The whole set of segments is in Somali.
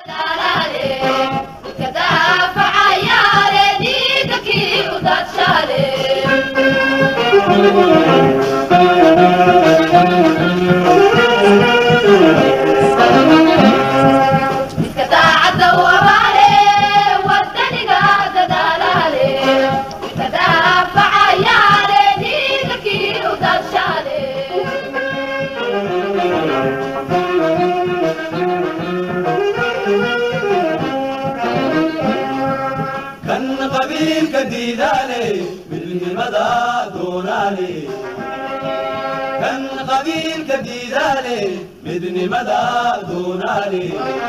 kan qabiilka diidaale midnimada doonaale kan qabiilka diidaale midnimada doonaale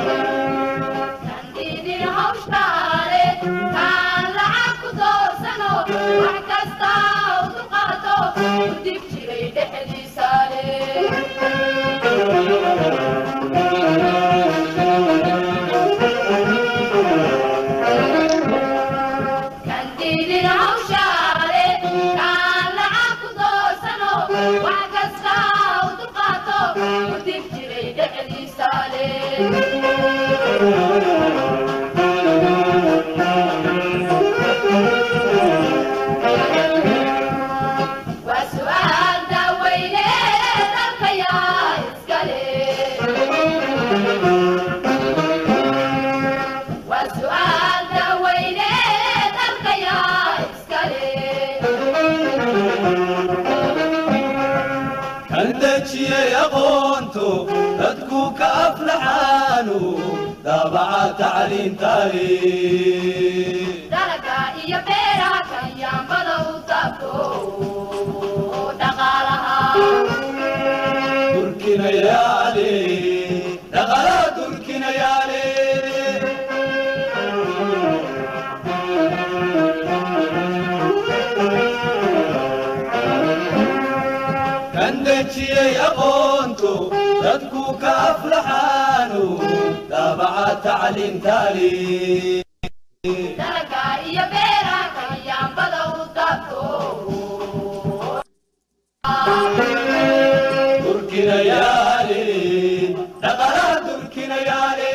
kan dejiyey aqoonto dadku ka aflaxaanu daabaca tacliintaale durkinayaale dhaqala durkinayaale kan dejiyey aqoonto dadku ka aflaxaanu daabaca tacliintaale durkinayaale dhaqala durkinayaale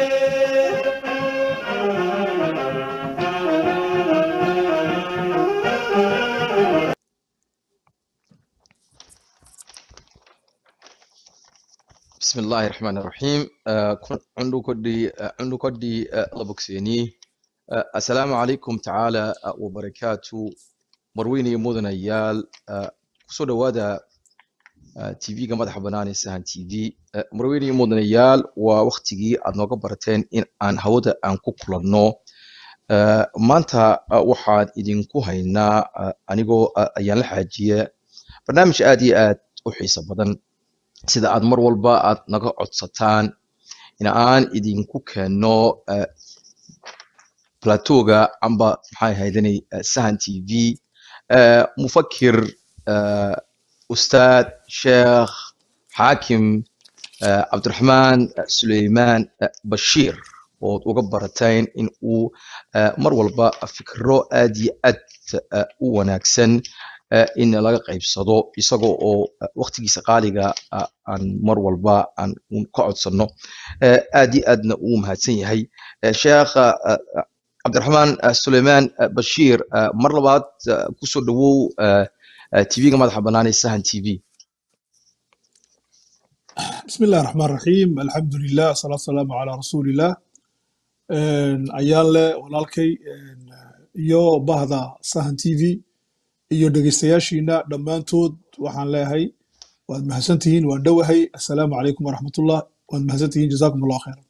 بسم الله الرحمن الرحيم آه، كن- عندو كدي آه، عندو كدي آه، لبوكسيني آه، السلام عليكم تعالى آه، وبركاته مرويني مدن ايال كسو دوادا تي في مدح بناني سهن تي في مرويني مدن ايال ووقتيجي aad nooga barateen in aan hawada aan ku kulanno آه، maanta آه، waxaan idinku haynaa آه، anigoo آه، ayaan la xaajiya barnaamij aad iyo aad u xiiso badan sida aad mar walba aad naga codsataan in aan idinku keenno eh, platooga amba maxay ahaydanay eh, sahan t v eh, mufakir eh, ustaad sheekh xaakim eh, cabdiraxmaan eh, suleymaan eh, bashiir ood uga barateen in uu eh, mar walba fikro aad iyo aad eh, u wanaagsan eh, in laga qaybsado isagoo oo eh, waqtigiisa qaaliga ah, aan mar walba aan un ka codsanno Eh, aad iyo aadna uu mahadsan yahay Eh, sheekh eh, eh, cabdiraxmaan eh, suleymaan eh, bashiir eh, mar labaad eh, kusoo dhawow eh, eh, tv-ga madaxa bannaan ee sahan t v بسم الله الرحمن الرحيم الحمد لله صلاة والسلام على رسول الله Een, ayaan leh walaalkay een, iyo bahda sahan t v iyo dhegeystayaashiina dhammaantood waxaan leeyahay waad mahadsantihiin waan dhowahay assalaamu calaykum waraxmatullah waad mahadsantihiin jazaakum allah khayran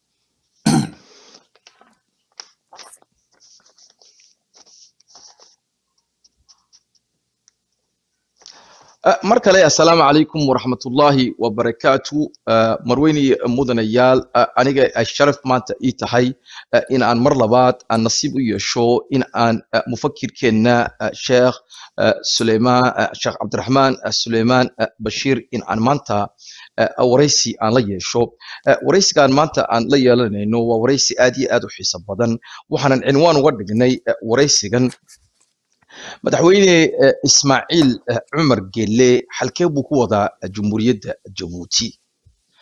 Eh, mar kale assalaamu calaykum waraxmatullaahi wabarakaatu Eh, marweyne mudanayaal eh, aniga ay sharaf maanta ii tahay eh, in aan mar labaad aan nasiib u yeesho in aan eh, mufakirkeenna eh, sheekh eh, suleymaan eh, sheekh cabdiraxmaan eh, suleymaan eh, bashiir in aan maanta eh, waraysi aan la yeesho Eh, waraysigaan maanta aan la yeelanayno waa waraysi aad iyo aad u xiiso badan waxaanan cinwaan uga dhignay eh, waraysigan madaxweyne eh, ismaaciil eh, cumar gelle halkee buu ku wadaa eh, jumhuuriyadda jabuuti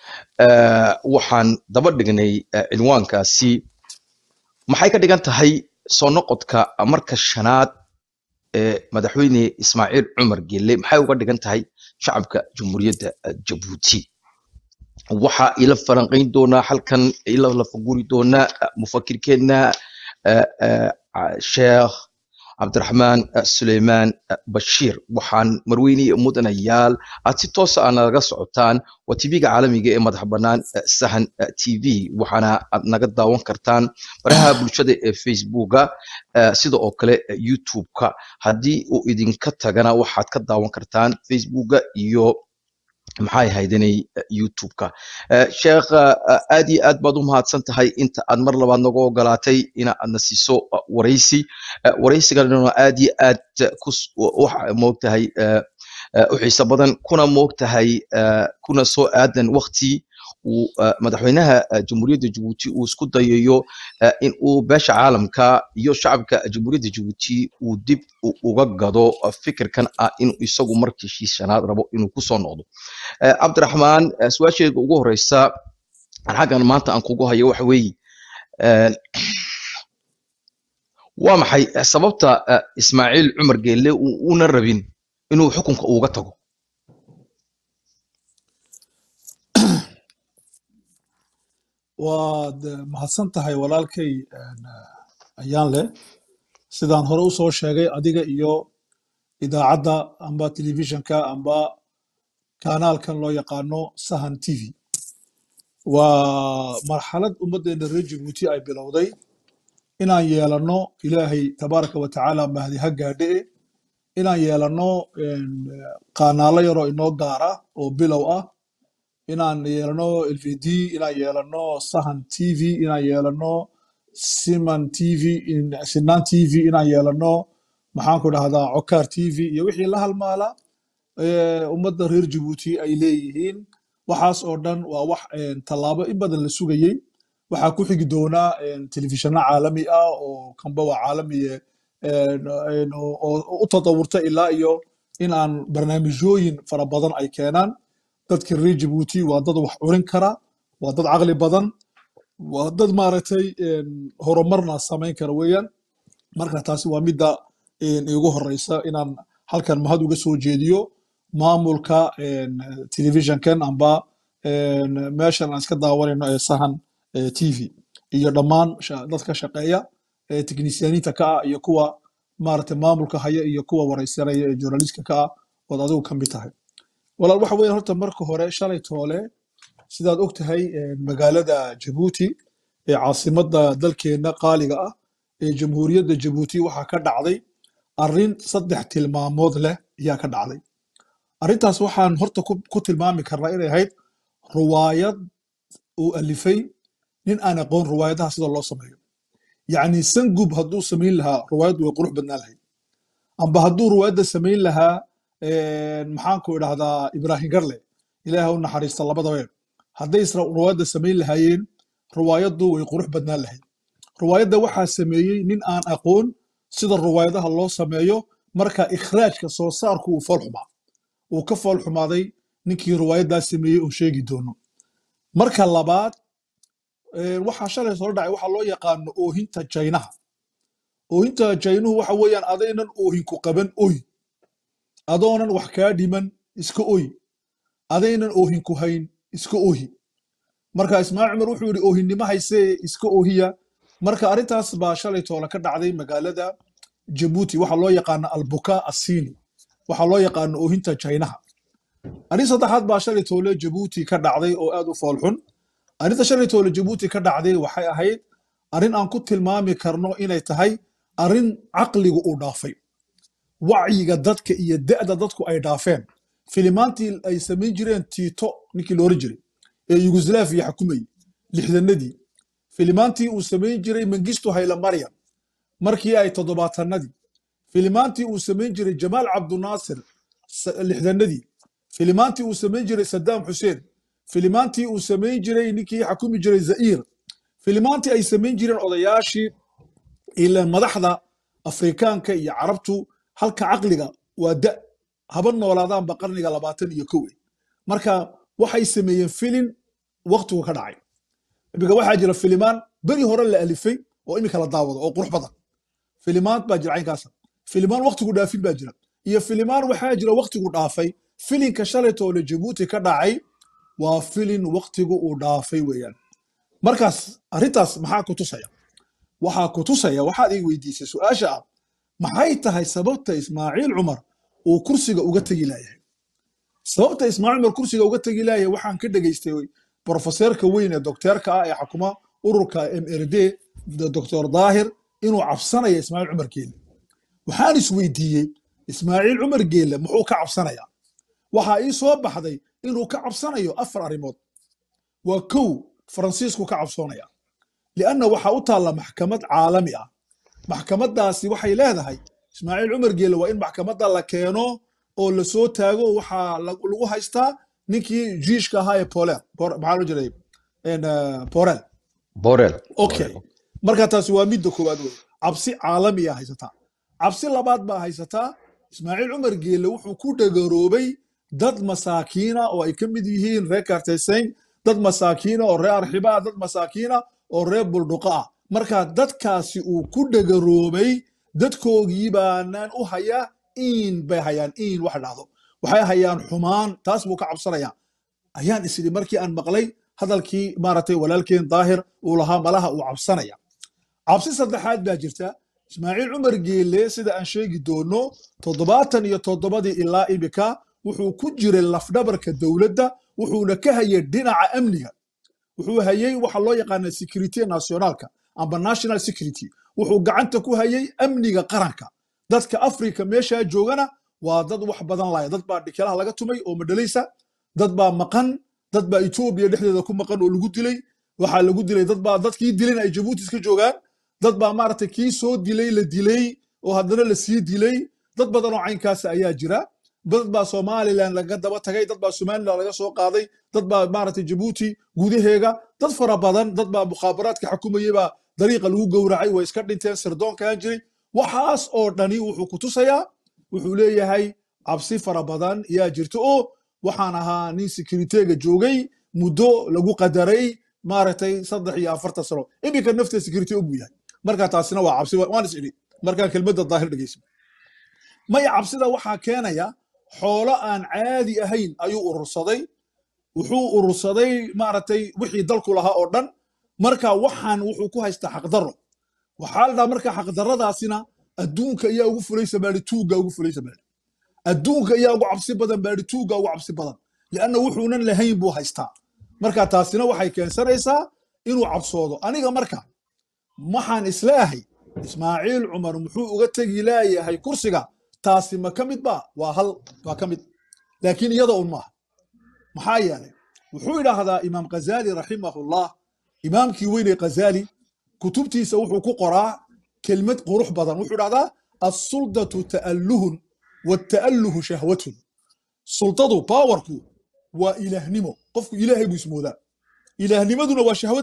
eh, waxaan daba dhignay eh, cinwaankaasi maxay ka dhigan tahay soo noqodka marka shanaad ee madaxweyne ismaaciil cumar gelle maxay uga dhigan tahay shacabka jamhuuriyadda eh, jabuuti waxaa ila falanqayn doonaa halkan ila lafaguri doonaa eh, mufakirkeena eh, eh, ah, sheekh cabdiraxmaan eh, suleymaan eh, bashiir waxaan marweyne iyo mudanayaal aad si toosa aad nalaga socotaan waa tv-ga caalamiga ee madax bannaan eh, sahan eh, tv waxaana aad naga daawan kartaan baraha bulshada ee facebooka eh, sida oo kale eh, youtube-ka haddii uu idinka tagana waxaad ka daawan kartaan facebooka iyo maxay haydanay youtube-ka Eh, sheekh eh, aad iyo aad baad u mahadsan tahay inta aad mar labaad naga ogolaatay ina aadna siiso eh, waraysi Eh, waraysiganuna aad iyo aad eh, kus waxa moogtahay eh, eh, u xiiso badan kuna moogtahay eh, kuna soo aadan wakti uu eh, madaxweynaha eh, jamhuuriyadda jabuuti uu isku dayayo eh, in uu beesha caalamka iyo shacabka jamhuuriyadda jabuuti uu dib u- uga gado eh, fikirkan ah inuu isagu markii shanaad rabo inuu kusoo noqdo Eh, cabdiraxmaan eh, su-aasheeda ugu horeysa aan xaggan maanta aan kugu hayo waxa weeye eh, waa maxay eh, sababta eh, ismaaciil cumar geelle uu una rabin inuu xukunka uga tago waad eh, mahadsan tahay walaalkay een, eh, ayaan leh sidaan hore u soo sheegay adiga iyo idaacadda amba telefishinka amba kanaalkan loo yaqaano sahan t v waa marxalad ummaddeena reer jabuuti ay bilowday inaan yeelanno ilaahay tabaaraka wa tacaala mahdi ha gaadhe inaan yeelanno een, eh, qaanaalo yaroo inoo gaara oo bilow ah inaan yeelano lvd inaan yeelano sahan t v inaan yeelano siman t v in- sinaan t v inaan yeelano maxaanku dhahdaa cokaar t v iyo wixii la halmaala ee, ummadda reer jabuuti ay leeyihiin waxaas oo dhan waa wax een, tallaabo in badan la sugayey waxaa ku xigi doonaa een, telefishinno caalami ah oo kanba waa caalamiye een, een, oo oo u tatawurta ilaa iyo in aan barnaamijyooyin fara badan ay keenaan dadka reer jabuuti waa dad wax curin kara waa dad caqli badan waa dad maaragtay een, horumarna samayn kara weeyaan marka taasi waa midda een, iigu horeysa inaan halkan mahad uga soo jeediyo maamulka een, telefishinkan amba een, meeshan aan iska daawanayno ee sahan ee, t v iyo dhammaan sha- dadka shaqeeya ee teknisyaaniinta ka ah iyo kuwa maaragtay maamulka haya iyo kuwa wareysanaya ee journalistka ka ah ood adigu ka mid tahay walaal waxa weeye horta marka hore shalay toole sidaad og tahay een, magaalada jabuuti ee caasimadda dalkeenna qaaliga ah ee jamhuuriyadda jabuuti waxaa ka dhacday arrin saddex tilmaamood leh ayaa ka dhacday arrintaas waxaan horta ku, ku tilmaami karnaa inay ahayd ruwaayad uu alifay nin aan aqoon ruwaayadaha sida loo sameeyo yacni sangub hadduu samayn lahaa ruwaayaddu way qurux badnaan lahayd amba hadduu ruwaayadda samayn lahaa een, maxaanku idhahdaa ibraahim garle ilaaha u naxariista labadaba hadday isra ruwaayadda samayn lahaayeen ruwaayaddu way qurux badnaan lahayd ruwaayadda waxaa sameeyey nin aan aqoon sida ruwaayadaha loo sameeyo marka ikhraajka soo saarku uu fool xumaa uu ka fool xumaaday ninkii ruwaayaddaa sameeyey oo sheegi doono marka labaad een, waxaa shalay soo dhacay waxaa loo yaqaano oohinta jaynaha oohinta jaynuhu waxa weeyaan adaynan oohinku qaban oy adoonan wax kaa dhiman iska oy adaynan oohinku hayn iska ohi marka ismaaciil cumar wuxuu yidhi oohinnimo haysee iska oohiya marka arrintaas baa shalay toole ka dhacday magaalada jabuuti waxaa loo yaqaana albuka assini waxaa loo yaqaano oohinta jaynaha arrin saddexaad baa shalay toole jabuuti ka dhacday oo aad u foolxun arrinta shalay toole jabuuti ka dhacday waxay ahayd arrin aan ku tilmaami karno inay tahay arrin caqligu uu dhaafay wacyiga dadka iyo da'da dadku ay dhaafeen filimaantii ay samayn jireen tiito ninkii la oran jiray ee yugoslaviya xukumayey lixdanadii filimaantii uu samayn jiray mengistu hayla maryam markii ay toddobaatanadii filimaantii uu samayn jiray jamaal cabdunaasir sa- lixdanadii filimaantii uu samayn jiray sadaam xuseen filimaantii uu samayn jiray ninkii xukumi jiray za'iir filimaantii ay samayn jireen odayaashii ila madaxda afrikaanka iyo carabtu halka caqliga waa da haba noolaadaanba qarniga labaatan iyo kow marka waxay sameeyeen filin waqtigu ka dhacay iminka waxaa jira filimaan beri hore la alifay oo iminka la daawado oo qurux badan filimaan baa jira caynkaasa filimaan waqtigu dhaafin baa jira iyo filimaan waxaa jira waqtigu dhaafay filinka shalaytoole jabuuti ka dhacay waa filin waqtigu uu dhaafay weeyaan markaas arrintaas maxaa ku tusaya waxaa ku tusaya waxaad ii weydiisay su-aasha ah maxay tahay sababta ismaaciil cumar uu kursiga uga tegi laayahay sababta ismaaciil cumar kursiga uga tegi laayahay waxaan ka dhegaystay brofeseerka weyn ee dokteerka ah ee xakuma ururka mrd doctor daahir inuu cabsanaya ismaaciil cumar geele waxaan isweydiiyey ismaaciil cumar geele muxuu ka cabsanayaa waxaa ii soo baxday inuu ka cabsanayo afar arrimood waa kow faransiisku ka cabsoonaya lianna waxaa u taalla maxkamad caalami ah maxkamaddaasi waxay leedahay ismaaciil cumar geele waa in maxkamadda la keeno oo la soo taago waxaa lag- lagu haystaa ninkii jiishka ahaa ee polel Por- maxaa loo jiray En, eh, porel borel okay marka taasi waa midda koowaad wey cabsi caalamiya haysataa cabsi labaad baa haysataa ismaaciil cumar geelle wuxuu ku dhagaroobay dad masaakiina oo ay ka mid yihiin reer kartesayn dad masaakiina oo reer arxiba ah dad masaakiina oo reer buldhuqa ah marka dadkaasi uu ku dhagaroobay dadkoogii baanaan u hayaa iin bay hayaan iin wax dhahdo waxay hayaan xumaan taas buu ka cabsanaya ayaan isidhi markii aan maqlay hadalkii maaragtay walaalkeen daahir uu lahaa malaha uu cabsanaya cabsi saddexaad baa jirta ismaaciil cumar geelle sida aan sheegi doono toddobaatan iyo toddobadii ilaa imika wuxuu ku jiray lafdhabarka dowladda wuxuuna ka hayay dhinaca amniga wuxuu hayay waxa loo yaqaana security nationalka amba national security wuxuu gacanta ku hayay amniga qaranka dadka afrika meeshaa joogana waa dad wax badan laya dad baa dhikelaha laga tumay oo madhalaysa dad baa maqan dad baa etoobiya dhexdeeda ku maqan oo lagu dilay waxaa lagu dilay dad baa dadkii dilan ay jabuuti iska joogaan dad baa maaragtay kii soo dilay la dilay oo haddana la sii dilay dad badan oo caynkaas ayaa jira dad baa somalilan laga daba tagay dad baa somalilan laga soo qaaday dad baa maaragtay jabuuti gudaheega dad fara badan dad baa mukhaabaraadka xukumayay baa dariiqa lagu gowracay way iska dhinteen sirdoonkaan jiray waxaas oo dhani wuxuu ku tusayaa wuxuu leeyahay cabsi fara badan yaa jirta oo waxaan ahaa nin sekuriteega joogay muddo lagu qadaray maaragtay saddex iyo afartan sano iminka nafta security og buu yahay marka taasina waa cabsi waan is idhi markaan kelmadda daahir dhegeysa maya cabsida waxaa keenaya xoolo aan caadi ahayn ayuu urursaday wuxuu urursaday maaragtay wixii dalku lahaa oo dhan marka waxaan wuxuu ku haystaa xaqdarro waxaa la dhaha marka xaqdarradaasina adduunka ayaa ugu fulaysa baadhi tuugga ugu fulaysa baadhi adduunka ayaa ugu cabsi badan baadhi tuugga ugu cabsi badan lianna wuxuunan lahayn buu haystaa marka taasina waxay keensanaysaa inuu cabsoodo aniga marka waxaan isleeyahay ismaaciil cumar muxuu uga tegi laayahay kursiga taasi ma ka mid ba waa hal waa ka mid laakiin iyada un maaha maxaa yeelay wuxuu idhaahdaa imaam ghazali raximahullah imaamkii weynee ghazali kutubtiisa wuxuu ku qoraa kelmad qurux badan wuxuu idhahdaa assuldatu ta'alluhun wata'alluhu shahwatun sultadu baawarku waa ilaahnimo qofku ilaahay buu ismoodaa ilaahnimaduna waa shahwad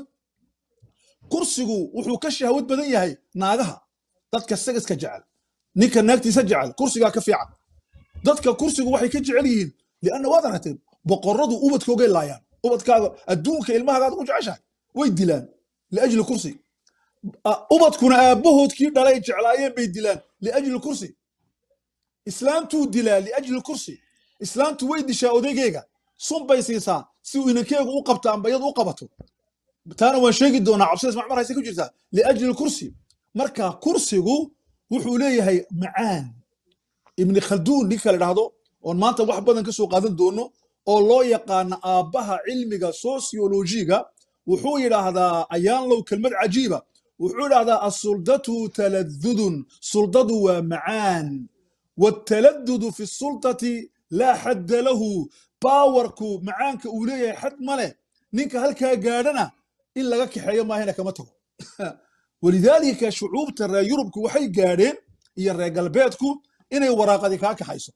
kursigu wuxuu ka shahwad badan yahay naagaha dadka sagaska jecel ninka naagtiisa jecel kursigaa ka fiican dadka kursigu waxay ka jecel yihiin lianna waad aragtay boqoradu ubadkoogay laayaan ubadkaaga adduunka ilmahagaad ku jeceshahay way dilaan liajli kursi A- ubadkuna aabbahoodkii dhalay jeclaayeen bay dilaan liajli kursi islaamtuu dilaa liajli kursi islaamtu way dishaa odaygeega sun bay siisaa si uu inankeegu u qabto amba iyadu u qabato taana waan sheegi doonaa cabsida ismac mar hayse ku jirtaa liajli kursi marka kursigu wuxuu leeyahay macaan ibni khalduun ninka la dhahdo oon maanta wax badan ka soo qaadan doono oo loo yaqaana aabbaha cilmiga sociologiga wuxuu yidhaahdaa ayaanlow kelmad cajiiba wuxuu yidhaahdaa assuldatu taladudun suldadu waa macaan waataladudu fi sultati laa xadda lahu baawarku macaanka uu leeyahay xad ma leh ninka halkaa gaadhana in laga kaxeeyo maahina kama tago walidaalika shucuubta reer yurubku waxay gaadheen iyo reer galbeedku inay waraaqadi kaa kaxayso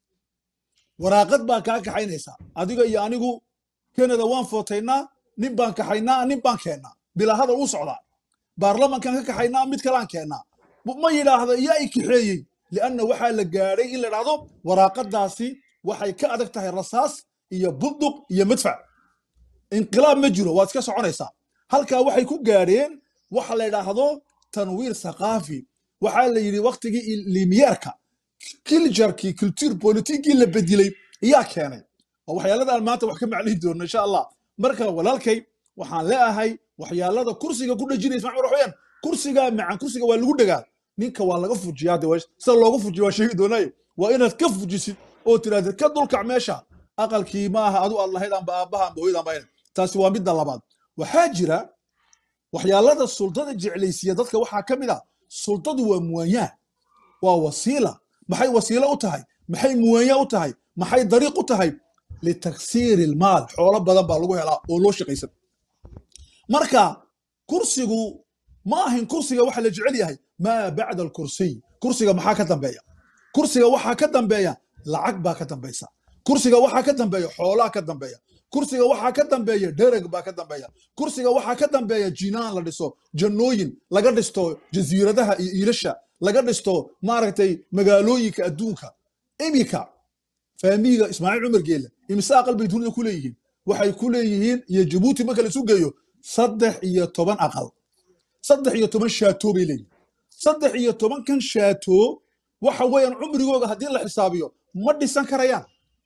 waraaqad baa kaa kaxaynaysaa adiga iyo anigu kanada waan footaynaa nin baan kaxaynaa nin baan keennaa bilaa hadal u socdaa baarlamankan ka kaxaynaa mid kalaan keennaa ma yidhaahdo yaa i kaxeeyey lianna waxaa la gaadhay in la dhahdo waraaqadaasi waxay ka adag tahay rasaas iyo bunduq iyo madfac inqilaab ma jiro waad iska soconaysaa halkaa waxay ku gaadheen waxa la yidhaahdo tanwiir thaqaafi waxaa la yidhi waktigii limiyeerka kiljarkii culture politikii la bedilay ayaa keenay waa waxyaalada aan maanta wax ka maclihi doono insha allah marka walaalkay waxaan leeahay waxyaalada kursiga ku dhejinaya ismaciil cumar waxweyaan kursiga macan kursiga waa lagu dhagaa ninka waa laga fujiyaa de sida loogu fujiyo waa sheegi doonaaye waa inaad ka fujisid oo tirahdid ka dulkac meesha aqalkii ma aha adu aad lahayd amba aabbaha amba hooyada amba ayna taasi waa midda labaad waxaa jira waxyaalada sultada jeclaysiya dadka waxaa ka mid a sultadu waa muwaanyaa waa wasiila maxay wasiilo u tahay maxay muwaanya u tahay maxay dariiq u tahay litaksiiri ilmaal xoolo badan baa lagu helaa oo loo shaqaysan marka kursigu ma ahin kursiga waxa la jecel yahay maa bacda alkursiy kursiga maxaa ka dambeeya kursiga waxaa ka dambeeya lacag baa ka dambaysa kursiga waxaa ka dambeeya xoolaa ka dambeeya kursiga waxaa ka dambeeya dhereg baa ka dambeeya kursiga waxaa ka dambeeya jinaan la dhiso jannooyin laga dhisto jasiiradaha iyo iilasha laga dhisto maaragtay magaalooyinka adduunka iminka faamiga ismaaciil cumar geelle imise aqal bay dunida ku leeyihiin waxay ku leeyihiin iyo jabuuti marka laisu geeyo saddex iyo toban aqal saddex iyo toban shaatoo bay leeyihin saddex iyo tobankan shaatoo waxa weeyaan cumrigooga haddii la xisaabiyo ma dhisan karayaan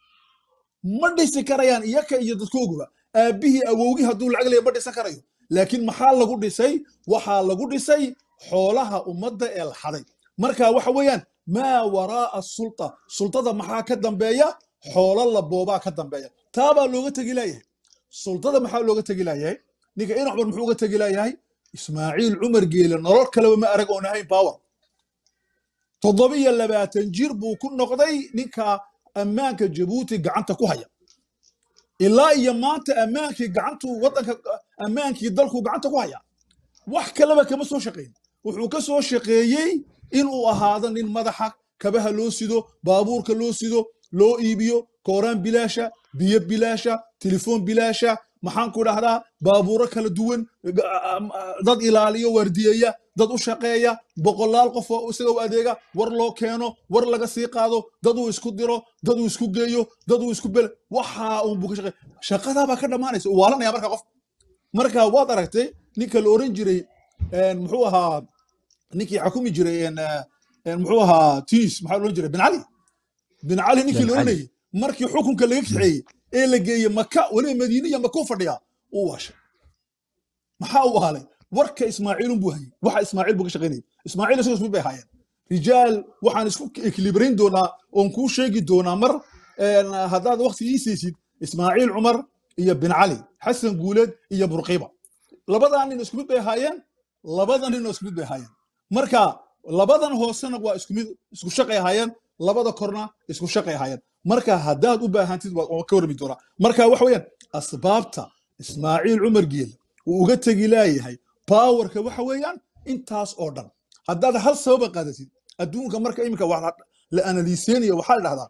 ma dhisi karayaan iyaka iyo dadkooguba aabbihii awowgii hadduu lacag leeya ma dhisan karayo laakiin maxaa lagu dhisay waxaa lagu dhisay xoolaha ummadda ee la xaday marka waxa weeyaan maa waraa'a sulta sultada maxaa ka dambeeya xoolo la boobaa ka dambeeya taabaa looga tegi laayahay sultada maxaa looga tegi laayahay ninka in cumar muxuu uga tegi laayahay ismaaciil cumar geele nolol kaleba ma arag oon ahayn power toddobiyo labaatan jir buu ku noqday ninka ammaanka jabuuti gacanta ku haya ilaa iyo maanta ammaankii gacantu waddanka ammaankii dalku gacanta ku haya wax kaleba kama soo shaqeyn wuxuu ka soo shaqeeyey inuu ahaado nin madaxa kabaha loo sido baabuurka loo sido loo iibiyo kooraan bilaasha biyo bilaasha telefoon bilaasha maxaan ku dhahdaa baabuuro kala duwan dad ilaaliyo waardiyeeya dad u shaqeeya boqolaal qof oo isaga u adeega war loo keeno war laga sii qaado dad uu isku diro dad uu isku geeyo dad uu isku bel waxa uu buka shaqeey shaqadaabaa ka dhammaanaysa uu waalanaya marka qof marka waad aragtay ninka la oran jiray muxuu ahaa ninkii xakumi jiray muxuu ahaa tunis maxaa la oran jiray bin cali bin cali ninkii la oranayay markii xukunka laga kaxeeyey ee la geeyey maka weliba madiine iyo maka u fadhiyaa uu waashay maxaa uu ahalay warka ismaaciilun buu hayay waxa ismaaciil buu ka shaqaynayay ismaaciil isagoo ismid bay ahaayeen rijaal waxaan isku ekilibrayn doonaa oon kuu sheegi doonaa mar haddaad wakti ii siisid ismaaciil cumar iyo bin cali xasan guuleed iyo burqiba labadan nin isku mid bay ahaayeen labadan nin oo isku mid bay ahaayeen marka labadan hoosena waa isku mid isku shaqay ahaayeen labada korna isku shaqay ahaayeen marka haddaad u baahantid waa ka warmi doonaa marka waxa weeyaan asbaabta ismaaciil cumar geele uu uga tegi laayahay باورka waxa weeyaan intaas oo dhan haddaad hal sababa qaadatid adduunka marka iminka wax la analyseenayo waxaa la dhahdaa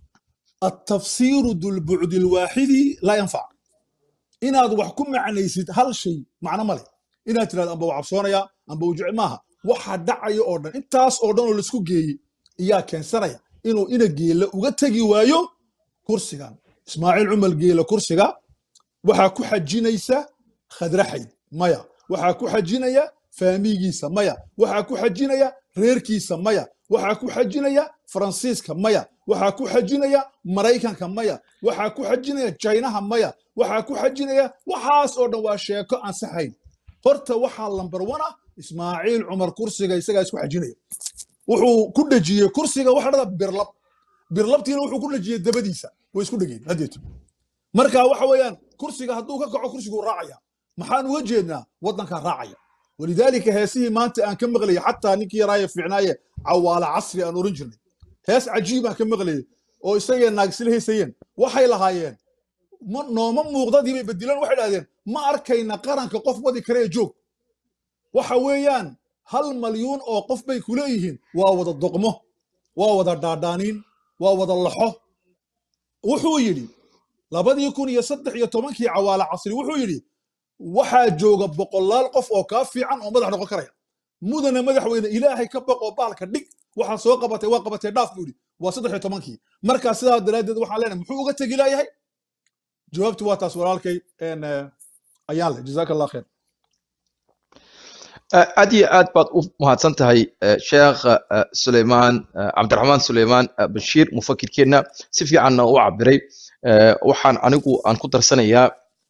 التفسير ذو البعد الواحد لا ينفع inaad wax ku macnaysid hal shay macno male inaad tirahdo amba waa cabsoonaya amba uu jecel maaha waxa dhacaya oo dhan intaas oo dhan oo laisku geeyey iyaa keensanaya inuu ina geela uga tegi waayo kursigan ismaaciil cumar geela kursiga waxaa ku xajinaysa khadraxayd maya waxaa ku xajinaya faamigiisa maya waxaa ku xajinaya reerkiisa maya waxaa ku xajinaya faransiiska maya waxaa ku xajinaya maraykanka maya waxaa ku xajinaya jaynaha maya waxaa ku xajinaya waxaas oo dhan waa sheeko aan saxayn horta waxaa lambar wana ismaaciil cumar kursiga isagaa isku xajinaya wuxuu ku dhejiyey kursiga waxa dhada birlab birlabtiina wuxuu ku dhejiyey dabadiisa way isku dhegeen haddeetu marka waxa weeyaan kursiga hadduu ka kaco kursiguu raacaya maxaan uga jeednaa waddankaa raacaya walidaalika heesihii maanta aan ka maqlayay xataa ninkii yaraaye fiicnaaye cawaala casri aan oran jirnay hees cajiib aan ka maqlayay oo isagee naagisla heysayeen waxay lahaayeen nooma muuqdadii bay bedilaan waxay dhahdeen ma arkayna qaranka qof wadi kare ee joog waxa weeyaan hal malyuun oo qof bay ku leeyihiin waa wada doqmo waa wada dhaadhaaniin waa wada laxo wuxuu yidhi labadii kun iyo saddex iyo tobankii cawaala casri wuxuu yidhi waxaa jooga boqolaal qof oo kaa fiican oo madax noqon karaya mudana madaxweyne ilaahay ka baq oo baalka dhig waxaa soo qabatay waa qabatay dhaaf buu yidhi waa saddex iyo tobankii markaa sidaa daraaddeed waxaan leenahay muxuu uga tegi laayahay jawaabtu waa taas walaalkay een, eh, ayaan leh jazaaka allah kheer آه، aad iyo aad baad u mahadsan tahay آه، sheekh آه، suleymaan آه، cabdiraxmaan suleymaan آه، bashiir mufakirkeenna si fiicanna u cabiray آه، waxaan anigu aan ku darsanayaa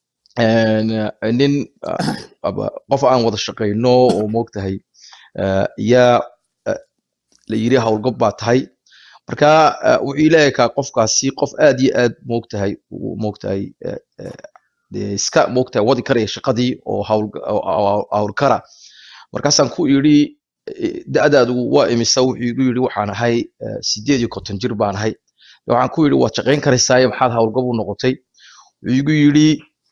een, آه، nin آه، aba qof aan wada shaqayno oo moogtahay آه، yaa آه، la yiri howlgab baa tahay marka آه، wuxuu ileeyahay qofkaasi qof aad iyo aad moogtahay uu moogtahay آه، آه، dee iska moogtahay wadi karaya shaqadii oo hawl oo- oo- hawlkara markaasaan ku yidhi eh, da'daadu waa imisa wuxuu igu yidhi waxaan ahay eh, sideed iyo konton jir baan ahay waxaan ku yidhi waad shaqayn karaysaaye maxaad howlgab u noqotay wuxuu igu yidhi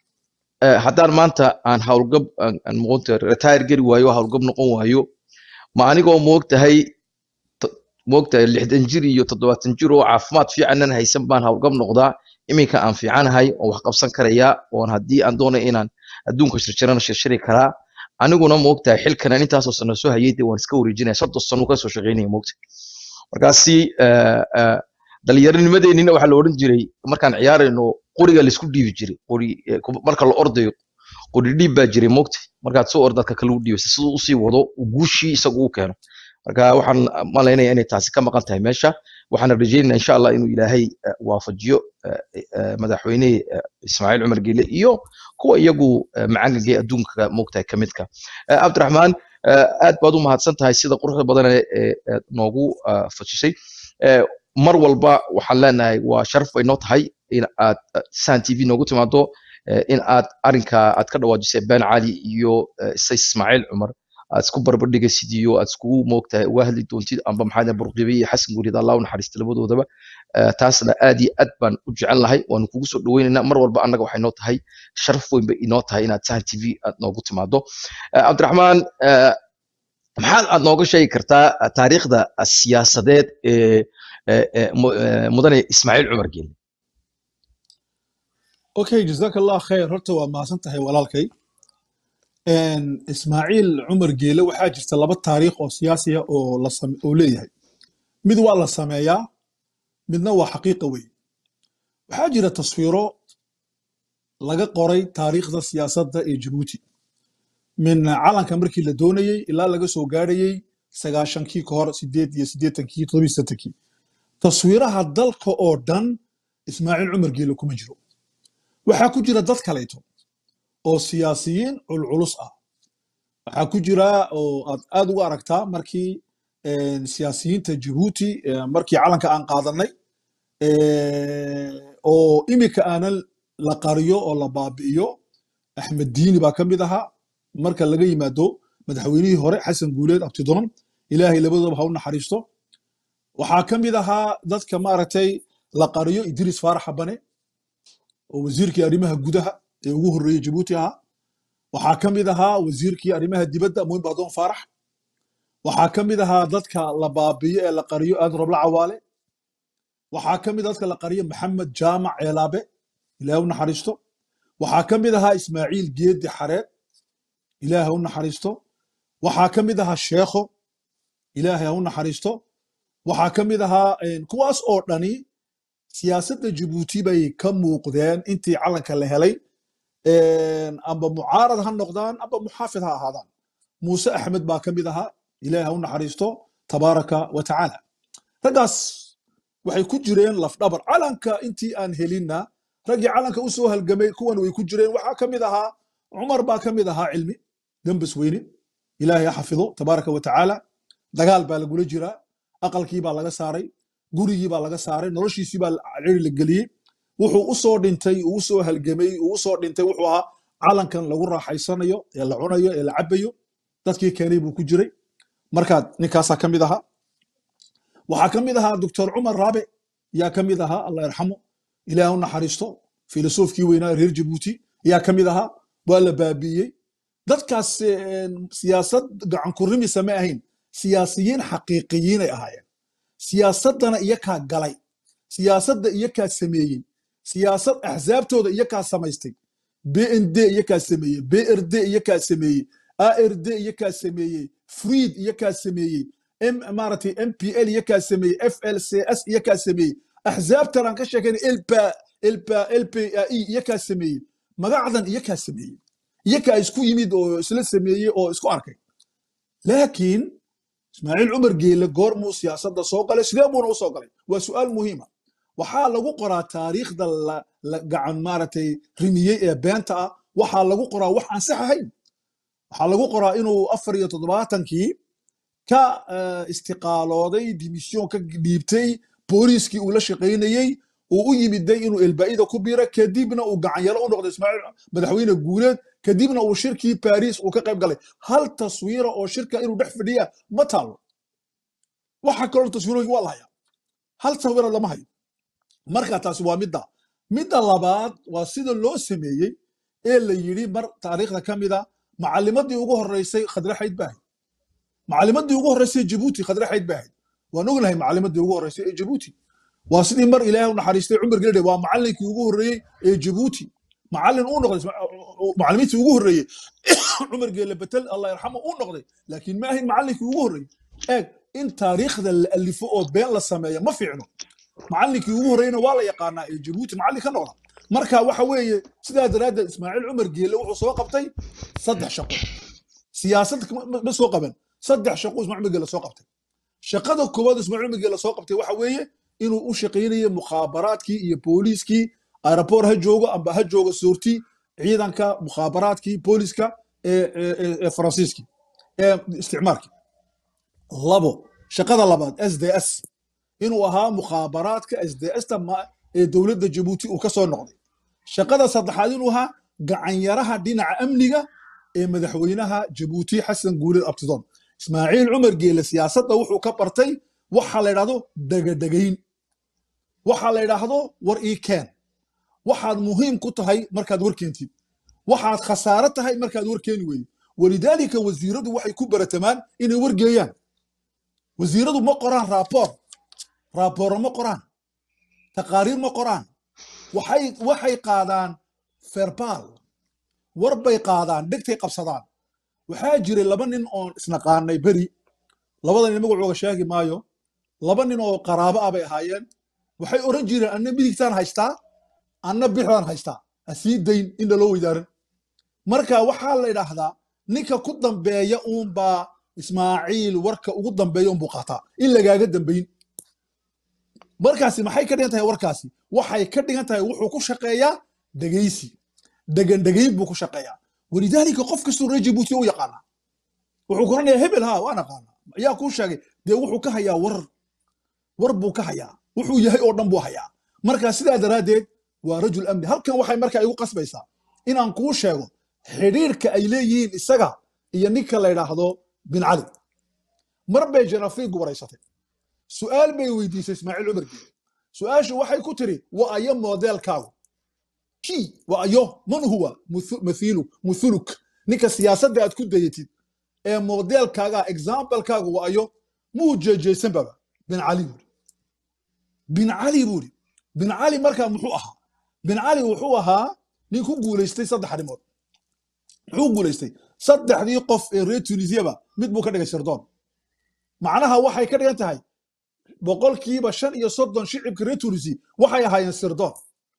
eh, haddaan maanta aan howlgab aan aan moogta retire geli waayo howlgab noqon waayo ma anigoo moogtahay to- moogtahay lixdan jir iyo toddobaatan jir oo caafimaad fiicanan haysan baan howlgab noqdaa iminka aan fiicanahay oo wax qabsan karayaa oon haddii aan doonay inaan adduunka shirshirana shirshiri karaa aniguna moogtahay xilkanan intaasoo sano soo hayay dee waan iska wareejinaya soddon sano kasoo shaqaynaya moogta markaasi eh, eh, dhallinyaronimadeennina waxaa la odhan jiray markaan ciyaarayno qoriga laisku dhiibi jiray qori eh, ku- marka la ordayo qori dhiib baa jiray moogta markaad soo ordo dadka kale u dhiibasa siduu usii wado uu guushii isagu u keeno marka waxaan malaynaya inay taasi ka maqan tahay meesha waxaan rajeynaya insha allah inuu ilaahay eh, waafajiyo eh, eh, madaxweyne eh, ismaaciil cumar geele iyo kuwa iyagu eh, macaangaga ee adduunka moogtahay ka midka Eh, cabdiraxmaan eh, aad baad u mahadsan tahay sida quruxda badan ee ee aad noogu ah, fajisay Eh, mar walba waxaan leenahay waa sharaf bay noo tahay in aad eh, sahan t v noogu timaado eh, in aad arinka aad ka dhawaajisay ben cali iyo eh, say ismaaciil cumar aad isku barbardhigaysid iyo aad iskugu moogtahay uga hadli doontid amba maxaa burqibe iyo xasan gurid allah u naxariista labadoodaba Eh, taasna aad iyo aad baan u jecel lahay waanu kugu soo dhaweynaynaa mar walba annaga waxay noo tahay sharaf weyn bay inoo tahay inaad sahan t v aad noogu timaado Eh, cabdiraxmaan eh, maxaad aad nooga sheegi kartaa eh, taariikhda eh, siyaasadeed ee ee, ee, mu- ee, mudane ismaaciil cumar geele okay jazaaka allah kheer horta waa mahadsan tahay walaalkay Een, ismaaciil cumar geele waxaa jirta laba taariikh oo siyaasi ah oo la same- oo leeyahay mid waa la sameeyaa midna waa xaqiiqa wey waxaa jira taswiiro laga qoray taariikhda siyaasadda ee jabuuti min calanka markii la doonayey ilaa laga soo gaarayey sagaashankii ka hor sideed iyo siddeetankii toddobiyo siddeetankii taswiiraha dalka oo dhan ismaaciil cumar geele kuma jiro waxaa ku jira dad kaleeto oo siyaasiyiin culculus ah waxaa ku jira oo aad aad uga aragtaa markii een, siyaasiyiinta jabuuti ee, markii calanka aan qaadanay ee, oo imika aanan la qariyo oo la baabi'iyo axmed diini baa ka mid ahaa marka laga yimaado madaxweynihii hore xasan guuleed abtidoon ilaahay labadooba ha u naxariisto waxaa ka mid ahaa dadka maaragtay la qariyo idriis faarax habane oo wasiirkii arrimaha gudaha ee ugu horreeyey jabuuti ahaa waxaa ka mid ahaa wasiirkii arrimaha dibadda muin badoon faarax waxaa ka mid ahaa dadka la baabiyo ee la qariyo aadan roble cawaale waxaa ka mid ah dadka la qariyo maxamed jaamac ceelaabe ilaahay u naxariisto waxaa ka mid ahaa ismaaciil geedi xareed ilaahay u naxariisto waxaa ka mid ahaa sheekho ilaahay ha u naxariisto waxaa ka mid ahaa een, kuwaas oo dhani siyaasadda jabuuti bay ka muuqdeen intii calanka la helay een, amba mucaarad ha noqdaan amba muxaafid ha ahaadaan muuse axmed baa ka mid ahaa ilaahay ha u naxariisto tabaaraka wa tacaala raggaas waxay ku jireen lafdhabar calanka intii aan helinna raggii calanka u soo halgamay kuwan way ku jireen waxaa ka mid ahaa cumar baa ka mid ahaa cilmi gambas weyne ilaahay ha xafido tabaaraka wa tacaala dagaal baa lagula jiraa aqalkii baa laga saaray gurigii baa laga saaray noloshiisii baa ciri la geliyey wuxuu u soo dhintay uu u soo halgamay uu u soo dhintay wuxuu ahaa calankan lagu raaxaysanayo ee la cunayo ee la cabayo dadkii keenay buu ku jiray markaad ninkaasaa ka mid ahaa waxaa ka mid ahaa doctor cumar raabe yaa ka mid ahaa allah yarxamo ilaah u naxariisto filosofkii weynaa reer jabuuti yaa ka mid ahaa waa la baabi'iyey dadkaas een, siyaasad gacan ku rimisa ma ahayn siyaasiyiin xaqiiqiyiinay ahaayeen siyaasaddana iyakaa galay siyaasadda iyakaa sameeyey siyaasad axsaabtooda iyakaa samaystay bnd iyakaa sameeyey brd iyakaa sameeyey ard iyakaa sameeyey friid iyakaa sameeyey m maaragtay mpl iyakaa sameeyey flcs iyakaa sameeyey axsaabtan aan ka sheekayna elpa lpai iyakaa sameeyey magacdan iyakaa sameeyey iyakaa isku yimid oo isla sameeyey oo isku arkay laakiin ismaaciil cumar geele goormuu siyaasadda soo galay sidee buuna u soo galay waa su'aal muhiima waxaa lagu qoraa taariikhda la la gacan maaragtay rimiyey ee beenta ah waxaa lagu qoraa wax aan sax ahayn waxaa lagu qoraa inuu afar iyo toddobaatankii ka eh, istiqaalooday dimisyon ka dhiibtay booliiskii uu la shaqaynayey uu u yimiday inuu elbaa'ida ku biiro kadibna uu gacanyaro u noqday ismaaciil madaxweyne guuleed kadibna uu shirkii baris uu ka qayb galay hal taswiira oo shirka inuu dhex fadhiya ma taalo waxa kaloo taswiirooyin waa la hayaa hal taswira lama hayo marka taasi waa midda midda labaad waa sida loo sameeyey ee la yidhi mar taariikhda ka mida macalimadii ugu horeysay khadre xayd baa ahayd macalimadii ugu horeysay jabuuti khadre xayd baa ahayd waan ognahay macalimadii ugu horeysay ee jabuuti waa sidii mar ilaahay u naxariistay cumar geledhe waa macalinkii ugu horreeyey ee jabuuti macalin uu noqday isma- macalimiintii ugu horreeyey cumar geele betel allah yarxamo uu noqday laakiin ma ahayn macalinkii ugu horreeyey eeg in taariikhda la alifo oo been la sameeya ma fiicno macalinkii ugu horreeyna waa la yaqaanaa ee jabuuti macallin ka noqda marka waxa weeye sidaa daraaddeed ismaaciil cumar geele wuxuu soo qabtay saddex shaqo siyaasad ma- ma ma soo qaban saddex shaqo ismaaciil cumar geele soo qabtay shaqada koowaad ismaaciil cumar geele soo qabtay waxa weeye inuu u shaqaynayay mukhaabaraadkii iyo booliiskii aeroboor ha joogo amba ha joogo soorti ciidanka mukhaabaraadkii booliiska ee ee- ee- ee faransiiskii ee isticmaalkii labo shaqada labaad s d s inuu ahaa mukhaabaraadka s d s ta ma- ee dowladda jabuuti uu ka soo noqday shaqada saddexaad inuu ahaa gacanyaraha dhinaca amniga ee madaxweynaha jabuuti xasan guuled abtidoon ismaaciil cumar geele siyaasadda wuxuu ka bartay waxa la yidhahdo degadhegayn waxa la yidhaahdo war ii keen waxaad muhiim ku tahay markaad war keentid waxaad khasaaro tahay markaad war keeni weydo walidaalika wasiiradu waxay ku baratamaan inay wargeeyaan wasiiradu ma qoraan raaboor raabooro ma qoraan taqaariir ma qoraan waxay waxay qaadaan ferbaal war bay qaadaan dhegtay qabsadaan waxaa jiray laba nin oon isnaqaanay beri labada nin magacooga sheegi maayo laba nin oo qaraabo ah bay ahaayeen waxay oran jireen anna midigtaan haystaa anna bixdaan haystaa asii dayn in laloo weydaaran marka waxaa la idhaahdaa ninka ku dambeeya uunbaa ismaaciil warka ugu dambeeya unbuu qaataa in lagaaga dambayn markaasi maxay ka dhigan tahay warkaasi waxay ka dhigan tahay wuxuu ku shaqeeyaa dhegaysi degan dhegayn buu ku shaqeeyaa walidaalika qof kastoo reer jabuuti u yaqaanaa wuxuu koranayaa hebel ha waan aqaanaa ayaa kuu sheegay dee wuxuu ka hayaa war war buu ka hayaa wuxuu yahay oo dhan buu hayaa marka sidaa daraaddeed waa rajul amni halkan waxay markaa igu qasbaysaa inaan kuu sheego xidhiirka ay leeyihiin isaga iyo ninka la yidhaahdo bin cali mar bay janafiigu waraysatay su'aal bay weydiisay ismaaciil cumar geele su'aashu waxay ku tiri wa ayo modeelkaagu kii wa ayo man huwa muthu- mathilu muthuluk ninka siyaasadda aad ku dayatid ee modeelkaaga examplekaagu wa ayo muu jeejeysan baba bin cali buuri bin cali buuri bin cali markaa muxuu ahaa bin cali wuxuu ahaa nin ku guulaystay saddex arrimood muxuu guulaystay saddexdii qof ee reer tunisiaba mid buu ka dhigay sirdoon macnaha waxay ka dhigan tahay boqolkiiba shan iyo soddon shicibka reer tunisi waxay ahaayeen sirdoon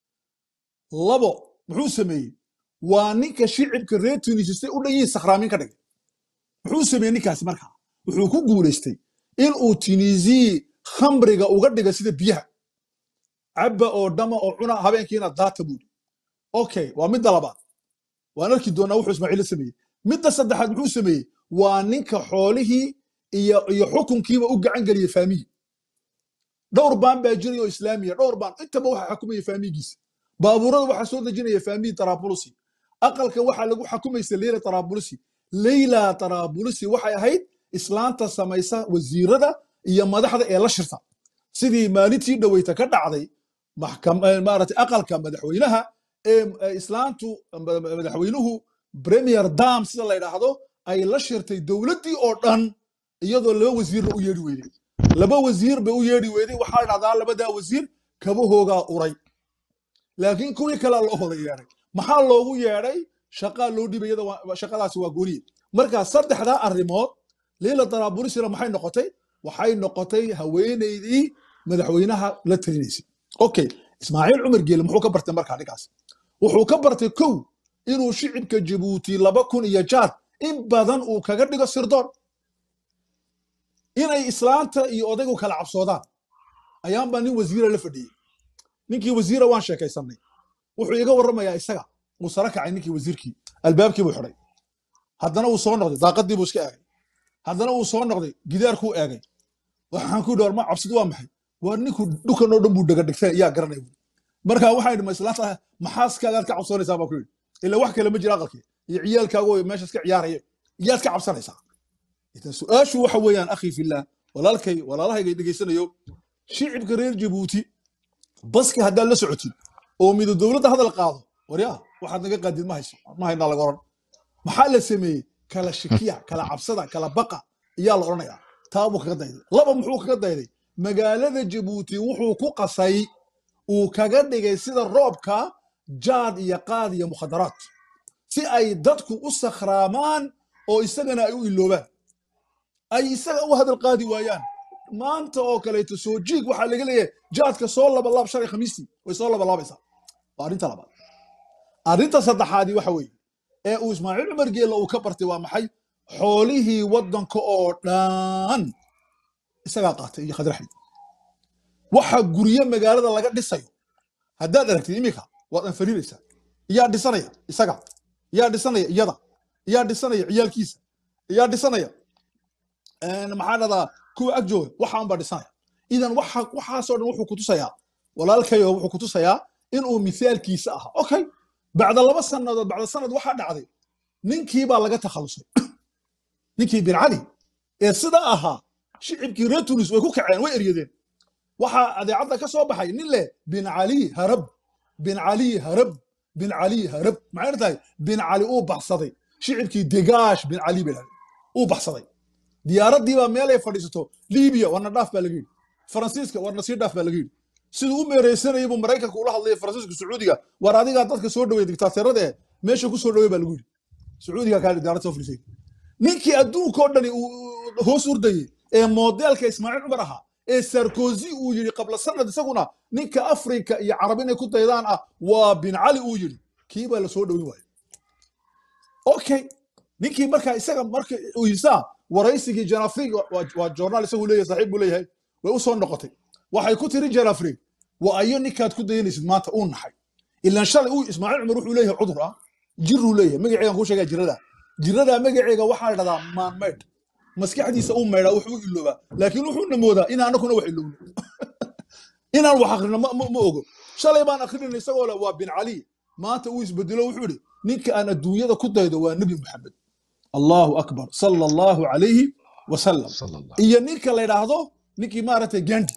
labo muxuu sameeyey waa ninka shicibka reer tunisi say u dhan yihiin sakhraamin ka dhigay muxuu sameeyey ninkaasi markaa wuxuu ku guulaystay inuu tunisi khamriga uga dhiga sida biyaha cabba oo dhama oo cuna habeenkiina daata buuri okay waa midda labaad waan arki doonaa wuxuu ismaaciil sameeyey midda saddexaad muxuu sameeyey waa ninka xoolihii iyo iyo xukunkiiba u gacan geliyey faamiyi dhowr baan baa jiray oo islaamiya dhowr baan intaba waxa xukumaya faamigiisa baabuurada waxaa soo dejinaya faamiyi tarabulusi aqalka waxaa lagu xukumaysa leyla tarabulusi leyla tarabulusi waxay ahayd islaanta samaysa wasiirada iyo madaxda ee la shirta sidii maalintii dhoweyta ka dhacday maxkam- eh, maaragtay aqalka madaxweynaha ee eh, islaantu ma- madaxweynuhu premier dam sida la yidhaahdo ay la shirtay dowladdii oo dhan iyadoo laba wasiirna u yeedhi weyday laba wasiir bay u yeedhi weyday waxaa dhahdaa labadaa wasiir kabahoogaa uray laakiin kuwii kalea loo wada yeedhay maxaa loogu yeedhay shaqaa loo dhibay iyada waa- shaqadaasi waa gooniye marka saddexdaa arrimood leila daraaburisina maxay noqotay waxay noqotay haweeneydii madaxweynaha la talinaysay okay ismaaciil cumar geele muxuu ka bartay markaa ninkaas wuxuu ka bartay kow inuu shicibka jabuuti laba kun iyo jaad in badan uu kaga dhigo sirdoon inay islaanta iyo odaygu kala cabsoodaan ayaanbaa nin wasiira la fadhiyey ninkii wasiira waan sheekaysanay wuxuu iga warramayaa isaga uu sara kacay ninkii wasiirkii albaabkii buu xidhay haddana uu soo noqday daaqadii buu iska eegay haddana uu soo noqday gidaarkuu eegay waxaan ku dhawar ma cabsidu waa maxay waa ninku dhukan oo dhan buu dhagadhigtay yaa garanaya buuri marka waxaan idhi ma islaanta maxaaskaagaad ka cabsoonaysaa baa ku yidhi ila wax kale ma jira aqalkii iyo ciyaalkaagu oo meesha iska ciyaaraya yaad ka cabsanaysaa idan su-aashu waxa weeyaan akhii fillah walaalkay walaalahayga dhegaysanayo shicibka reer jabuuti baska haddaad la socotid oo mido dowladda hadal qaado waryaa waxaad naga qaadid ma hayso ma haynaa laga oran maxaa la sameeyey kala shikiya kala cabsada kala baqa ayaa la odhanayaa taa buu kaga dayday laba muxuu kaga dayday magaalada jabuuti wuxuu ku qasay uu kaga dhigay sida roobka jaad iyo qaad iyo mukhadaraad si ay dadku u sakhraamaan oo isagana ay u iloobaan ay isaga u hadal qaadi waayaan maanta oo kaleeto soo jiig waxaa laga leeyahay jaadka soo labalaab shalay khamiistii way soo labalaabaysaa waa arrinta labaad arrinta saddexaadii waxa weeye ee uu ismaaciil cumar geella uu ka bartay waa maxay xoolihii waddanka oo dhan isagaa qaatay iyo khadraxi waxa guryo magaalada laga dhisayo haddaad aragtid iminka waad anfariiraysaa yaa dhisanaya isaga yaa dhisanaya iyada yaa dhisanaya ciyaalkiisa yaa dhisanaya maxaa dhadaa kuwa ag jooga waxaan baa dhisanaya idan waxa waxaasoo dhan wuxuu kutusayaa walaalkayo wuxuu kutusayaa inuu mithaalkiisa ahaa okay bacda laba sannadood bacda sanad waxaa dhacday ninkii baa laga takhalusay ninkii bin cali ee sida ahaa shicibkii reer tunis way ku kaceen way eryadeen waxaa adeecadda ka soo baxay nin leh bin cali harab bin cali harab bin cali harab maxay tahay bin cali uu baxsaday shicibkii degaash bin cali bay dhahdeen uu baxsaday diyaaraddii baa meel ay fadhiisato libiya warna dhaaf baa laga yidhi faransiiska warna sii dhaaf baa laga yidhi siduu u meereysanayay buu maraykanka ula hadlayay faransiiska sacuudiga war adigaa dadka soo dhaweey diktaateerada eh meesha ku soo dhaweey baa lagu yidhi sacuudiga kaa diyaarad soo fadhiisay ninkii adduunka oo dhani uu hoos urdayey ee moodeelka ismaaciil cumar ahaa ee sarkozy uu yidhi qabla sanad isaguna ninka afrika iyo carab inay ku daydaan ah waa bin cali uu yidhi kii baa la soo dhaweyn waayo okay ninkii markaa isaga marka uu yisaa waraysigii janafrig waa journaal isagu leeyahay saaxiib buu leeyahay way u soo noqotay waxay ku tiri janafrig waa ayo ninkaad ku dayanaysid maanta uu naxay ilaan shalay uu ismaaciil cumar wuxuu leeyahay cudur ah jiruu leeyahay magaceegan kuu sheegaa jirada jirada magaceega waxaa la dhahdaa maanmaydh maskaxdiisa uu maydhaa wuxuu u iloobaa laakiin wuxuuna moodaa in anakuna wax ilowno inaan wax akrino ma ma- ma ogo shalay baan akrinayna isagoo le waa bin cali maanta uu isbedelo wuxuu idhi ninka aan adduunyada ku daydo waa nebi muxamed allahu akbar sala allahu calayhi wasalam صلى الله iyo ninka la yidhaahdo ninkii maaragtay gandi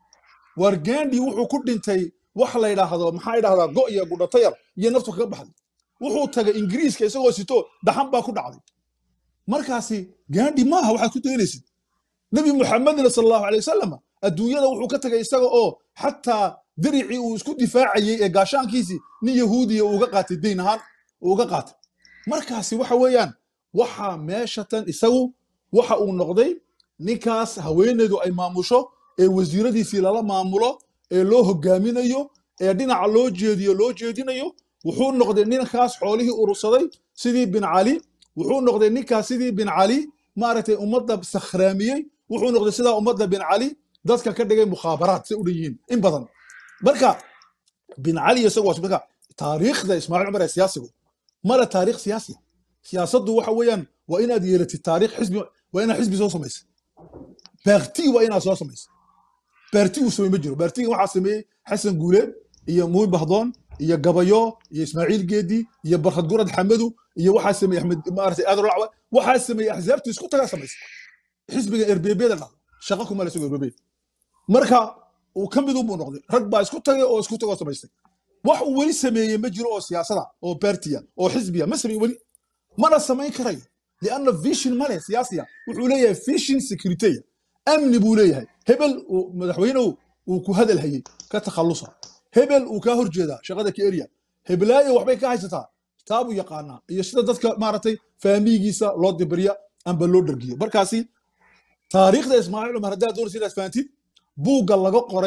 war gandi wuxuu ku dhintay wax la yidhaahdo maxaa yidhahdaa go iyo gudhato yar iyo naftu kaga baxday wuxuu tagay ingiriiska isagoo sito dhaxan baa ku dhacday markaasi gandi maaha waxaad ku daynaysid nebi muxamedna sal allahu alay wasalam adduunyada wuxuu ka tagay isaga oo xataa diricii uu isku difaacayey ee gaashaankiisii nin yahuudiya uu uga qaatay dayn ahaan uu uga qaatay markaasi waxa weeyaan waxa meesha tan isagu waxa uu noqday ninkaas haweeneydu ay maamusho ee wasiiradiisii lala maamulo ee loo hogaaminayo ee dhinaca loo jeediyo loo jeedinayo wuxuu noqday ninkaas xoolihii urursaday sidii bin cali wuxuu noqday ninkaas sidii bin cali maaragtay ummadda sakhraamiyey wuxuu noqday sidaa ummadda bin cali dadka ka dhigay mukhaabaraad say u dhan yihiin in badan marka bin cali isagu waa marka taariikhda ismaaciil cumar ee siyaasigu mala taariikh siyaasiya siyaasaddu waxa weeyaan waa inaad yeelatid taariikh xisbi waa inaad xisbi soo samaysa baarti waa inaad soo samaysa baarti uu samey ma jiro baartiga waxaa sameeyey xasan guuleed iyo muumin bahdoon iyo gabayo iyo ismaaciil geedi iyo barkhad gurad xamadu iyo waxaa sameeyey axmed maaragtay aadar lacwa waxaa sameeyey axsaabtu isku tagaa samaysa xisbiga erbebeeda dhahdo shaqo kuma le isago erbebeed marka uu ka mid unbuu noqday rag baa isku tagay oo isku tagoo samaystay wax uu weli sameeyey ma jiro oo siyaasada oo baartiya oo xisbiya ma sameey weli mana samayn karayo lianna vision male siyaasiya wuxuu leeyahay vision securiteya amni buu leeyahay hebel uu madaxweynuhu uu ku hadal hayey ka takhallusa hebel uu kaa horjeedaa shaqada ka erya heblaayo waxbay ka haysataa taabuu yaqaanaa iyo sida dadka maaragtay faamigiisa loo dibirya amba loo dhergiyo markaasi taariikhda ismaaciil cumar haddaad doonaysa inaad fahantid buugga laga qoray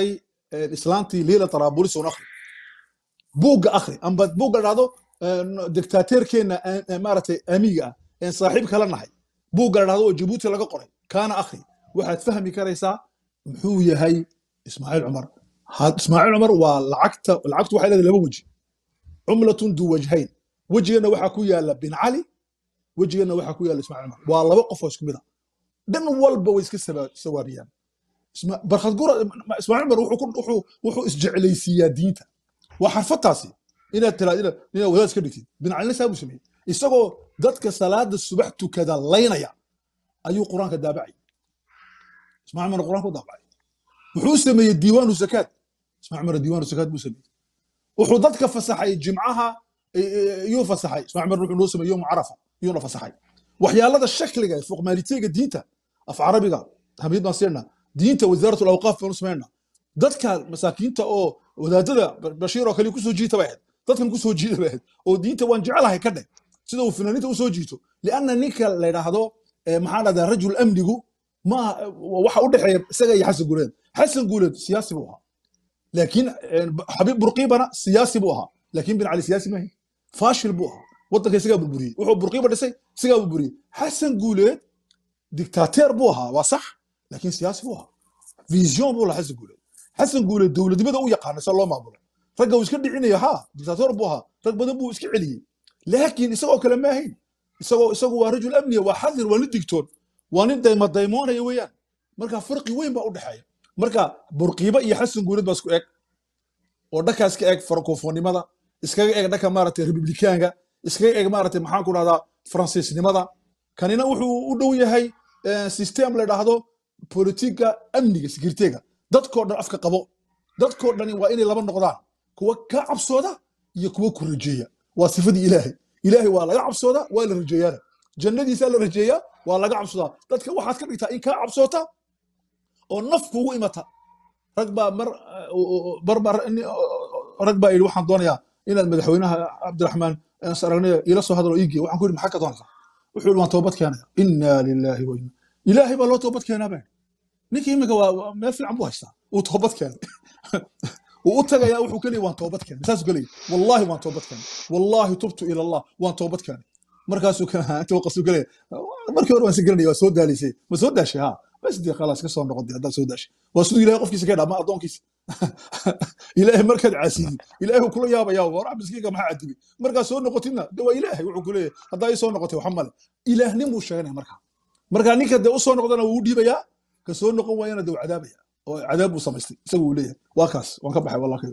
een, islaantii liila taraabulis un akhri buugga akhri amba buugga dhahdo dictateerkeenna aan- aan maaragtay amiga ah een saaxiib kala nahay buugga dhahdo oo jabuuti laga qoray kaana akhri waxaad fahmi karaysaa muxuu yahay ismaaciil cumar Ha- ismaaciil cumar waa lacagta lacagtu waxay leedahay laba weji cumlatun du wajhayn wejigana waxaa ku yaala bin cali wejigana waxaa ku yaala ismaaciil cumar waa laba qof oo isku mid a dhan walba way iska saba- sawaariyaan Isma- barkhad gura ismaaciil cumar wuxuu ku- wuxuu- wuxuu isjeclaysiiyaa diinta waa xarfataasi inaad tiraad inaad inaad wadaad iska dhigtid bin calina saa buu sameeyey isagoo dadka salaada subax tukada laynaya ayuu qur-aanka daabacay ismaaciil cumar qur-aanka u daabacay wuxuu sameeyey diiwaanu zakaad ismaaciil cumar diiwaanu zakaad buu sameeyey wuxuu dadka fasaxay jimcaha e- e- iyuu fasaxay ismaaciil cumar wuxuu noo sameeyey yowm carafa iyuuna fasaxay waxyaalada shakliga ee fuqmaaliteega diinta af carabiga hamid baan siinaa diinta wasaarat alawqaaf baanu samaynaa dadka masaakiinta oo wadaadada bashiir oo kale kusoo jiita bay ahayd dadkan kusoo jiita bay ahayd oo diinta waan jecelahay ka dheh sida uu finaaniinta usoo jiito lianna ninka la yidhaahdo eh, maxaa dhahdaa rajul amnigu ma waxa u dhexeeya isaga iyo xasan guuleed xasan guuleed siyaasi buu ahaa laakiin eh, xabiib burqiibana siyaasi buu ahaa laakiin bin cali siyaasi maahi faashil buu ahaa waddanka isagaa burburiyey wuxuu burqiiba dhisay isagaa burburiyey xasan guuleed dictateer buu ahaa waa sax laakiin siyaasi buu ahaa vision buu lahaa xasan guuleed xasan guuleed dowladnimada u yaqaana se loo maamulo ragga uu iska dhicinayo ha dictator buu ahaa rag badan buu iska celiyey laakiin isagoo kale ma ahayn isagoo isagu waa rajul amniya waa xadir waa nin digtoon waa nin dayma daymoonaya weeyaan marka farqi weyn baa u dhexeeya marka burqiiba iyo xasan guuleed baa isku eg oo dhankaa iska eg francofonimada iskaga eg dhanka maaragtay republikaanka iskaga eg maaragtay maxaan ku dhahdaa faransiisnimada kanina wuxuu u dhow yahay eh, system la dhahdo politiga amniga sekiriteega dadkoo dhan afka qabo dadkoo dhani waa inay laba noqdaan kuwa ka cabsooda iyo kuwa ku rajeeya waa sifadii ilaahay ilaahay waa laga cabsoodaa waa la rajeeyaana jannadiisaa la rajeeyaa waa laga cabsoodaa dadka waxaad ka dhigtaa in kaa cabsoota oo naf kugu imata rag baa mar mar baa ni- rag baa yidhi waxaan doonayaa inaad madaxweynaha cabdiraxmaan aan aragnay ila soo hadlo iigiya waxaan ku yidhi maxaa ka doonaysaa wuxuu yidhi waan toobad keenaya inaa lilaahi wa inna ilaahay baa loo toobad keenaa baa ninkii iminka waa waa meel fiican buu haystaa uu toobad keenay wuu u tagayaa wuxuu kaleeyahy waan toobad keenay saasuu kaleeyahy wallaahi waan toobad keenay wallaahi tubtu ila allah waan toobad keenay markaasuu ka inta waqasuu kaleeyahy markii hore waan si garanaya waa soo daalisay ma soo daashay ha bas dee khalaas ka soo noqon dee haddaad soo daashay waa siduu ilaahay qofkiisa ka dhaa ma addoonkiisa ilaahay markaad caasiyey ilaahay wuu kula yaabayaa war miskiinka maxaa cadibay markaad soo noqotidna de waa ilaahay wuxuu ku leeyahay haddaa ii soo noqotay waxa male ilaahnin buu sheeganaya markaa marka ninka dee u soo noqdana wuu u dhiibayaa ka soo noqon waayana dee wuu cadaabaya oo cadaab buu samaystay isagu uu leeyahay waa kaas waan ka baxay wallahi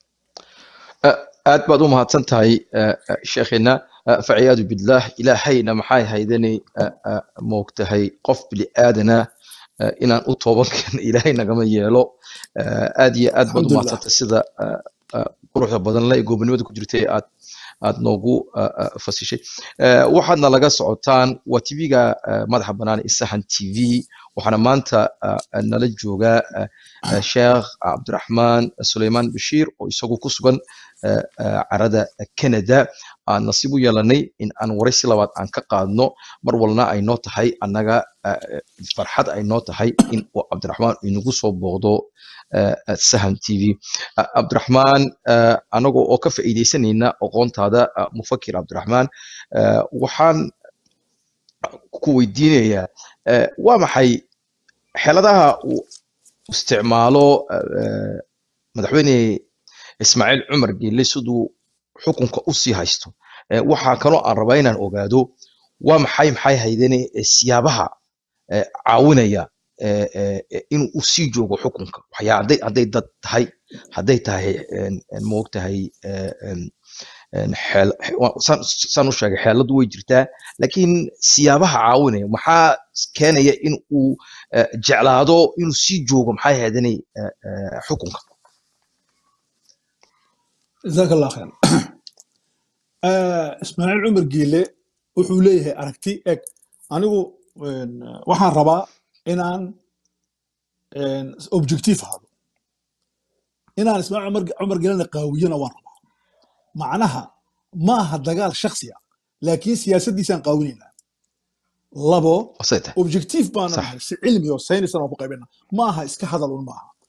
aad baad u mahadsan tahay eh, eh, sheekhina Eh, faciyaadu billaah ilaahayna maxay haydani moogtahay qof bili aadana eh, inaan u tooban karno ilaahay nagama yeelo Eh, aad iyo aad baad u alxamdulilah mahadsantay sida eh, eh, quruxda badan le goobnimada ku jirtay aad aad noogu eh, eh, fasishay Eh, waxaadna laga socotaan waa tv-ga eh, madaxa bannaan ee sahan t v waxaana maanta eh, eh, nala jooga eh, eh, sheekh cabdiraxmaan suleymaan bashiir oo isagu ku sugan eh, eh, carada canada aan nasiib u yeelanay in aan waraysi labaad aan ka qaadno mar walna ay noo tahay annaga eh, eh, farxad ay noo tahay in uu cabdiraxmaan inagu soo booqdo eh, eh, sahan t v Eh, cabdiraxmaan eh, anagoo oo ka faa'iidaysanayna aqoontaada eh, mufakir cabdiraxmaan eh, waxaan ku weydiinayaa eh, waa maxay xeeladaha uu isticmaalo eh, madaxweyne ismaaciil cumar geelle siduu xukunka u sii haysto Eh, waxaa kaloo aan rabaa inaan ogaado waa maxay maxay haydene eh, siyaabaha eh, caawinaya eh, eh, eh, inuu u sii joogo xukunka waxyaa hadday hadday dad tahay hadday tahay en- en moogtahay eh, en- en xeel xe- waa- saan saan u sheegay xeeladu way jirtaa laakiin siyaabaha caawinaya maxaa keenaya in uu eh, jeclaado inuu sii joogo maxay haydene eh, eh, xukunka jazaaka allah khayr Eh, ismaaciil cumar geele wuxuu leeyahay aragti eg anigu een, waxaan rabaa inaan een, objective ahaado inaan ismaaciil cumar cumar geelena qaawiyana waan rabaa macnaha ma aha dagaal shakhsi ah laakiin siyaasaddiisaan qaawinaynaa labo wasay tahay objective baana صح nahay si cilmi oo saynisan oo ku qaybina ma aha iska hadal un maaha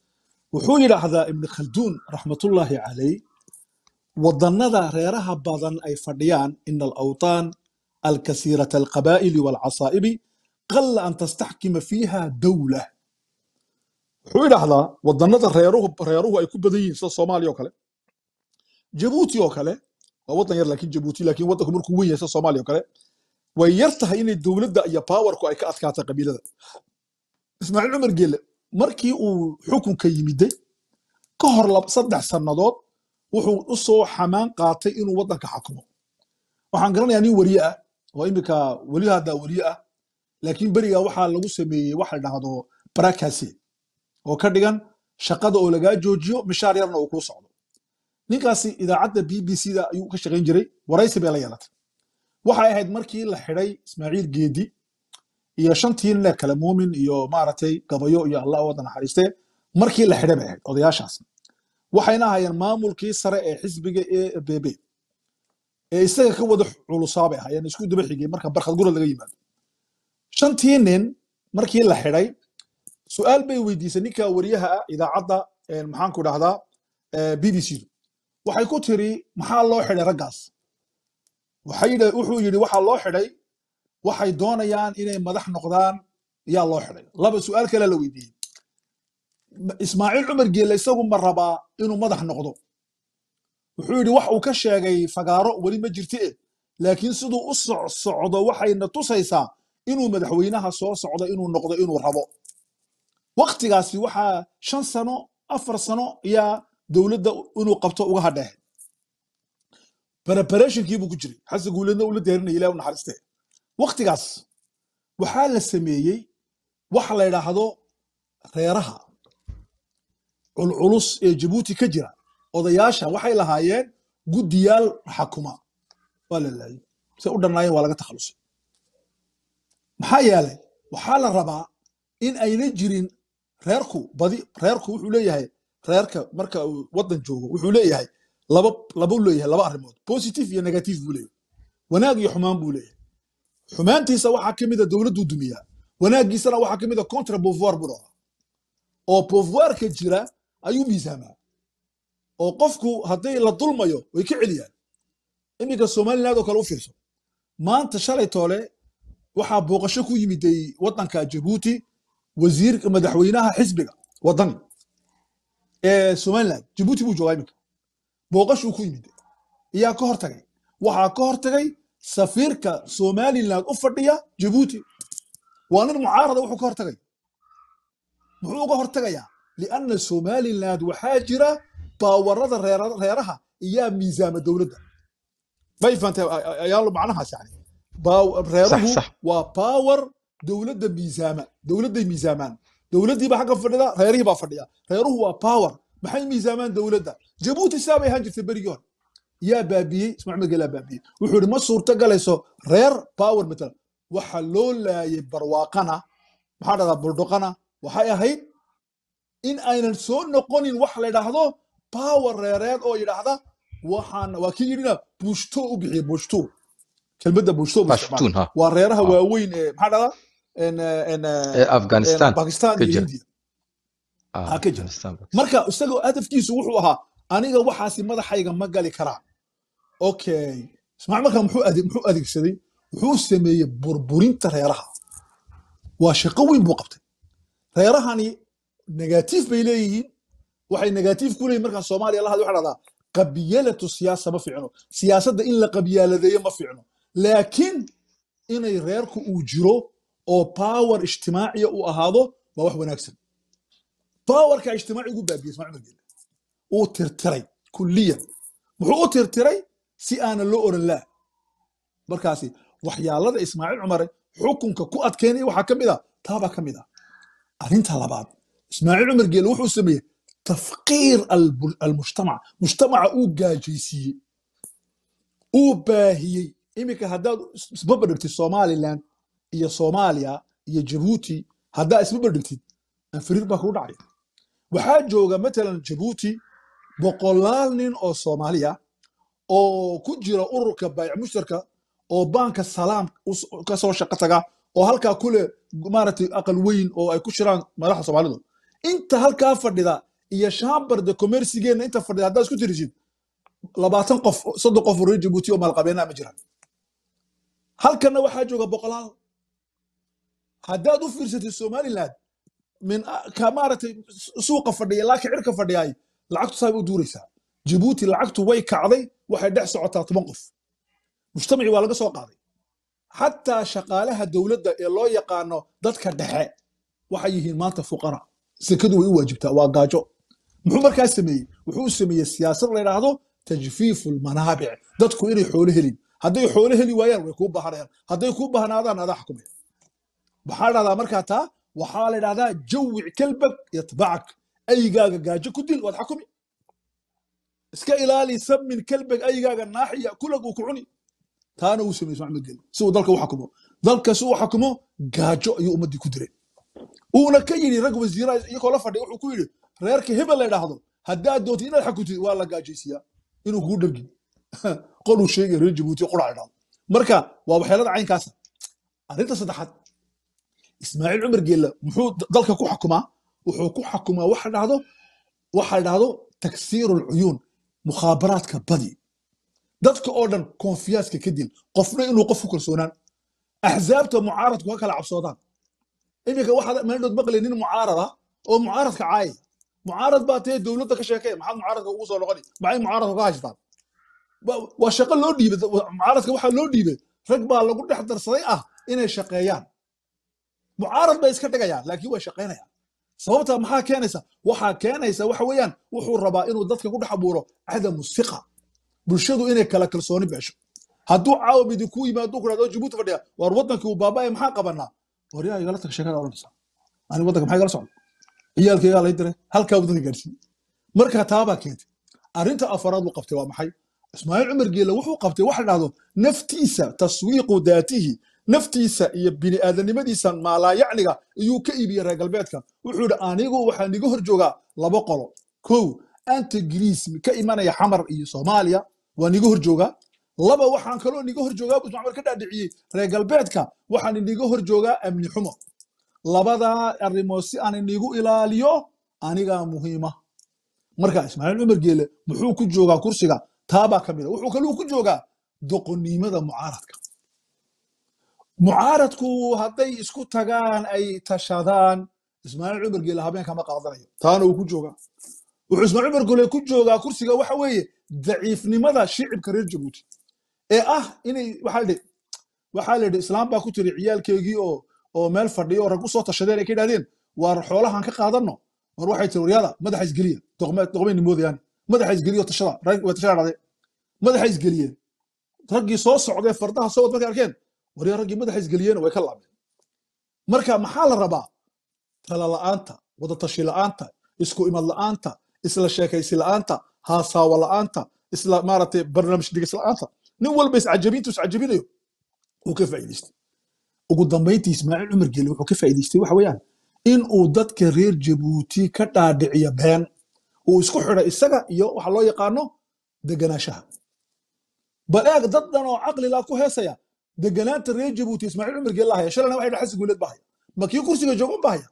wuxuu yidhaahdaa ibni khalduun raxmatullaahi calay wadannada reeraha badan ay fadhiyaan ina alawtaan alkasiirata alqabaa'ili waalcasaa'ibi qalla an tastaxkima fiiha dawla wuxuu yidhaahdaa wadannada reeruhu reeruhu ay ku badan yihiin sida soomaaliya oo kale jabuuti oo kale waa waddan yar laakiin jabuuti laakiin waddanku markuu weyn yahay sida soomaaliya oo kale way yar tahay inay dowladda iyo powerku ay ka adkaatay qabiilada ismaaciil cumar geelle markii uu xukunka yimiday ka hor lab- saddex sannadood wuxuu u soo xamaan qaatay inuu waddanka xakumo waxaan garanayaa nin weriye ah oo imika weli haddaa weriye ah laakiin beriga waxaa lagu sameeyey waxa la dhahdo barakase oo ka dhigan shaqada oo lagaa joojiyo mishaar yarna uu kuu socdo ninkaasi idaacadda b b c da ayuu ka shaqayn jiray waraysi bay la yeelatay waxay ahayd markii la xidhay ismaaciil geedi iyo shantii nin ee kale muumin iyo maaragtay gabayo iyo allah wada naxariistee markii la xidhay bay ahayd odayaashaas waxayna ahaayeen maamulkii sare ee xisbiga ee bb ee isaga ka wada culusaa bay ahaayeen isku daba xigay marka barkhad gurad laga yimaado shantii nin markii la xidhay su-aal bay weydiisay ninka wariyaha ah idaacadda een, maxaan ku dhahdaa b b c du waxay ku tiri maxaa loo xidhay raggaas waxay yidha- wuxuu yidhi waxaa loo xidhay waxay doonayaan inay madax noqdaan yaa loo xidhay laba su-aal kale la weydiiyey Ma- ismaaciil cumar geelle isagu ma rabaa inuu madax noqdo wuxuu yidhi wax uu ka sheegay fagaaro weli ma jirti e laakiin siduu u soc socdo waxayna tusaysaa inuu madaxweynaha soo socdo inuu noqdo inuu rabo waktigaasi waxaa shan sano afar sano ayaa dowladda inuu qabto uga hadheehay preparationkii buu ku jiray xasan guuleedna ula diyaarinaya ilaah u naxariistee waktigaas waxaa la sameeyey waxa la yidhaahdo reeraha culculus ee jabuuti ka jira odayaasha waxay lahaayeen guddiyaal xakuma waa la laayay se u dhannaayeen waa laga takhalusay maxaa yeelay waxaa la rabaa in ayna jirin reerku badi reerku wuxuu leeyahay reerka marka uu waddan joogo wuxuu leeyahay laba laba uu leeyahay laba arrimood positive iyo negative buu leeyahay wanaag iyo xumaan buu leeyahay xumaantiisa waxaa ka mida dowladduu dumiyaa wanaaggiisana waxaa ka mida contra pouvoir buu dhahaa oo pouvoirka jira ayuu miisaamaa oo qofku hadday la dulmayo way ka celiyaan iminka somaliland oo kale u fiirso maanta shalay toole waxaa booqasho ku yimiday waddanka jabuuti wasiirka madaxweynaha xisbiga waddani ee somaliland jabuuti buu joogaa iminka booqashuu ku yimid iyaa ka hortagay waxaa ka hortagay safiirka somaliland u fadhiya jabuuti waa nin mucaarada wuxuu ka hortagay muxuu uga hortagayaa lianna somaliland waxaa jira baawarada reera- reeraha iyaa miisaama dowladda may fahantay ayaa macnahaas yani Baa- reeruhu صح. waa power dowladda miisaama dowladday miisaamaan dowladdiiba xagga fadhida reerihii baa fadhiya reeruhu waa power maxay miisaamaan dowladda jabuuti saa bay ahaan jirtay berigii hore yaa baabiyey ismaaciil gelaa baabiyey wuxuu yidhi ma suurta galayso reer power matala waxa loo laayay barwaaqana maxaa dhahdaa buldhuqana waxay ahayd in aynan soo noqonin wax la yidhaahdo power reereed oo yidhaahda waxaan waa kii yidhina bushto u bixiye bushto kelmadda bushto buu isticmaalay. Pashtun, ha. waa reeraha Ah. waaweyn ee maxaa dhahdaa en, eh, en, eh, ee afghanistan en, bakistan ka iyo jira. hindiya Ah, ha ka jira. Afghanistan. marka isagoo hadafkiisu wuxuu ahaa aniga waxaasi madaxayga ma gali karaan okay ismaaciil markaa muxuu ade- muxuu adeegsaday wuxuu sameeyey burburinta reeraha waa shaqo weyn buu qabtay reerahani negatiif bay leeyihiin waxay negatiif ku leeyihin markaa soomaaliya la hadla waxa dhahdaa qabiyalatu siyaasa ma fiicno siyaasadda in la qabiyaaladeeyo ma fiicno laakiin inay reerku uu jiro oo power ijtimaaciya uu ahaado waa wax wanaagsan باورka ijtimaaci ugu baabiyey ismaaciil margele uu tirtiray kulliyan muxuu u tirtiray si aanan loo oran laa markaasi waxyaalada ismaaciil cumare xukunka ku adkeynaya waxaa ka mid a taabaa ka mid a arrinta labaad ismaaciil cumar geele wuxuu sameeyey tafqiir albu- almujtamac mujtamaca uu gaajaysiiyey uu baahiyey iminka haddaad is- isbabadhigtid somaliland iyo soomaaliya iyo jabuuti haddaa isbabadhigtid anfiriir baa kugu dhacaya waxaa jooga matalan jabuuti boqolaal nin oo soomaaliya oo ku jira ururka baayic mushtarka oo baanka salaam us- ka soo shaqo taga oo halkaa kule maaragtay aqal weyn oo ay ku jiraan madaxda soomaalidu inta halkaa fadhida iyo shambarda commercigeenna inta fadhida haddaad isku tirisid labaatan qof soddon qof oo reer jabuuti oo maalqabeena ma jiraan halkanna waxaa jooga boqolaal haddaad u fiirsatid somaliland min ka maaragtay suuqa fadhiya ilaa kicirka fadhiyaay lacagtu saabay u duuraysaa jabuuti lacagtu way kacday waxay dhex socotaa toban qof mujtamacii waa laga soo qaaday xataa shaqaalaha dowladda ee loo yaqaano dadka dhexe waxay yihiin maanta fuqara sekadu way u waajibtaa waa gaajo muxuu markaa sameeyey wuxuu sameeyey siyaasad la yidhaahdo tajfiifu lmanaabic dadku inay xoolo helin hadday xoolo heli waayaan way kuu bahanayaan hadday kuu bahanaadaan adaa xukumaya maxaa dhahdaa markaa taa waxaa la dhahdaa jawic kalbak yatbacak aygaaga gaajo ku dil waad xakumi iska ilaali samin kalbak aygaaga naaxiya kulag uu ku cuni taana uu sameeyey ismaaciil gel si uu dalka u xakumo dalka si uu xakumo gaajo ayuu ummaddii ku diray uuna ka yidhi rag wasiiraha iyagoo la fadhiya wuxuu ku yidhi reerka hebel la yidhaahdo haddaad doontid inaad xakuntid waa la gaajaysiyaa inuu kuu dhargi qoluu sheegay reer jabuuti qura idhaahdo marka waa waxyeelada caynkaasa arrinta saddexaad ismaaciil cumar geella muxuu dalka ku xakumaa wuxuu ku xakumaa waxa dhahdo waxa dhahdo taksiiru lcuyuun mukhaabaraadka badi dadka oo dhan konfiyaaska ka dil qofna inuu qof ku kalsoonaan axzaabta mucaaradku ha kala cabsoodaan iminka waxaad meeldhood maqlay nin mucaarada oo mucaaradka caaya mucaarad baa tee dowladda ka sheekee maxaad mucaaradka ugu soo noqoni maxay mucaaradka ka haystaan waa shaqo loo dhiibay mucaaradka waxaa loo dhiibay rag baa lagu dhex darsaday ah inay shaqeeyaan mucaarad bay iska dhigayaan laakiin way shaqaynayaan sababta maxaa keenaysa waxaa keenaysa waxa weeyaan wuxuu rabaa inuu dadka ku dhex abuuro cadamu siqa bulshadu inay kala kalsooni beesho hadduu caawa midi ku yimaado ku dhahdo jabuuti fadhiya waar waddankii uu baaba'ay maxaa qabanaa war yaa igala tag sheekada odhanaysa ani waddanka maxaa igala socda ciyaalkaygaa lay diray halkaa waddanka gaarsiiyey marka taabaa keentay arrinta afaraad uu qabtay waa maxay ismaaciil cumar geelle wuxuu qabtay waxa dhahdo naftiisa taswiiqu daatihi naftiisa iyo bini'aadanimadiisa maalaayacniga iyuu ka iibiyey reer galbeedka wuxuu yidhi anigu waxaa niga hor joogaa laba qolo kow antigriis ka imanaya xamar iyo soomaaliya waa niga hor joogaa laba waxaan kaloo niga hor joogaa buu maxamed ka dhaadhiciyey reer galbeedka waxaan iniga hor joogaa amni xumo labadaa arrimood si aan inigu ilaaliyo anigaa muhiima marka ismaaciil cumar geele muxuu ku joogaa kursiga taabaa ka mid a wuxuu kaluu ku joogaa doqonnimada mucaaradka mucaaradku hadday isku tagaan ay tashadaan ismaaciil cumar geele habeen kama qaadanayo taana uu ku joogaa wuxuu ismaaciil cumar geele ku joogaa kursiga waxa weeye daciifnimada shicibka reer jabuuti ee ah inay waxaa lidhi waxaa la yidhi islaam baa ku tiri ciyaalkeygii oo oo meel fadhiya oo rag u soo tashadeen ay ka yidhahdeen waar xoolahan ka qaadanno war waxay tiri waryada madaxa isgeliya doqmayni moodayaan madaxa isgeliyo tashada way tashada dhadeen madaxa isgeliyeen raggii soo socdee fardaha soo wad markay arkeen waryaa raggii madaxa isgeliyeen way ka laabeen marka maxaa la rabaa tala la'aanta wada tashi la'aanta isku imad la'aanta isla sheekaysi la'aanta haasaawa la'aanta isla maaragtay barnaamij dhigis la'aanta nin walba iscajabintu iscajabinayo uu ka faa'iidaystay ugu dambayntii ismaaciil cumar geele wuxuu ka faa'iidaystay waxa weeyaan in uu dadka reer jabuuti ka dhaadhiciyo been uu isku xidhay isaga iyo waxa loo yaqaano deganaanshaha bal eeg dad dhan oo caqli laa ku heesaya deganaanta reer jabuuti ismaaciil cumar geele lahaya shalana waxay dhahay xasan guuleed bahaya ma kii kursiga joogan bahaya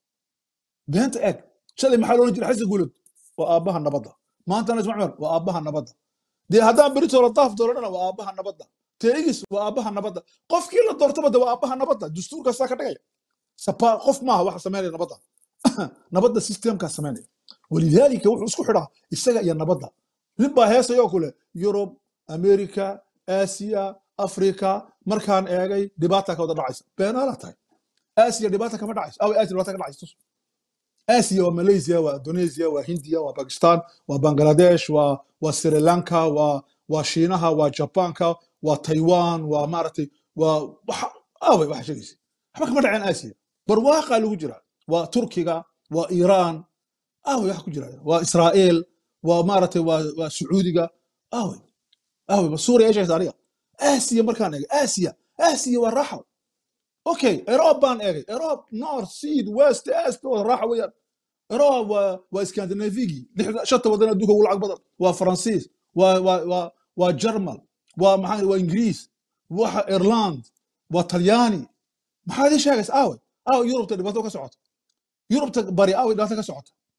beenta eeg shalay maxaa loolan jiray xasan guuleed waa aabbaha nabadda maantana ismaaciil cumar waa aabbaha nabadda dee haddaan beritoola daaf dooranana waa aabbaha nabadda teegis waa aabbaha nabadda qofkii la doortaba de waa aabbaha nabadda dastuurkaasaa ka dhigaya sapa qof maaha waxa samaynaya nabadda nabadda systemkaa samaynaya walidaalika wuxuu isku xidhaa isaga iyo nabadda nin baa heesayoo kule yurub america aasiya africa markaan eegay dhibaata ka wada dhacaysa beenaala tahay aasiya dhibaata kama dhacayso aw aasiya dhibaata ka dhacayso aasiya waa malaysia waa indonesia waa hindiya waa pakistan waa bangladesh waa waa sri lanka waa waa shiinaha waa jabanka waa taiwan waa maaragtay waa waxa aaway waxa sheegaysa waxba kama dhaceen aasiya barwaaqaa lagu jira waa turkiga waa iiraan aaway waxa ku jira waa israa'iil waa maaragtay waa waa sacuudiga aaway aaway waa suuriya eesha haysa aniga aasiya markaan eegay aasiya aasiya waa raaxo okay erob baan eegay erob north seed west est waa raaxo weeyaan erob waa waa scandinavigi shanta wadan adduunka ugu lacag badan waa faransiis waa waa waa waa german waa maxaa waa ingiriis waxa ireland waa talyaani maxaa idin sheegaysa aaway aaway yurubta dhibaato ka socota yurubta bari aaway dhibaato ka socota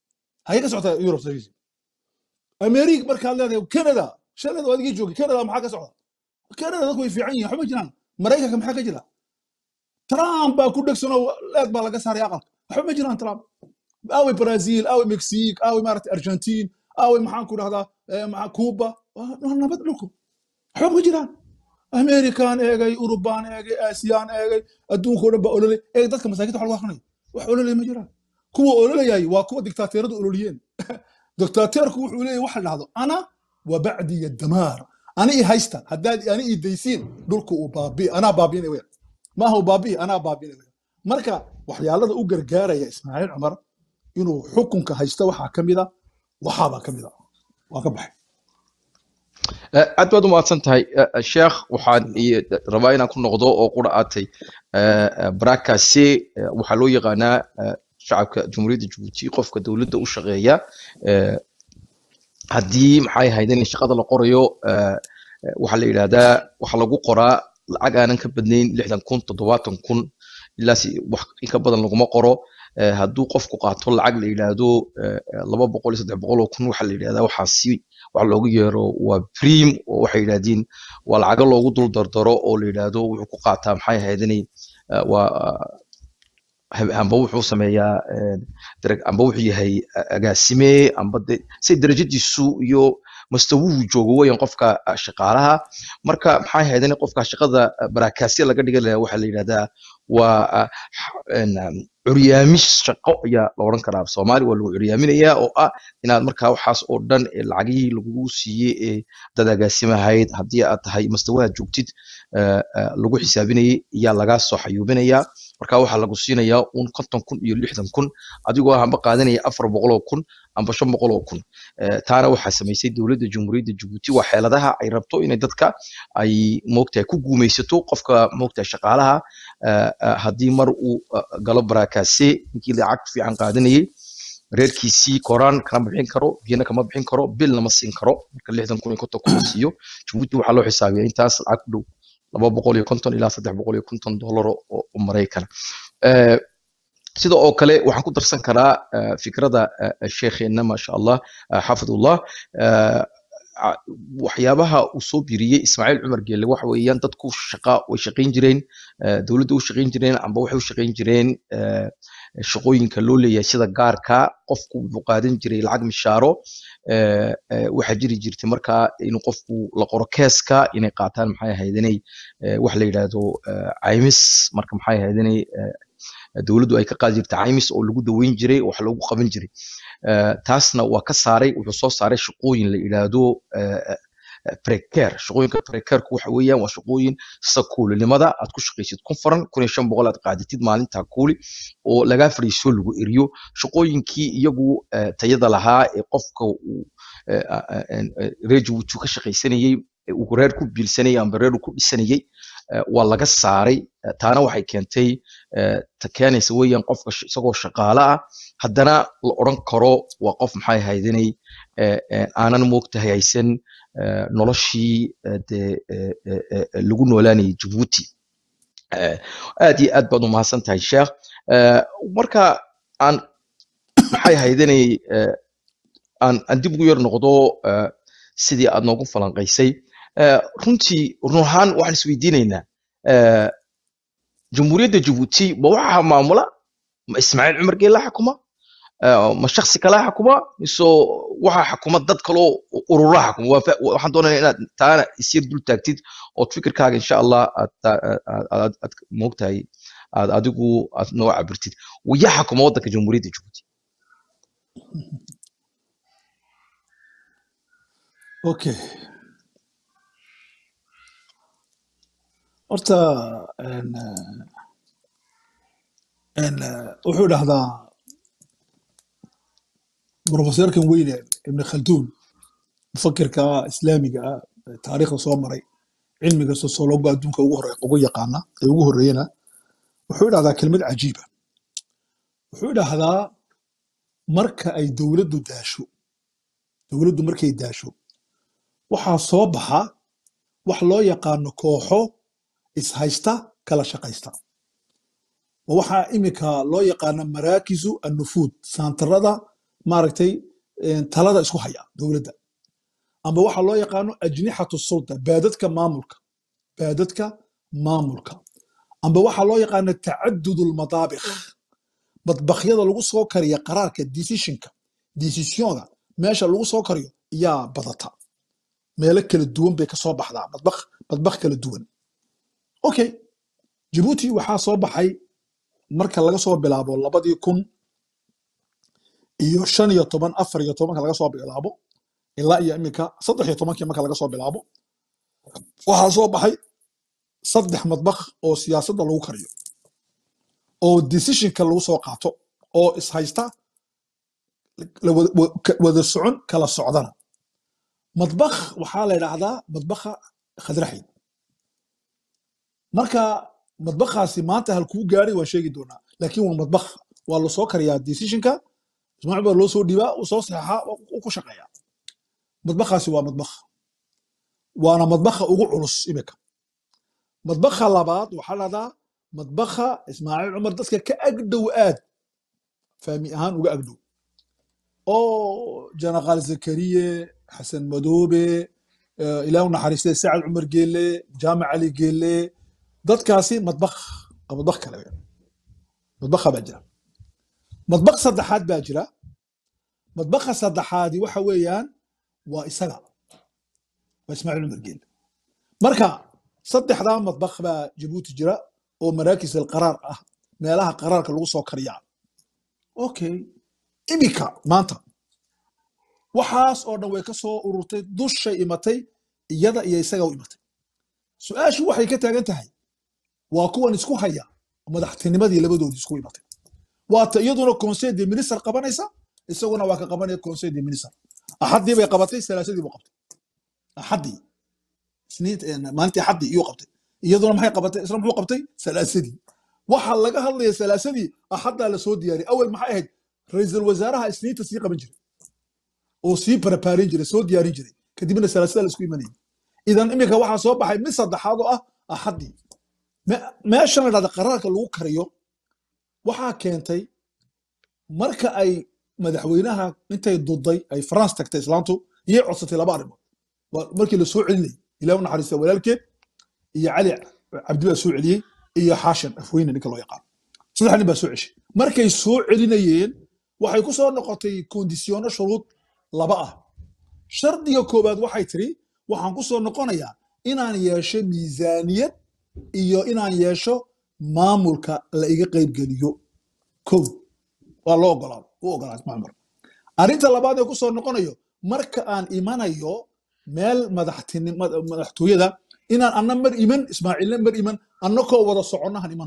hagee ka socota europe service america markaad leedahay canada shalada waa adigii joogay canada maxaa ka socda canada dadku way fiican yihiin waxba jiraan maraykanka maxaa ka jira trump baa ku dhegsanoo leed baa laga saaray aqalka waxba ma jiraan trump awe brazil awe mexique awe maarata argentine awe maxaan ku dhahdaa eh, maxaa cuba waa waa nabad dhulku waxba ma jiraan american eegay urubaan eegay aasiyaan eegay adduunka oo dhan baa ololay eeg dadka masaakiinta waxa lagu akrinaya wax ololaya ma jiraan kuwa ololayay waa kuwa diktaateeradu ololiyeen diktaateerku wuxuu leeyahy waxa la dhahdo ana wa bacdiya damaar ani i haysta haddaad ani i daysiin dhulku uu baabi anaa baabiinay weya maaha uu baabi'i anaa baabiinay weya marka waxyaalada u gargaaraya ismaaciil cumar inuu xukunka haysta waxaa ka mida waxaabaa ka mida waa ka baxay Eh, aad baad u mahadsan tahay Eh, eh, sheekh waxaan i- rabaa inaan ku noqdo oo qura aatay barakase waxaa loo yaqaanaa eh, shacabka jumhuuriyadda jabuuti qofka dowladda u shaqeeya eh, haddii maxay ahayd in shaqada la qorayo eh, eh, waxaa la yidhahdaa waxa lagu qoraa lacag aanan ka badnayn lixdan kun toddobaatan kun ilaa si wax in ka badan laguma qoro Eh, hadduu qofku qaato lacag la yidhaahdo eh, eh, laba boqol iyo saddex boqol oo kun waxaa la yidhahdaa waxaasi waxa loogu yeero waa prim oo waxay yidhahdiin waa lacago loogu dul dardaro oo la yidhaahdo wuxuu ku qaataa maxay ahayd inay eh, waa hab- amba wuxuu sameeyaa eh, darag- amba wuxuu yahay a- agaasime amba de say darajadiisu iyo mastawuhu joogo weyan qofka ah, shaqaalaha marka maxay ahayd in qofka shaqada ah, barakasya laga dhigan lahaa waxaa la yidhahdaa waa ah, x- en, um, curyaamis shaqo ayaa la odhan karaa soomaali waa lagu curyaaminayaa oo ah inaad markaa waxaas oo dhan ee lacagihii lagugu siiyey ee dad agaasimahayd haddii aad tahay mastawaha joogtid eh, eh, lagu xisaabinayay ayaa lagaa soo xayuubinayaa marka waxaa lagu siinayaa un konton kun iyo lixdan kun adigoo hamba qaadanaya afar boqoloo kun amba shan boqoloo kun Eh, taana waxaa samaysay dowladda jamhuuriyadda jabuuti waa xeeladaha ay rabto inay dadka ay moogtahay ku guumaysato qofka moogtahay shaqaalaha eh, eh, haddii mar uu eh, galo barakase ninkii lacag fiican qaadanayay reerkiisii koraan kama bixin karo biyana kama bixin karo bilna ma siin karo marka lixdan kun iyo konton kun la siiyo jabuuti waxaa loo xisaabiyaa intaas lacag ku dhow laba boqol iyo konton ilaa saddex boqol iyo konton dollar oo oo maraykan Eh, sida oo kale waxaan ku darsan karaa eh, fikrada eh, sheekheena maasha allah eh, xafidullah eh, a- waxyaabaha uu soo biriyey ismaaciil cumar geelle waxa weeyaan dadku shaqa way shaqayn jireen eh, dowladda u shaqayn jireen amba waxay u shaqayn jireen eh, shaqooyinka loo leeyahay sida gaarka qofku wuxuu qaadan jiray lacag mishaaro eh, eh, waxaa jiri jirtay markaa inuu qofku la qoro keeska inay qaataan maxay ahayd inay eh, wax la yidhaahdo eh, caymis marka maxay ahayd inay eh, dowladdu ay ka qaadi jirtay caymis oo lagu daweyn jiray oo wax loogu qaban jiray Eh, taasna waa ka saaray wuxuu soo saaray shaqooyin la yidhaahdo eh, eh, precare shaqooyinka precarku waxa weeyaan waa shaqooyin sida kuulinimada aad ku shaqaysid kun faran kun iyo shan boqol aad qaadatid maalintaa kuuli oo lagaa fadhiiso lagu eriyo shaqooyinkii iyagu eh, tayada lahaa ee qofka uu eh, a- a- en, eh, reer jabuuti ka shaqaysanayey ee uu reer ku biilsanayay amba reer uu ku dhisanayay eh, waa laga saaray Eh, taana waxay keentay eh, ta keenaysa weeyaan qofka sh- isagoo shaqaale ah haddana la odhan karo waa qof maxay ahayd inay eh, eh, aanan moogtahay haysan eh, noloshii eh, dee eh, eh, eh, lagu noolaanayay jabuuti Eh, aad iyo aad baad u mahadsan tahay sheekh Eh, marka aan maxay ahayd inay eh, aan aan dib ugu yar noqdo eh, sidii aad noogu falanqaysay Eh, runtii run ahaan waxaan isweydiinaynaa eh, jamhuuriyadda jabuuti ma waxaa maamula ma ismaaciil cumar geela xukuma Eh, ma shaksi kala xukuma mise waxaa xukuma dad kaloo urura xukuma Waa fa- waxaan doonaya inaad taana isyar dul taagtid ood fikirkaaga insha allah aad ta- aad- aad- aad moogtahay aad adigu aad noo cabirtid yaa xukuma waddanka jamhuuriyadda jabuuti okay horta en, en, wuxuu dhahdaa profesorkan weyne ibn khalduun mufakirka islaamiga ah ee taariikhda soo maray cilmiga sosiologa adduunka ugu hore ugu yaqaana ee ugu horeeyana wuxuu dhahdaa kelmad cajiiba wuxuu dhahdaa marka ay dowladdu daasho dowladdu markay daasho waxaa soo baxa wax loo yaqaano kooxo ishaysta kala shaqaysta waa waxaa imika loo yaqaano maraakisu annufuud saantarada maaragtay een, talada isku haya dowladda amba waxa loo yaqaano ajnixatu sulta baadadka maamulka baadadka maamulka amba waxaa loo yaqaano tacadud lmadaabikh badbakyada lagu soo kariya qaraarka decisionka decisionga meesha lagu soo kariyo yaa badata meelo kala duwan bay ka soo baxdaa badbakh badbakh kala duwan okay jabuuti waxaa soo baxay marka laga soo bilaabo labadii kun iyo shan iyo toban afar iyo tobanka laga soo bilaabo ilaa iyo iminka saddex iyo tobankii marka laga soo bilaabo waxaa soo baxay saddex madbakh oo siyaasadda lagu kariyo oo decisionka lagu soo qaato oo ishaysta la wada wa- ka- wada socon kala socdana madbakh waxaa la yidhaahdaa madbakha khadraxid marka madbakhaasi maanta halkuu gaaray waan sheegi doonaa laakiin waa madbakh waa lasoo kariyaa decisionka ismaaciil baa loo soo dhiibaa uu soo saxeexaa uu ku shaqeeyaa madbakhaasi waa madbakh waana madbakha ugu culus imika madbakha labaad waxaa lahdaa madbakha ismaaciil cumar dadka ka agdhow aad fahmi ahaan uga agdhow oo janaqaal zakariye xasan madoobe eh, ilaah u naxariistay sacad cumar geelle jaamac cali geelle dadkaasi madbakh waa madbakh kale weyn. madbakha baa jira madbakh saddexaad baa jira madbakha saddexaadi waxa weeyaan waa isaga waa ismaaciil cumar geelle marka saddexdaa madbakh baa jabuuti jira oo maraakis alqaraar ah meelaha qaraarka lagu soo kariyaa okay imika maanta waxaas oo dhan way ka soo ururtay dushay imatay iyada iyo isaga u imatay su-aashu waxay ka taagan tahay waa kuwan isku haya madaxtinimadii labadoodii isku imatay waata iyaduna conseil de minister qabanaysa isaguna waa ka qabanaya conseil de minister axaddii bay qabatay salaasadii buu qabtay axaddii isniinta eh, maalintii axaddii iyuu qabtay iyaduna maxay qabatay isna muxuu qabtay salaasadii waxa laga hadlaya salaasadii axaddaa lasoo diyaariyay awel maxay ahayd ra-iisul wasaaraha isniinta sii qaban jiray oo sii barabaarin jiray soo diyaarin jiray kadibna salaasada la isku imanayay idan iminka waxaa soo baxay mid saddexaad oo ah axaddii Me- meeshan la dhahda qaraarka lagu kariyo waxaa keentay marka ay madaxweynaha intay duday ay france tagtay islaantu iyay codsatay laba arrimood Waa markii la soo celinayay ilaah u naxariista walaalkeed iyo cali cabdi baa soo celiyey iyo xaashan afweyne ninka loo yaqaan saddex nin baa soo ceshay markay soo celinayeen waxay ku soo noqotay kondisyono shuruud laba ah shardiga koowaad waxay tiri waxaan ku soo noqonayaa inaan yeesho miisaaniyad iyo inaan yeesho maamulka la iga qaybgeliyo kow waa loo ogolaado u ogolaaday macmar arrinta labaad ee ku soo noqonayo marka aan imanayo meel madaxtini- mad- madaxtooyada inaan anna mar iman ismaaciilna mar iman annakoo wada soconnahan iman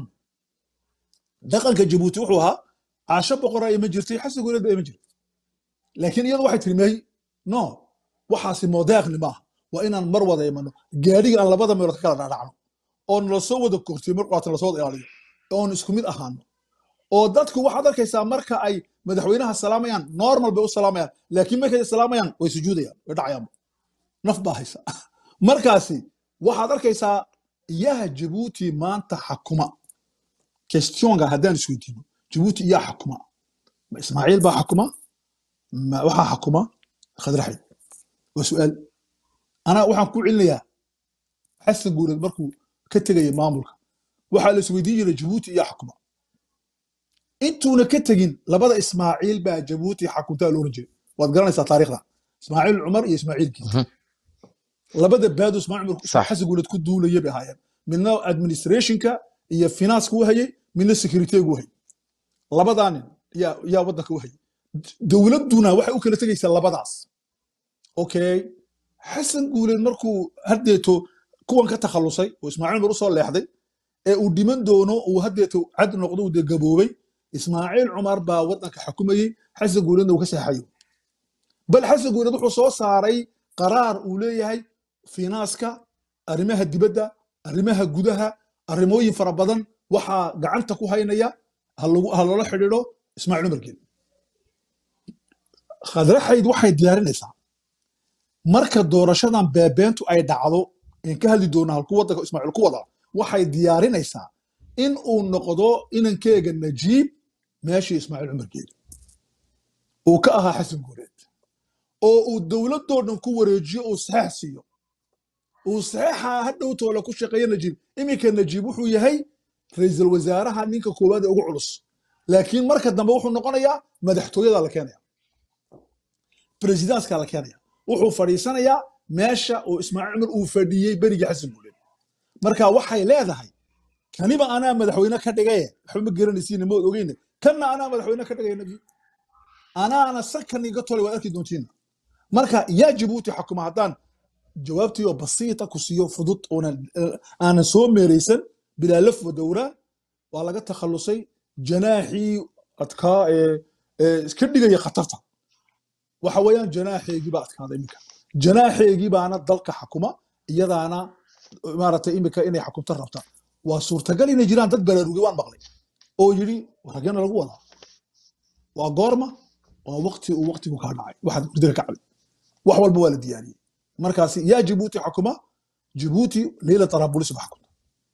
dhaqanka jabuuti wuxuu ahaa caasho boqoraa ima jirtay xasan guuleed baa ima jirtay laakiin iyadu waxay tiri may no waxaasi moodeeqni maaha waa inaan mar wada imano gaadhiga aan labada meelood ka kala dhaadhacno oo nala soo wada kortiyo mar qaata nala soo wada ilaaliyo oon isku mid ahaano oo dadku waxaad arkaysaa marka ay madaxweynaha salaamayaan normal bay u salaamayaan laakiin markay salaamayaan way sujuudayaan way dhacayaanba naf baa haysa markaasi waxaad arkaysaa iyaha jabuuti maanta xakuma questionga haddaan isweydiino jabuuti iyaa xakuma ma ismaaciil baa xakuma ma waxaa xakuma khadraxid waa su'aal anaa waxaan ku celinayaa xasan guureed markuu ka tegaya maamulka waxaa la isweydiin jiray jabuuti iyaa xakuma intuuna ka tegin labada ismaaciil baa jabuuti xakuntaa looran jiray waad garanaysaa taariikhda ismaaciil cumar iyo ismaaciil giid Mhm. labada baadu ismaaciil cumar Sax. xasan guuleed ku duulaya bay ahaayeen midna administrationka iyo finance u hayay midna securitygu hayay labadaa nin yaa yaa waddanka u hayay dowladduna waxay u kala tegaysaa labadaas okay xasan guuleed markuu haddeeto kuwan ka takhalusay oo ismaaciil cumar usoo leexday ee uu dhiman doono uu haddeeto cad noqdo uu dee gaboobay ismaaciil cumar baa waddanka xukumayey xasan guuleedna uu ka seexayo bal xasan guuleed wuxuu soo saaray qaraar uu leeyahay finaaska arrimaha dibadda arrimaha gudaha arrimooyin fara badan waxaa gacanta ku haynaya ha lagu- ha loola xidhiidho ismaaciil cumar geed khadraxayd waxay diyaarinaysaa marka doorashadan beebeentu ay dhacdo in ka hadli doona halku waddanka ismaaciil ku wada waxay diyaarinaysaa in uu noqdo inankeega najiib meeshii ismaaciil cumar geed uu ka ahaa xasan guureed oo uu dowladoo dhan ku wareejiyo uu saxeex siiyo uu saxeexa hadhowtoola ku shaqeeyo najiib iminka najiib wuxuu yahay ra'iisul wasaaraha ninka koowaad ee ugu culus laakiin marka dambe wuxuu noqonayaa madaxtooyada la keenaya presidanskaa la keenaya wuxuu fadhiisanayaa meesha oo ismaaciil cumar uu fadhiyey berigii xasan guuleed marka waxay leedahay kaniba anaa madaxweyne ka dhigaye waxba ma garanaysiin mood ogeyne kanna anaa madaxweyne ka dhigay nabi anaana sakan iga tolay waad arki doontiina marka yaa jabuuti xukuma haddaan jawaabtii oo basiita ku siiyo fudud oonan aanan soo meeraysan bilaa laf wa dowraan waa laga takhalusay janaaxii adkaa ee ee iska dhigaya khatarta waxa weeyaan janaaxeegii baa adkaaday iminka janaaxeegii baana dalka xakuma iyadaana maaragtay iminka inay xakumta rabta waa suurtagal inay jiraan dad baraarugay waan maqlay oo yidhi rageena lagu wadaa waa goorma waa waqti uu waqtigu kaa dhacay waxaad hurdada ka cabay wax walba waa la diyaariyey markaasi yaa jabuuti xakuma jabuuti leyla tarabulisi ba xakumta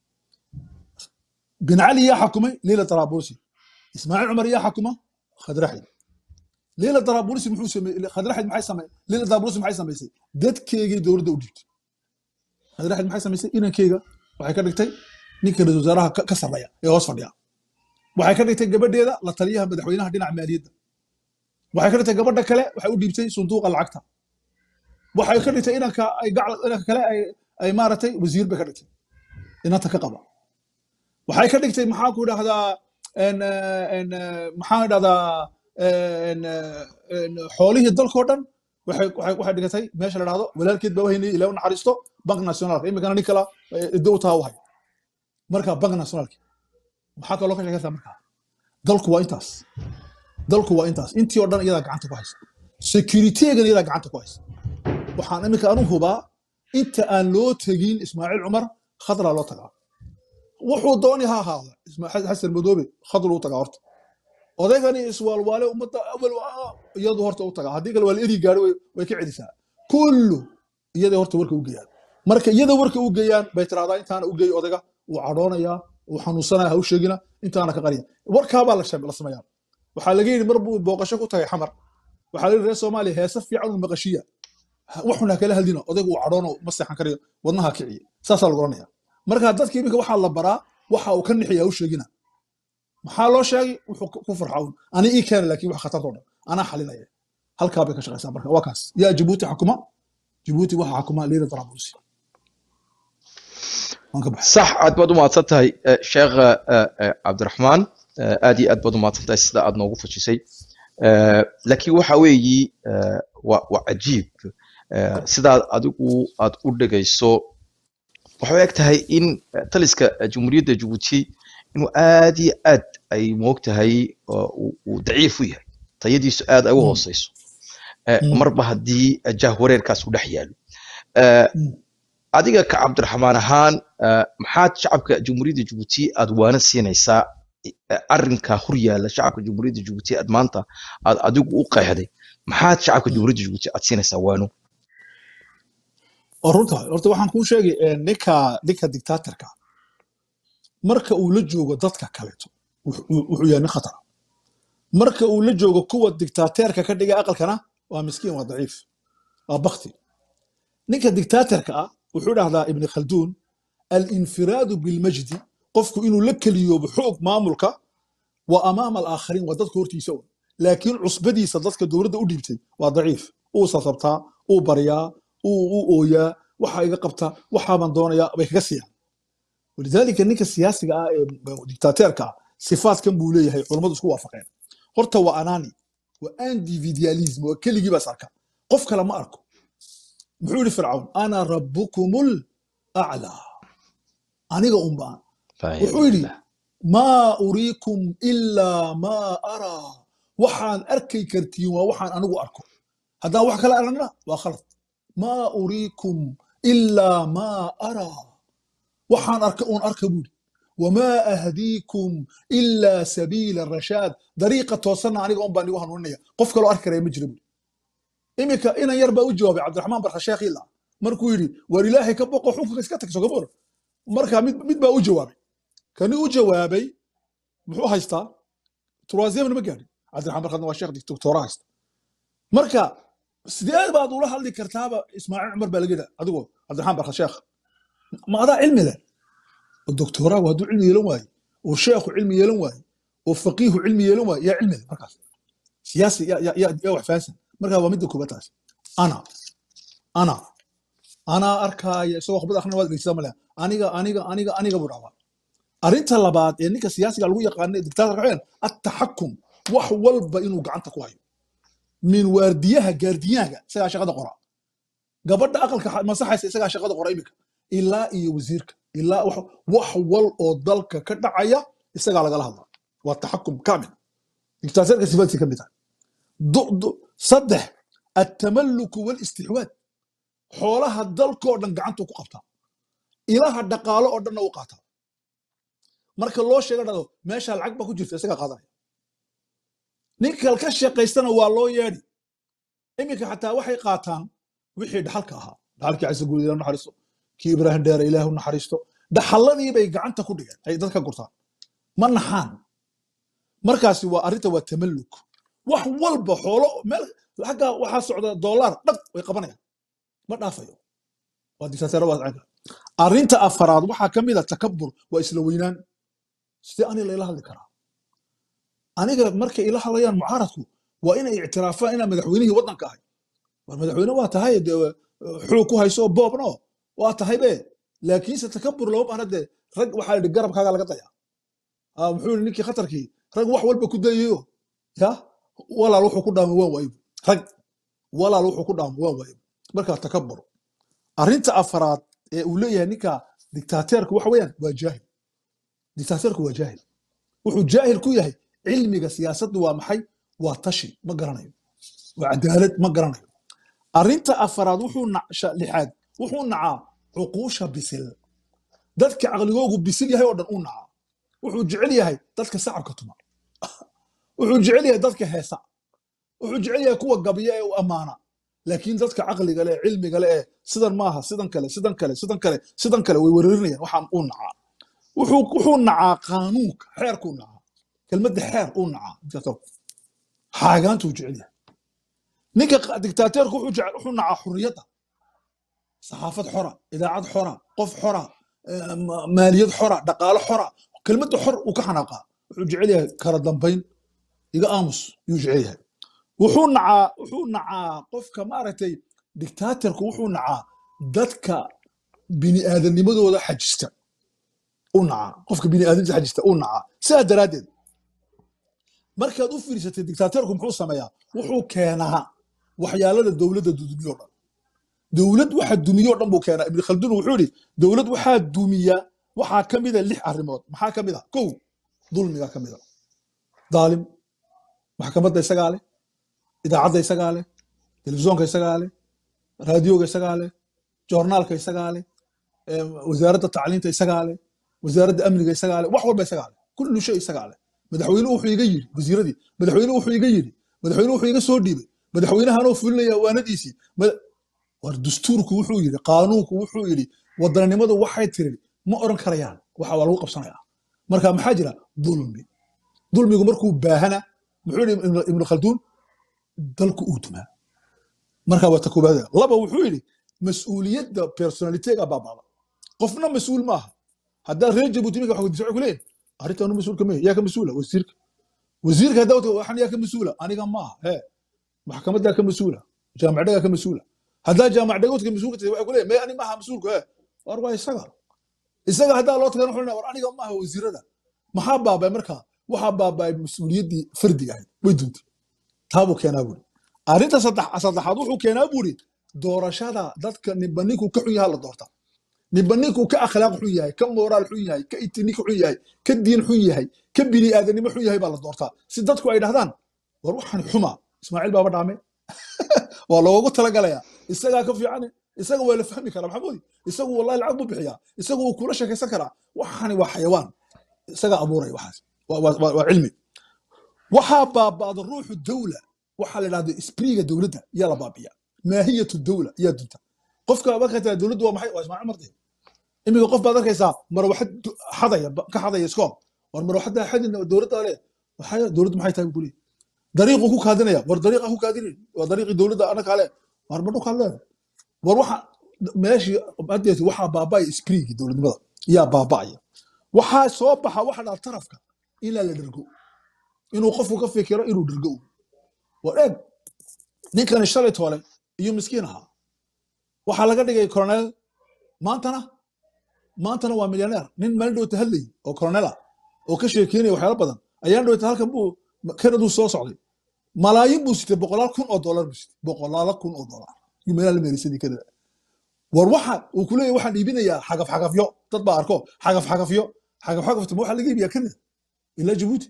bin cali yaa xakumay leyla tarabulisi ismaaciil cumar yaa xakuma khadraxid leyla tarabulisi muxuu sameeyey khadraxid maxay samey leyla tarabulisi maxay samaysay dadkeegii dowladda u dhiibtay khadraxid maxay samaysay inankeyga waxay ka dhigtay ninka ra-iisul wasaaraha ka ka sarreeya ee hoos fadhiya waxay ka dhigtay gabadheeda la taliyaha madaxweynaha dhinaca maaliyadda waxay ka dhigtay gabadha kale waxay u dhiibtay sunduuqa lacagta waxay ka dhigtay inanka ay gacal inanka kale ay ay maaragtay wasiir bay ka dhigtay inanta ka qaba waxay ka dhigtay maxaa ku idhahdaa en, eh, en, eh, maxaan idhahdaa en, eh, en, xoolihii dalkoo dhan waxay waxay waxay dhigatay meesha la dhahdo walaalkeed baa wahaynay ilaa u naxariisto bank nationalka iminkana nin kala dowtaa u hayo marka bank nationalki maxaa kaloo ka sheekaysaa markaa dalku waa intaas dalku waa intaas intii oo dhan iyadaa gacanta ku haysa securitygan iyadaa gacanta ku haysa waxaan iminka anu hubaa inta aan loo tegin ismaaciil cumar khadraa loo tagaa wuxuu dooni ha ahaada ismaaciil xasan madoobe khadruu tagaa horta odaygani iswaalwaale ummadda awal ah, iyadu horta u tagaa haddii kale waa la eri gaari way way ka celisaa kullu iyaday horta warka u geeyaan marka iyada warka u geeyaan bay tiraahdaa intaana u geey odayga wuu cadhoonayaa wuu xanuunsanaya ha u sheegina intaana ka qariya warkaabaa la sham- la sameeyaa waxaa laga yidhi mar buu booqasho ku tagay xamar waxaa la yidhi reer soomaaliya heese fiican uu maqashiya Ha- waxun ha kala hadlina odaygu uu cadhoono ma seexan karayo wadnaha kiciye saasaa lagu oranaya marka dadka iminka waxaa la baraa waxa uu ka nixiya ha u sheegina maxaa loo sheegay wuxuu ku ku farxa un ani ii keena laakiin wax khatartoo dhan anaa xalinaya halkaa bay ka shaqaysaa marka waa kaas yaa jabuuti xakuma jabuuti waxaa xakuma leyla darabulsi waan ka baxay صح aad baad u mahadsan tahay eh, sheekh eh, eh, cabdiraxmaan Eh, aad iyo aad baad u mahadsan tahay sida aad noogu fajisay Eh, laakiin waxa weeyi eh, waa waa cajiib Eh, sidaad adigu aad u dhegayso waxay eg tahay in eh, taliska eh, jumhuuriyadda jabuuti inuu aad iyo aad ay moogtahay oo uu uu daciif u yahay tayadiisu aad ay u Mm. hooseyso Eh, Mm. marba haddii eh, jahwareerkaas u dhex yaalo Eh, Mm. adiga ka cabdiraxmaan ahaan eh, maxaad shacabka jumhuuriyadda jabuuti aad waana siinaysaa eh, arrinka hor yaalla shacabka jumhuuriyadda jabuuti aad maanta aad adigu u qeexday maxaad shacabka Mm. jumhuuriyadda jabuuti aad siinaysaa waano oo runta horta waxaan kuu sheegay eh, ninka ninka dictatorka marka uu la joogo dadka kaleeto wuxuu wuxuu yahay nin khatar marka uu la joogo kuwa dictateerka ka dhiga aqalkana waa miskiin waa daciif waa bakti ninka dictatorka ah wuxuu dhahdaa ibni khalduun alinfiraadu bilmajdi qofku inuu la keliyoobo xoog maamulka wa amaama alaakhariin waa dadka hortiisa un laakiin cusbadiisa dadka dowladda u dhiibtay waa daciif uu sasabtaa uu baryaa uu u ooyaa waxa iga qabta waxaabaan doonayaa bay kaga siiyaan walidaalika ninka siyaasiga ah ee dictateerka ah sifaadkan buu leeyahay culammadu isku waafaqeen horta waa anani waa individualism waa keligii baas arka qof kale ma arko muxuu yidhi fircawn ana rabbukumul aclaa aniga unbaan wuxuu yidhi maa uriikum ilaa maa araa waxaan arkay kartiin waa waxaan anigu arko haddaan wax kale aragnana waa khalad maa uriikum ilaa maa araa waxaan arka uun arka buuri wamaa ahdiikum ilaa sabiila rashaad dariiqa toosanna aniga un baan igu hanuuninaya qof kaloo arki karaya ma jira buuri iminka inan yar baa u jawaabay cabdiraxmaan barka sheekh ila markuu yidhi war ilaahay ka boqo xukunka iska tagso gabor marka mid mid baa u jawaabay kani u jawaabay muxuu haystaa troisième ma gaadhin cabdiraxmaan barkadna waa sheekh doctora haysta marka sidee baad ula hadli kartaaba ismaaciil cumar baa laga yidha adigoo cabdiraxmaan barka sheekh ma adaa cilmi leh oo doctoraagu hadduu cilmi yeelan waayo oo sheekhu cilmi yeelan waayo oo faqiihu cilmi yeelan waayo yaa cilmi leh markaas siyaasi yaa yaa- yaa yaa wax fahansan marka waa midda koobaad taas ana ana anaa arkaaya isagoo khudbad akhrina waad dhegeysataa maleh aniga aniga aniga aniga buu dhaabaa arrinta labaad ee ninka siyaasiga lagu yaqaano ee dictatorka waxaa weeyaan attaxakum wax walba inuu gacanta ku hayo min waardiyaha gaardiyaaga isagaa shaqada qora gabadha aqalka xa- masaxaysa isagaa shaqada qora iminka ilaa iyo wasiirka ilaa wax wax wal oo dalka ka dhacaya isagaa lagala hadla waa taxakum kaamil dictatorka sifaadkiisa ka mid tahay Du- du- saddex attamalluku walistixwaad xoolaha dalkoo dhan gacantuu ku qabtaa ilaha dhaqaalo oo dhanna u qaataa marka loo sheega dhado meesha lacag ba ku jirta isagaa qaadanaya ninka ka shaqaystana waa loo yeedhi iminka xataa waxay qaataan wixii dhaxalka ahaa dhaxalkii cise guud ilah naxariisto kii ibraahim dheere ilaahu naxariisto dhaxalladii bay gacanta ku dhigeen ay dadka gurtaan ma naxaan markaasi waa arrinta waa tamalluk wax walba xoolo meel xagga waxaa socda doolaar dhag way qabanayaan ma dhaafayo waa dictateero waa caga arrinta afaraad waxaa ka mid a takabur waa isla weynaan sidee aniga layla hadli karaa aniga markay ila hadlayaan mucaaradku waa inay ictiraafaan inaan madaxweynihii waddanka ahay war madaxweyne waa tahay dee xuu ku hayso boobno waa tahay be laakiinse takabur lama baahna dee rag waxaa yidhi garabkaaga laga daya Ah, muxuu yidhi ninkii khatarkii rag wax walba ku dayayo ya walaal wuxuu ku dhaamo waan waayo rag walaal wuxuu ku dhaamo waan waayo marka takabur arrinta afaraad ee uu leeyahay ninka dictateerka waxa weeyaan waa jaahil dictateerku waa jaahil wuxuu jaahil ku yahay cilmiga siyaasaddu waa maxay waa tashi ma garanayo waa cadaalad ma garanayo arrinta afaraad wuxuu na- sha- lixaad wuxuu nacaa cuquusha bisil dadka caqligoogu bisil yahay oo dhan uu nacaa wuxuu jecel yahay dadka sacabka tuma wuxuu jecel yahay dadka heesa wuxuu jecel yahay kuwa gabiya ee u ammaana laakiin dadka caqliga leh cilmiga leh ee sidan maaha sidan kale sidan kale sidan kale sidan kale way weerarinayaan waxaan uu nacaa wuxuu wuxuu nacaa qaanuunka xeerkuu nacaa kelmadda xeer uu nacaa dictatorku xaagaantuu jecel yahay ninka qa- dictateerku wuxuu jecel wuxuu nacaa xurriyadda saxaafad xora idaacad xora qof xora eh, ma- maaliyad xora dhaqaalo xora kelmadda xor uu ka xanaaqaa wuxuu jecel yahay kala dambayn iga aamus yuu jecel yahay wuxuu nacaa wuxuu nacaa qofka maaragtay dictatorku wuxuu nacaa dadka bini'aadamnimadooda xajista u nacaa qofka bini'aadamnimadooda xajista u nacaa sidaa daraaddeed markaad u fiirsatay dictatorku muxuu sameeyaa wuxuu keenaa waxyaalada dowladda dudumiyo dhan dowlad waxa dumiyo dhan buu keenaa ibn khaldun wuxuu yidhi dowlad waxaa dumiya waxaa ka mida lix arrimood maxaa ka mid a kow dulmiga ka mid a daalim maxkamadda isagaa leh idaacadda isagaa leh telefishoonka isagaa leh raadiyoga isagaa leh joornaalka isagaa leh em, wasaaradda tacliinta isagaa leh wasaaradda amniga isagaa leh wax walba isagaa leh kullu shay isagaa leh madaxweynuhu wuxuu iga yidhi wasiiradii madaxweynuhu wuxuu iga yidhi madaxweynuhu wuxuu iga soo dhiibay madaxweynahanoo fulinaya waanadiisii Ma- war dastuurku wuxuu yidhi qaanuunku wuxuu yidhi wadannimadu waxay tiri ma oran karayaan waxa waa lagu qabsanaya marka maxaa jira dulmi dulmigu markuu baahana muxuu yidhi Ibn- ibnu khalduun dalku uu dumaa marka waa ta koobaad laba wuxuu yidhi mas-uuliyadda personalitega baabada qofna mas-uul maaha haddaa reer jabuuti ninka wax weydiisa waxay ku leeyihin arrintaanu mas-uulka maya yaa ka mas-uula wasiirka wasiirka haddaa wata waxan yaa ka mas-uula aniga maaha hee maxkamaddaa ka mas-uula jaamacdagaa ka mas-uula haddaa jaamac dhagoodka mas-uulka tahay waxay ku leeyihin maya ani maaha mas-uulka hee war waa isaga isaga haddaa loo tagana wuxuu leeyahay, war aniga maaha wasiirada maxaa baabay marka waxaa baabay mas-uuliyaddii fardiga ahayd way duntay taabuu keenaa buuri arrinta saddex saddexaad wuxuu keenaa buuri doorashada dadka ninba ninkuu ka xun yahay la doorta ninba ninkuu ka akhlaaq xun yahay ka moraal xun yahay ka itinik xun yahay ka diin xun yahay ka bini aadanimo xun yahay baa la doortaa si dadku ay dhahdaan war waxaan xuma ismaaciil baaba dhaame waa loogu talagalayaa isagaa ka fiican isaga waa la fahmi karaa maxamuudi isagu wallahi lacag buu bixiyaa isagu wuu kula sheekaysan karaa waxani waa xayawaan isagaa abuuraya waxaas waa waa- waa- waa cilmi waxaa baaba'da ruuxu dawla waxaa la dhahda isbriiga dowladda yaa la baabiya maahiyatu dawla yaa dunta qofka markaa tiraa dowladdu waa maxay waa ismaaciil marti iminka qof baad arkaysaa marwaxad du- xadaya ba- ka xadaya iskool war marwaxaddaa xadin dowladda le waxay dowladdu maxay tahay buu leeyahay dariiquu ku kaadinaya war dariiqa ku kaadinin waa dariiqii dowladda ana kale war ma dhulkaad leedahay war waxa meeshii hadeet waxaa baaba'aya spriigii dowladnimada yaa baaba'aya waxaa soo baxa waxa dhaa tarafka ilaa la dhergo inuu qofku ka fikiro inuu dhergo war eeg ninkani shalay toole iyo miskiin ahaa waxaa laga dhigay coronel maantana maantana waa milyaneer nin maalin dhowta hadlayay oo coronel ah oo ka sheekeynaya waxyaalo badan ayaan dhowta halkan buu kanaduu soo socday malaayin buu sitay boqolaal kun oo dollar buu sitay boqolaalo kun oo dollar yuu meelaha la meerisadii kanada war waxa uu ku leeyahay waxaan iibinayaa xagaf xagafyo dad baa arko xagaf xagafyo xagaf xagafta ma waxaa laga iibiyaa kanada ilaa jabuuti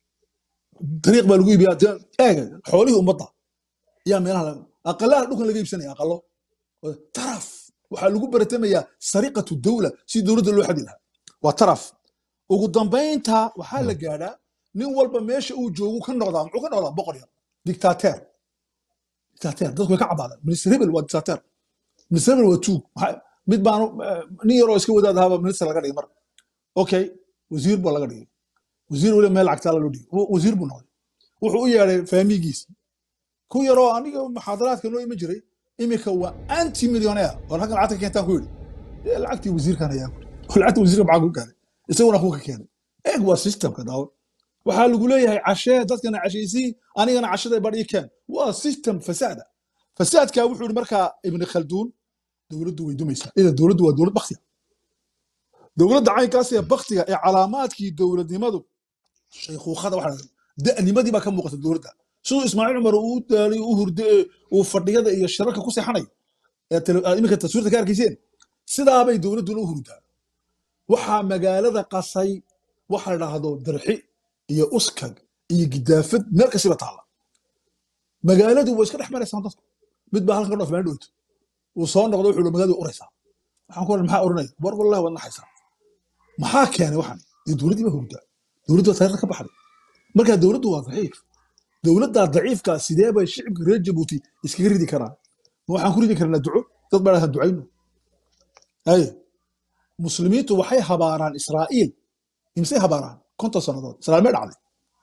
dariiq baa lagu iibiyaa dee eega xoolihii ummadda yaa meelaha laga- aqalaha dhulkan laga iibsanaya aqalo taraf waxaa lagu baratamayaa sariqatu dawla si dowladda loo xadi lahaa waa taraf ugu dambaynta waxaa la gaadhaa nin walba meesha uu joogu ka noqdaa muxuu ka noqdaa boqor yar dictateer dictateer dadku way ka cabaadaan minister hebel waa dictateer minister hebel waa tuug Maxaa- mid baanu eh, nin yaroo iska wadaad ahaaba minister laga dhigay mar okay wasiir baa laga dhigay wasiir weli meel lacagtaa loo dhigay Wa- wasiir buu noqday wuxuu u yeedhay faamigiisi ku yaroo aniga muxaadaraadka noo iman jiray imika waa anti millionaire oo halkan lacagta keentaan ku yidhi "Dee lacagtii wasiirkan ayaa ku yidhi." lacagta wasiirka maxaa ku keenay isaguna ku ka keenay eeg waa systemka daawo waxaa lagu leeyahay cashee dadkana cashaysii anigana cashada badh ii keen waa system fasaada fasaadka wuxuu yidhi markaa ibni khalduun dowladdu way dumaysaa ida dowladdu waa dowlad baktiya dowladda caynkaas ee baktiga ee calaamaadkii dowladnimadu shaykhuukhada waxa da'nimadii baa ka muuqata dowladda siduu ismaaciil cumar uu u daalay u hurde ee uu fadhiyada iyo shirarka ku seexanayo ee tele- aad iminka taswiirta ka arkayseen sidaabay dowladduna u hurdaa waxaa magaalada qasay waxa la dhahdo darxi iyo uskag iyo gidaafad meel kasiba taalla magaaladu way iska dhex maraysaan dadku mid baa halkan dhoof meel dhowto uu soo noqdo wuxuu hi magaaladu uraysaa waxaan ku oran maxaa oranaya war wallahi waad naxaysaa maxaa keenay waxan dee dowladdii baa hurdaa dowladdu waa taariikhda ka baxday marka dowladdu waa daciif dowladdaa daciifka sidee bay shicibka reer jabuuti iskaga ridi karaan ma waxaan ku ridi karnaa duco dad baa dhahaan ducayno ay muslimiintu waxay habaaraan israa'iil imsay habaaraan konton sannadood israa'iil ma dhacday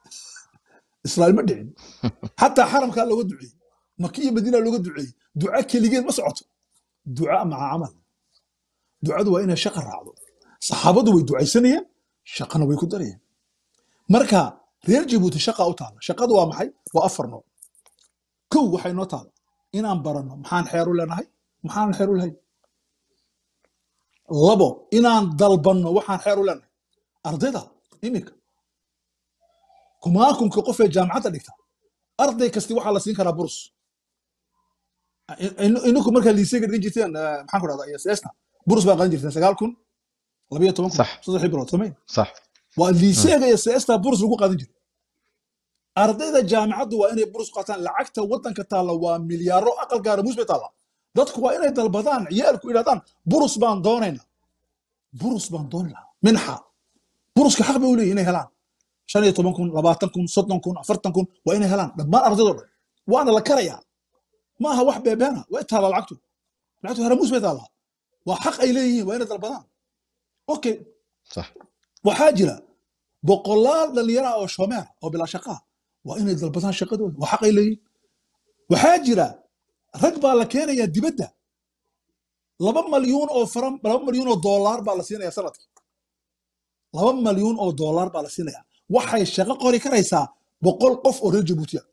israa'iil ma dhicin xataa xaramkaa looga duceeyey maka iyo madiina looga duceeyey duca keligeed ma socoto duca maca camal ducadu waa inay shaqa raacdo saxaabadu way ducaysanayeen shaqana way ku darayeen marka reer jabuuti shaqa u taala shaqadu waa maxay waa afar nooc kow waxay noo taala inaan baranno maxaan xeer u leenahay maxaan xeer u lahayn labo inaan dalbanno waxaan xeer u leenahay ardayda iminka kumaakunka qof ee jaamacadda dhigta arday kasti waxaa la siin karaa burus In- ininku markaa liiseyga dhigan jirteen eh, maxaan ku dhahdaa ss burus baa qadan jirteen sagaal kun labayo toban kun صح saddex bilood samayn صح waa liiseega iyo seesta burus lagu qaadan jiray ardayda jaamicaddu waa inay burus qaataan lacagta waddanka taalla waa milyaaro aqal gaara muus bay taalla dadku waa inay dalbadaan ciyaalku idhahdaan burus baan doonayna burus baan dooni lahaa minxa buruska xaq bay u leeyihin inay helaan shan iyo toban kun labaatan kun soddon kun afartan kun waa inay helaan dhammaan ardaydoo dhan waana la karayaa ma aha wax beebeena way taallaa lacagtu lacagtu haramuus bay taallaa waa xaq ay leeyihiin waa inay dalbadaan okay صح waxaa jira boqolaal dhalinyaro ah oo shomeer oo bilaa shaqaa waa inay dalbadaan shaqadooda waa xaq ay leeyihin waxaa jira rag baa la keenayaa dibadda laba malyuun oo faran laba malyuun oo doolaar baa la siinaya sanadkii laba malyuun oo doolaar baa la siinaya waxay shaqo qori karaysaa boqol qof oo reer jabuutiya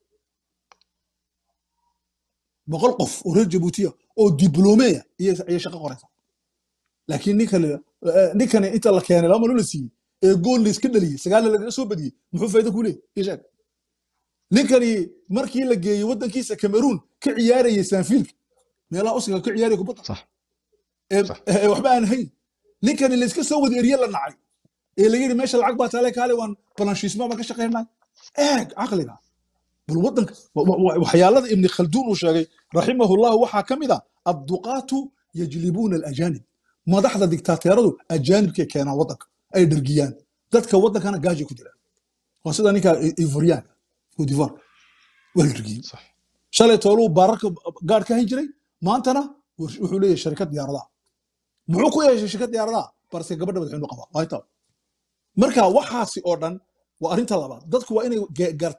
boqol qof oo reer jabuutiya oo diblomeya ayay shaqo qoraysaa laakiin ninkan ninkani inta la keenay laba maloo la siiyey ee gool la iska dhaliyey sagaalna lagaga soo badiyey muxuu faa'iido ku leeyahy ii sheeg ninkani markii la geeyey waddankiisa cameroon ka ciyaarayay sanfiilka meelaha usiga ka ciyaaraya kubadda صح ee صح. ee waxba aan hayn ninkani la iska soo wada eriye la nacay ee laga yidhi meesha lacag baa taale kaale waan balanshiisma baan ka shaqaynaa eeg caqliga bal waddanka wa- wa- wa- waxyaalada ibni khalduun uu sheegay raximahullahu waxaa ka mid a adduqaatu yajlibuuna alajaanib madaxda diktaateeradu ajaanibkay keenaan waddanka ay dhergiyaan dadka waddankana gaajay ku jiraan waa sida ninka ivoriyaanka cotivoire waa la dhergiyey صح shalay tooluu baararka gaadh ka hayn jiray maantana wux- wuxuu leeyahay sharikad diyaaradaha muxuu ku yeeshay shirkad diyaaradaha balse gabadha madaxweynu qabaa waa intaa marka waxaasi oo dhan waa arrinta labaad dadku waa inay ge- gartaan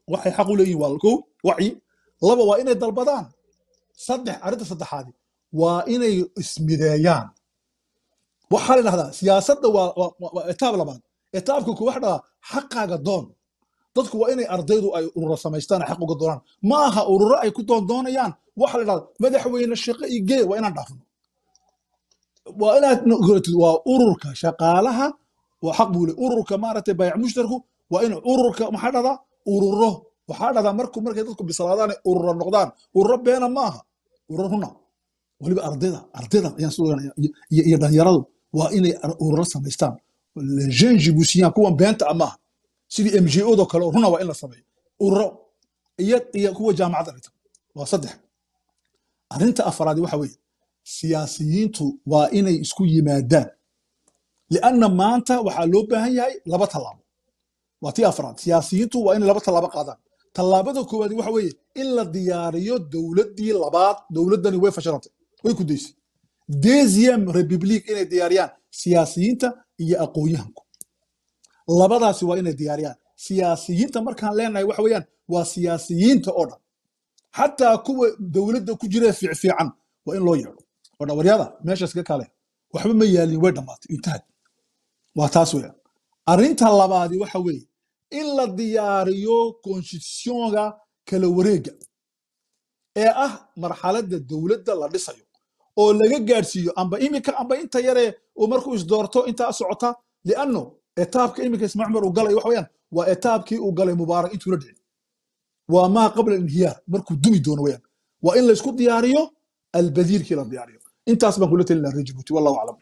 waxay xaq u leeyihin waa kow wacyi laba waa inay dalbadaan saddex arrinta saddexaadi waa inay ismideeyaan waxaa la dhahdaa siyaasadda waa waa- waa- waa etaab labaad etaabka ku waxa dhahdaa xaqaaga doon dadku waa inay ardaydu ay ururo samaystaan ay xaq uga doonaan ma aha ururo ay ku doondoonayaan waxa la dhahdaa madaxweyne shaqo iyo gee waa inaan dhaafno waa inaad noqotid waa ururka shaqaalaha waa xaq buu le ururka maaragtay bayc mushtarku waa in ururka maxaa dhahdaa ururo waxaa dhahdaa marku markay dadku bislaadaan ay ururo noqdaan ururo beena ma aha ururo runa weliba ardayda ardayda ayaan soo ogaanaya iyo iyo- iyo dhalinyaradu waa inay ar- ururo samaystaan jean jibusiyan kuwan beenta ah maaha sidii m j odo kale oo runa waa in la sameeyo ururo iyo iyo kuwa jaamacadda dhigta waa saddex arrinta afraadi waxa weeye siyaasiyiintu waa inay isku yimaadaan lianna maanta waxaa loo baahan yahay laba tallaabo waa tii afraad siyaasiyiintu waa inay laba tallaabo qaadaan tallaabada koowaad waxa weeye in la diyaariyo dowladdii labaad dowladdani way fashilantay way ku daysay deuxième republique inay diyaariyaan siyaasiyiinta iyo aqoon-yahanku labadaasi waa inay diyaariyaan siyaasiyiinta markaan leenahay waxa weeyaan waa siyaasiyiinta oo dhan xataa kuwa dowladda ku jira fiicfiican waa in loo yeedho oo dhawaryada meeshaas ka kale waxba ma yaalin way dhammaatay intahad waa taas weeyaan arrinta labaadi waxa weeye in la diyaariyo konstitutionga kala wareega ee ah marxaladda dowladda la dhisayo oo laga gaadhsiiyo amba imika amba inta yaree uu markuu isdoorto intaa socota lianno etaabka imika ismaa cumar uu galay waxa weeyaan waa etaabkii uu galay mubaarak intuu la dhicin waa maa qabla inhiyaar markuu dumi doono weyaan waa in laysku diyaariyo albadiirkii la diyaariyo intaas baan kula talin lahaa reer jabuuti wallahu aclam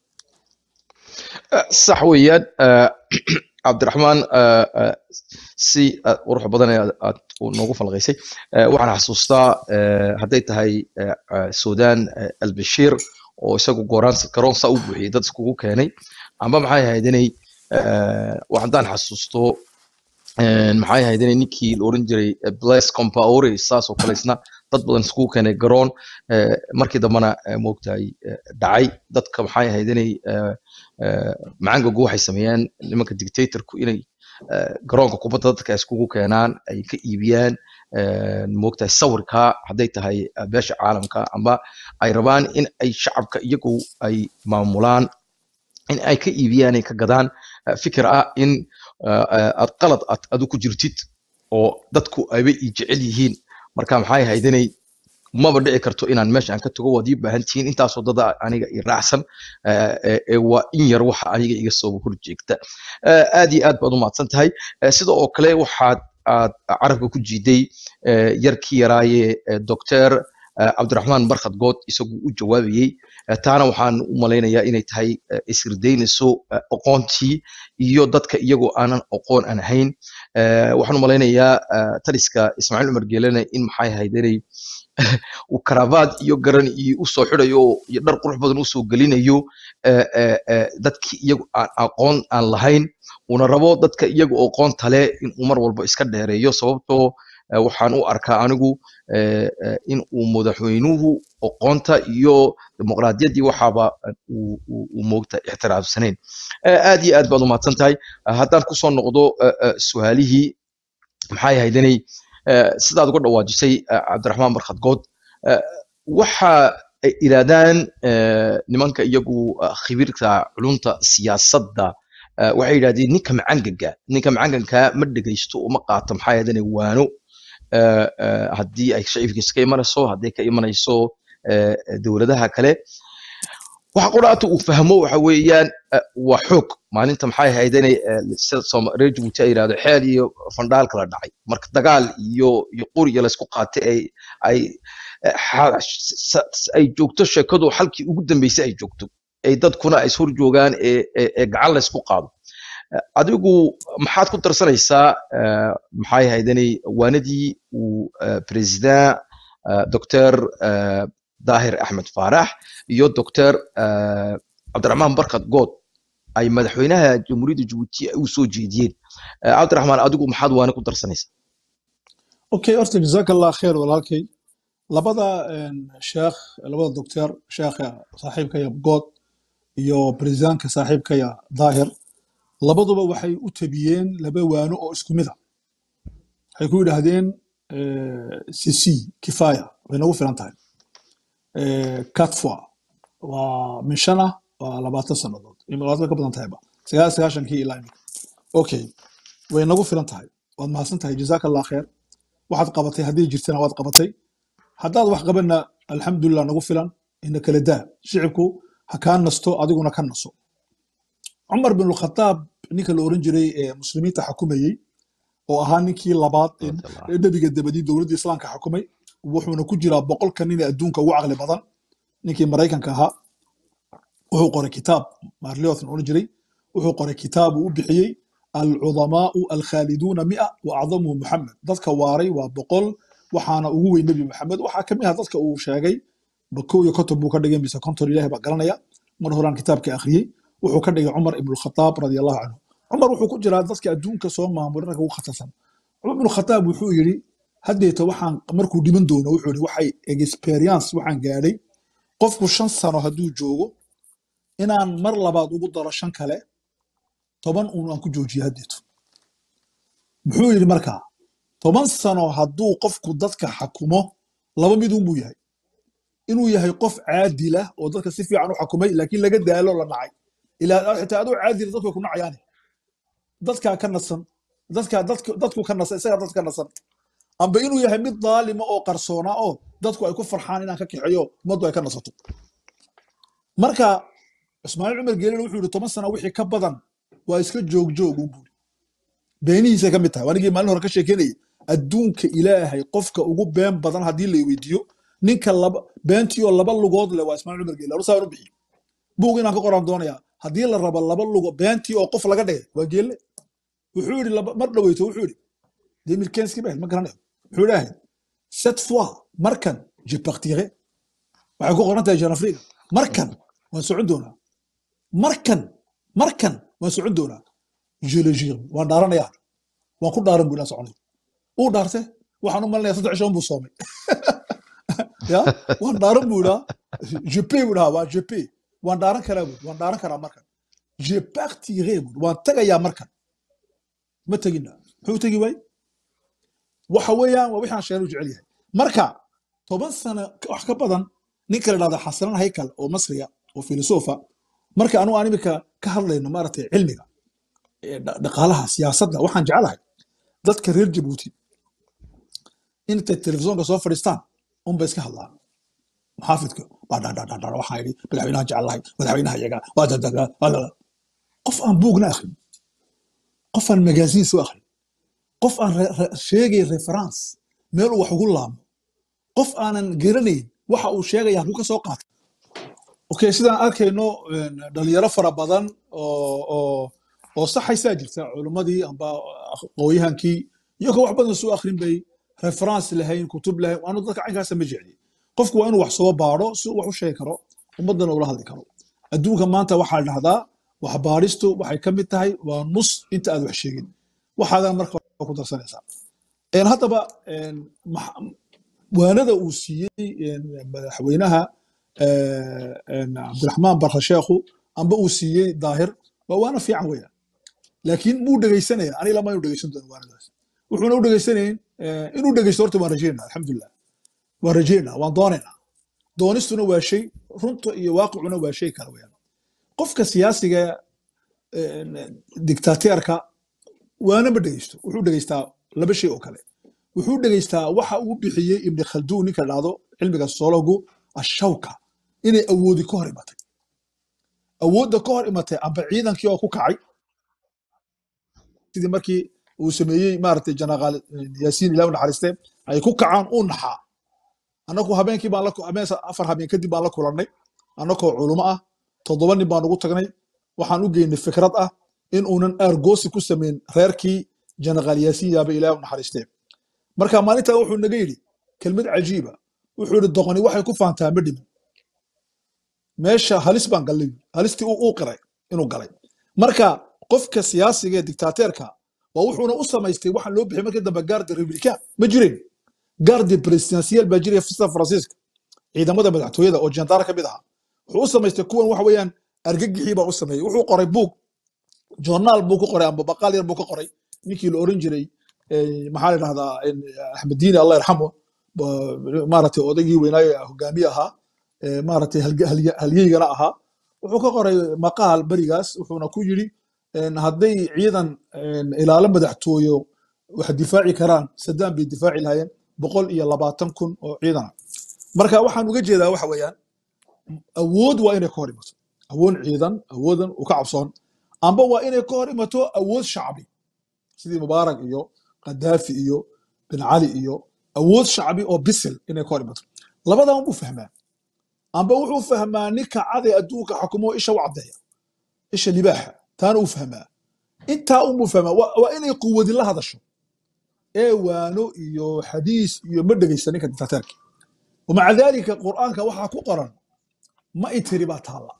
sax weeyaan eh, cabdiraxmaan eh, eh, si eh, qurux badan ee aad aad u noogu falqaysay Eh, waxaan xasuustaa eh, hadday tahay eh, eh, sudan eh, albashiir oo isagu gooraan garoon saa u buuxiyey dad iskugu keenay amba maxay ahayd inay eh, wax haddaan xasuusto eh, maxay ahayd inay ninkii la oran jiray eh, blaise compaore saas oo kale isna dad badan iskugu keenay garoon eh, markii dambena eh, moogtahay eh, dhacay dadka maxay ahayd inay eh, eh, macangagu waxay sameeyeen nimanka dictatorku inay eh, garoonka kubadda dadka ay iskugu keenaan ay ka iibiyaan eh, moogtahay sawirka hadday tahay eh, beesha caalamka amba ay rabaan in ay shacabka iyagu ay maamulaan in ay ka iibiyaan ay ka gadaan eh, fikir ah in eh, eh, aad qalad aad adu ku jirtid oo dadku ayba i jecel yihiin marka maxay ahayd inay maba dhici karto inaan meesha aan ka tago waad ii baahan tihiin intaasoo dada aniga i raacsan eh, eh, eh, waa in yar waxa aniga iga soo horjeegta Eh, aad iyo aad baad u mahadsan tahay Eh, sida oo kale waxaad aad carabka ku jiiday eh, yarkii yaraaye eh, doctor eh, cabdiraxmaan barkhad good isagu u jawaabayey Eh, taana waxaan u malaynayaa inay tahay eh, isirdaynayso eh, aqoontii iyo dadka iyagoo aanan aqoon aan ahayn Eh, waxaan u malaynayaa eh, taliska ismaaciil cumar geelene in maxay ahayd inay uu karabaad iyo garan iyo usoo xidhayo iyo dhar qurux badan usoo gelinayo eh, eh, eh, dadkii iyagu aan aqoon aan lahayn una rabo dadka iyagu aqoonta leh inuu mar walba iska dheereeyo sababtoo eh, waxaan u arkaa anigu eh, eh, in uu madaxweynuhu aqoonta iyo dimuqraadiyaddii waxaaba eh, uu uu- uu moogta ixtiraamsanayn Eh, aad iyo aad baad u mahadsan tahay Eh, haddaan kusoo noqdo eh, eh, su-aalihii maxay ahayd inay eh, sidaad uga dhawaajisay eh, cabdiraxmaan barkhad good eh, waxa ay yidhaahdaan eh, nimanka iyagu eh, khibirka culunta siyaasadda eh, waxay yidhahdeen ninka macangaga ninka macanganka ma dhegaysto uma qaato maxaa ahayd inay waano eh, eh, haddii ay shacibkiisa ka imanayso haddii ka imanayso eh, eh, dowladaha kale waxa quraata uu fahmo waxa weeyaan eh, waa xoog maalinta maxay ahayd inay eh, sida Sooma- reer jabuuti ay yidhahdo xeel iyo fandhaal kala dhacay marka dagaal iyo iyo quriya laysku qaatay ay ay eh, xa- sa- sa- ay joogto sheekadu halkii ugu dambeysay ay joogto ay dadkuna ay ishor joogaan ee ee- ee gacan laysku qaado Eh, adigu maxaad ku darsanaysaa eh, maxay ahayd inay waanadii uu eh, president eh, doctor eh, daahir axmed faarax iyo doctor eh, cabdiraxmaan barkad good ay madaxweynaha jamhuuriyadda jabuuti ay u soo jeediyeen Eh, cabdiraxmaan adigu maxaad waana ku darsanaysaa okay horta jazaaka allah kheer walaalkay labada een, sheekh labada doctor sheekha saaxiibkaya good iyo presidentka saaxiibkaya daahir labaduba waxay u tabiyeen laba waano oo isku mid a waxay ku yidhaahdeen eh, cc kifaya way nagu filan tahay Eh, catfwa waa min shan ah waa labaatan sannadood labaatan ka badan tahayba sagaal sagaashankii ilaa imika okay way nagu filan tahay waad mahadsan tahay jazaaka allah kheer waxaad qabatay haddii jirtana waad qabatay haddaad wax qabanna alxamdulilah nagu filan ina kala daa shicibku ha kaa nasto adiguna ka naso cumar bin khataab ninka la oran jiray ee muslimiinta xakumayey oo ahaa ninkii labaad ee ee nebiga dabadii dowladda islaamka xakumay wuxuuna ku jiraa boqolka nin ee adduunka ugu caqli badan ninkii maraykanka ahaa wuxuu qoray kitaab marliotn oran jiray wuxuu qoray kitaab uu u bixiyey alcudamaau alkhaaliduuna mia wa acdamuhu muxamed dadka waaray waa boqol waxaana ugu weyn nebi maxamed waxaa kamid ah dadka uu sheegay ba kow iyo konton buu ka dhigay mise konton ilahi baa garanaya mar horaan kitaabka akhriyey wuxuu ka dhigay cumar ibnu khataab radiallahu canhu cumar wuxuu ku jiraa dadka adduunka soo maamulay ragga ugu khatarsan cumar ibnu khataab wuxuu yidhi haddeeta waxaan markuu dhiman doono wuxuu yidhi waxay experience waxaan gaadhay qofku shan sano hadduu joogo inaan mar labaad ugu daro shan kale toban uun aan ku joojiyo haddeeto muxuu yidhi markaa toban sano hadduu qofku dadka xakumo laba mid uun buu yahay inuu yahay qof caadila oo dadka si fiican u xakumay laakiin laga daalo la nacay ilaa xitaa adoo caadila dadku way ku nacayaane dadkaa ka nasan dadkaa dadku dadku ka nasan isagaa dadka ka nasan amba inuu yahay mid daalima oo qarsoona oo dadku ay ku farxaan inaan ka kaxeeyo ummaddu ay ka nasato marka ismaaciil cumar geelina wuxuu yidhi toban sana wixii ka badan waa iska joogjoog un buuri beenihiisay ka mid tahay anigii maalin hore ka sheekeynayay adduunka ilaahay qofka ugu been badan haddii la weydiiyo ninka laba beentii oo laba lugood leh waa ismaaciil cumar geele arusaa u bixiy buug inaan ka qoraan doonayaa haddii la rabo laba lugo beentii oo qof laga dhigay waa geelle wuxuu yidhi laba- mar dhaweyto wuxuu yidhi demirkenski baa ma garanayo wuxuu idhaahay cette fois markan je partirai waxay ku qoran tahay jean afrika markan waan socon doonaa markan markan waan socon doonaa je le jure waan dhaaranayaa waan ku dhaaran buu ilaa soconay uu dhaarte waxaan u malinaya saddex shan buu soomay ya waan dhaaran buu idhaa je pay buu dhahaa waa je pay waan dhaaran karaa buu waan dhaaran karaa markan je partirai buu waan tagayaa markan ma tegina muxuu tegi waay waxa weeyaan waa wixii aan sheegay uu jecel yahay marka toban sano wax ka badan ninka la dhahda xasanan haykal oo masriya oo filosofa marka anu aan imika ka hadlayno maaragtay cilmiga ee dha- dhaqaalaha siyaasadda waxaan jecelahay dadka reer jabuuti intay telefisonka soo fadhiistaan unbay iska hadlaan muxaafidka baa dhadhadhadha waxaan idhi madaxweynaha jecelahay madaxweynaha iyaga waa dadaga waa dada qof aan buugna akhrin qof aan magaasiin soo akhrin qof aan re- re- sheegay reference meel uu wax ugu laamo qof aanan garanayn waxa uu sheegaya halkuu ka soo qaatay okay sidaan arkayno een, dhalinyaro fara badan oo oo oo saxaysaa jirta culimmadii amba aqooyahankii iyagoo wax badan soo akhrin bay reference lahayn kutub lahayn anu dadka caynkaasa ma jecli qofku waa inuu wax soo baadho si uu wax u sheegi karo ummaddana ula hadli karo adduunka maanta waxaa la dhahdaa wax baadhistu waxay ka mid tahay waa nus inta aad wax sheegin waxaadan marka ku darsanaysaa Een, haddaba een, max- waanada uu siiyey een, madaxweynaha eh, een, cabdiraxmaan barka sheekhu amba uu siiyey daahir waa waana fiican weeyaan laakiin muu dhegaysanaya aniga lama inu dhegaysan doono waanadaas wuxuuna u dhegaysanayn eh, inuu dhegaysto horta waan rajeynaa alxamdulilah waan rajeynaa waan doonaynaa doonistuna waa shay runta iyo waaqicuna waa shay kale weeyaan qofka siyaasiga een, dictateerka waana ma dhegaysto wuxuu dhegaystaa laba shay oo kale wuxuu dhegaystaa waxa uu bixiyey ibni khalduun ninka dhahdo cilmiga soologu ashawka inay awoodi ka hor imatay awoodda ka hor imatay amba ciidankii oo ku kacay sidii markii uu sameeyey maaragtay janaqaal yaasiin ilaah u naxariiste ay ku kacaan uu naxaa annagu habeenkii baan la ku- habeen sa- afar habeen kadib baan la kulannay annagoo culumo ah toddoba nin baan ugu tagnay waxaan u geynay fikrad ah in uunan aargoosi ku samayn reerkii janaqaal yaasiin yaaba ilaah u naxariistee marka maalintaa wuxuu naga yidhi kelmad cajiiba wuxuu yidhi doqoni waxay ku faantaa ma dhimin meesha halis baan gallay buuri. halistii uu uu qiray inuu galay marka qofka siyaasiga ee dictateerka waa wuxuuna u samaystay waxaan loo bixiyay markii dambe gaardi republican ma jirin gaardi presidentiel baa jiraya sida faransiiska ciidamada madaxtooyada oo jandaar ka mid ahaa wuxuu u samaystay kuwan waxa weeyaan argagixii baa u sameeyey wuxuu qoray buug joornaal buu ku qoray amba baqaal yar buu ka qoray ninkii la oran jiray eh, maxaa la dhahdaa in axmed diini allah yarxamo ba- maaragtay odaygii weynaaye hogaamiye ahaa eh, maaragtay halge- halye- halyeygana ahaa wuxuu ka qoray maqaal berigaas wuxuuna ku yidhi en, hadday ciidan en, ilaalo madaxtooyo wax difaaci karaan saddam bay difaaci lahaayeen boqol iyo labaatan kun oo ciidana marka waxaan uga jeedaa waxa weeyaan awood waa inay ka hor imato awood ciidan awoodan uu ka cabsoon amba waa inay ka hor imato awood shacbi sidii mubaarak iyo qadaafi iyo bin cali iyo awood shacbi oo bisil inay ka hor imato labadan buu fahmaa amba wuxuu fahmaa ninka caday adduunka xukumo isha u caddeeya isha libaaxa taana uu fahmaa intaa unbuu fahmaa waa waa inay quwadi la hadasho ee waano iyo xadiis iyo ma dhegaysa ninka dictateerka ومع ذلك قرآنك وحا قرن ما يتري باتالا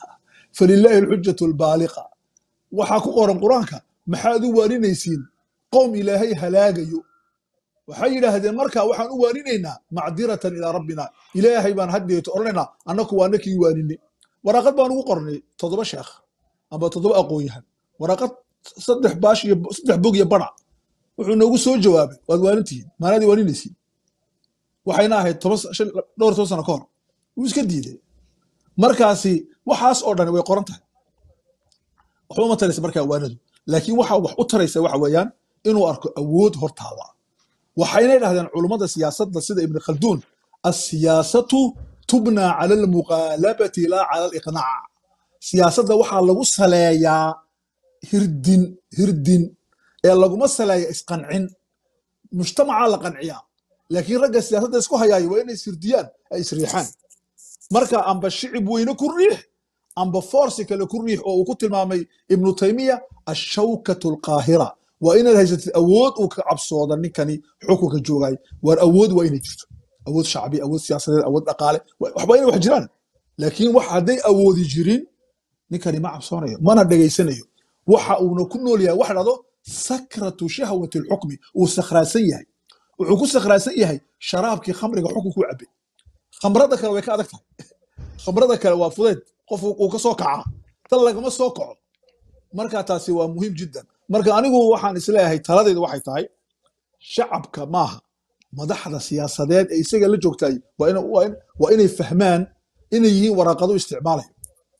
فلله الحجة البالغة وحا قرن قرآنك محادو وارينيسين قوم إلهي هلاقيو waxay yidhaahdeen marka waxaan u waaninaynaa macdiratan ilaa rabbina ilaahay baan haddeeto odhanaynaa annaku waa nakii waaninay waraaqad baan ugu qornay toddoba sheekh amba toddoba aqoon-yahan waraaqad saddex baash iyo saddex bog iyo banac wuxuu noogu soo jawaabay waad waanintihiin maanaadii waaninaysiin waxayna ahayd toban sa- shan- dhowr toban sano ka hor wuu iska diiday markaasi waxaas oo dhan way qoran tahay waxba uma taraysa markaa waanadu laakiin waxa wax u taraysa waxa weeyaan inuu arko awood hortaada waxayna dhahdeen culummada siyaasadda sida ibn khalduun asiyaasatu tubnaa cala almuqaalabati laa cala aliqnaac siyaasadda waxaa lagu saleeyaa hirdin hirdin ee laguma saleeya isqancin mujtamacaa la qanciyaa laakiin ragga siyaasadda isku hayaaya waa inay ishirdiyaan ay isriixaan marka amba shicib weyne ku riix amba forsi kale ku riix oo uu ku tilmaamay ibnu taymiya ashawkatu alqaahira waa inaad haysatid awood uu ka cabsooda ninkani xukunka joogay waar awood waa inay jirto awood shacbi awood siyaasadeed awood dhaqaale wa- waxba inay wax jiraan laakiin wax hadday awoodi jirin ninkani ma cabsoonayo mana dhegaysanayo waxa uuna ku nool yahay wax dhado sakratu shahwati alxukmi uu sakhraasan yahay wuxuu ku sakhraasan yahay sharaabkii khamriga xukunku cabay khamrada kale way ka adag tahay khamrada kale waa fudeed qof uu uu ka soo kacaa tan lagama soo kaco marka taasi waa muhiim jiddan marka anigu waxaan isleeyahay taladaydu waxay tahay shacabka maaha madaxda siyaasadeed ee isaga la joogtay waa ina- waa in- waa inay fahmaan inay yihiin waraaqado isticmaalayo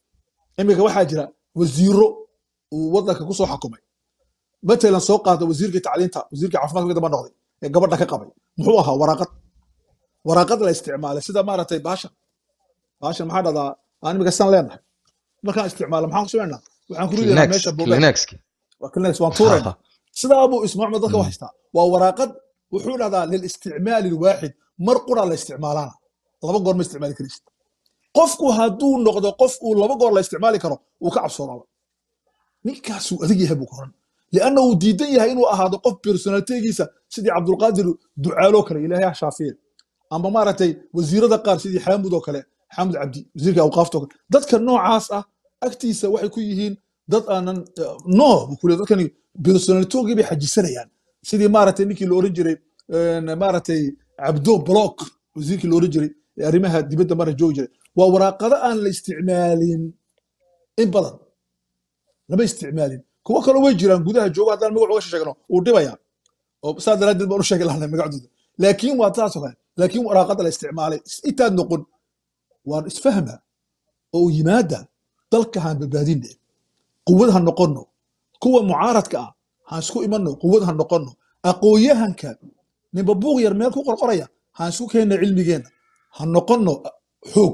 iminka waxaa jira wasiiro uu wadanka kusoo xakumay matalan soo qaata wasiirkii tacliinta wasiirkii caafimaadka damba noqday ee gabadha ka qabay muxuu ahaa waraaqad waraaqad la isticmaalay sida maaragtay baashan baashan maxaa dhahdaa aan imika san leenahay markaan isticmaalo maxaan ku samaynaa waxaan ku ridaynaa Kleenex, meesha buubeed Kleenexki. waa Kleenex, waan tuuraynaa sidaa buu ismaaciil dadka u haystaa waa waraaqad wuxuu dhahdaa lilisticmaali lwaaxid mar qura la isticmaalaana laba goor ma isticmaali karaysid qofku hadduu noqdo qof uu laba goor la isticmaali karo uu ka cabsoonaaba ninkaasuu adag yahay buu koran lianna uu diidan yahay inuu ahaado qof personalitegiisa sidii cabdulqaadir ducaaloo kale ilaahay ha shaafiye amba maaragtay wasiirada qaar sidii xaamud oo kale xaamud cabdi wasiirka awqaafta oo kale dadka noocaas ah agtiisa waxay ku yihiin dad aanan eh, no buu ku leeyahay. dadkani personalitogii bay xajisanayaan sidii maaragtay ninkii la oran jiray een, maaragtay cabdo block wasiirkii la oran jiray ee arrimaha dibadda mara joogi jiray waa waraaqado aan la isticmaalin in badan lama isticmaalin kuwo kale way jiraan gudaha jooga haddaan magac uga sheegno uu dhibaya oo saa daraaddeed baan u sheegi lahnay magacdooda laakiin waa taasoo kale laakiin waraaqada la isticmaalay intaad noqon waan isfahma oo u yimaada dalka haan badbaadinne quwad ha noqonno kuwa mucaaradka ah haan isku imanno quwad ha noqonno aqoonyahanka ninba buuq yar meel ku qorqoraya haan isku keenna cilmigeenna ha noqonno xoog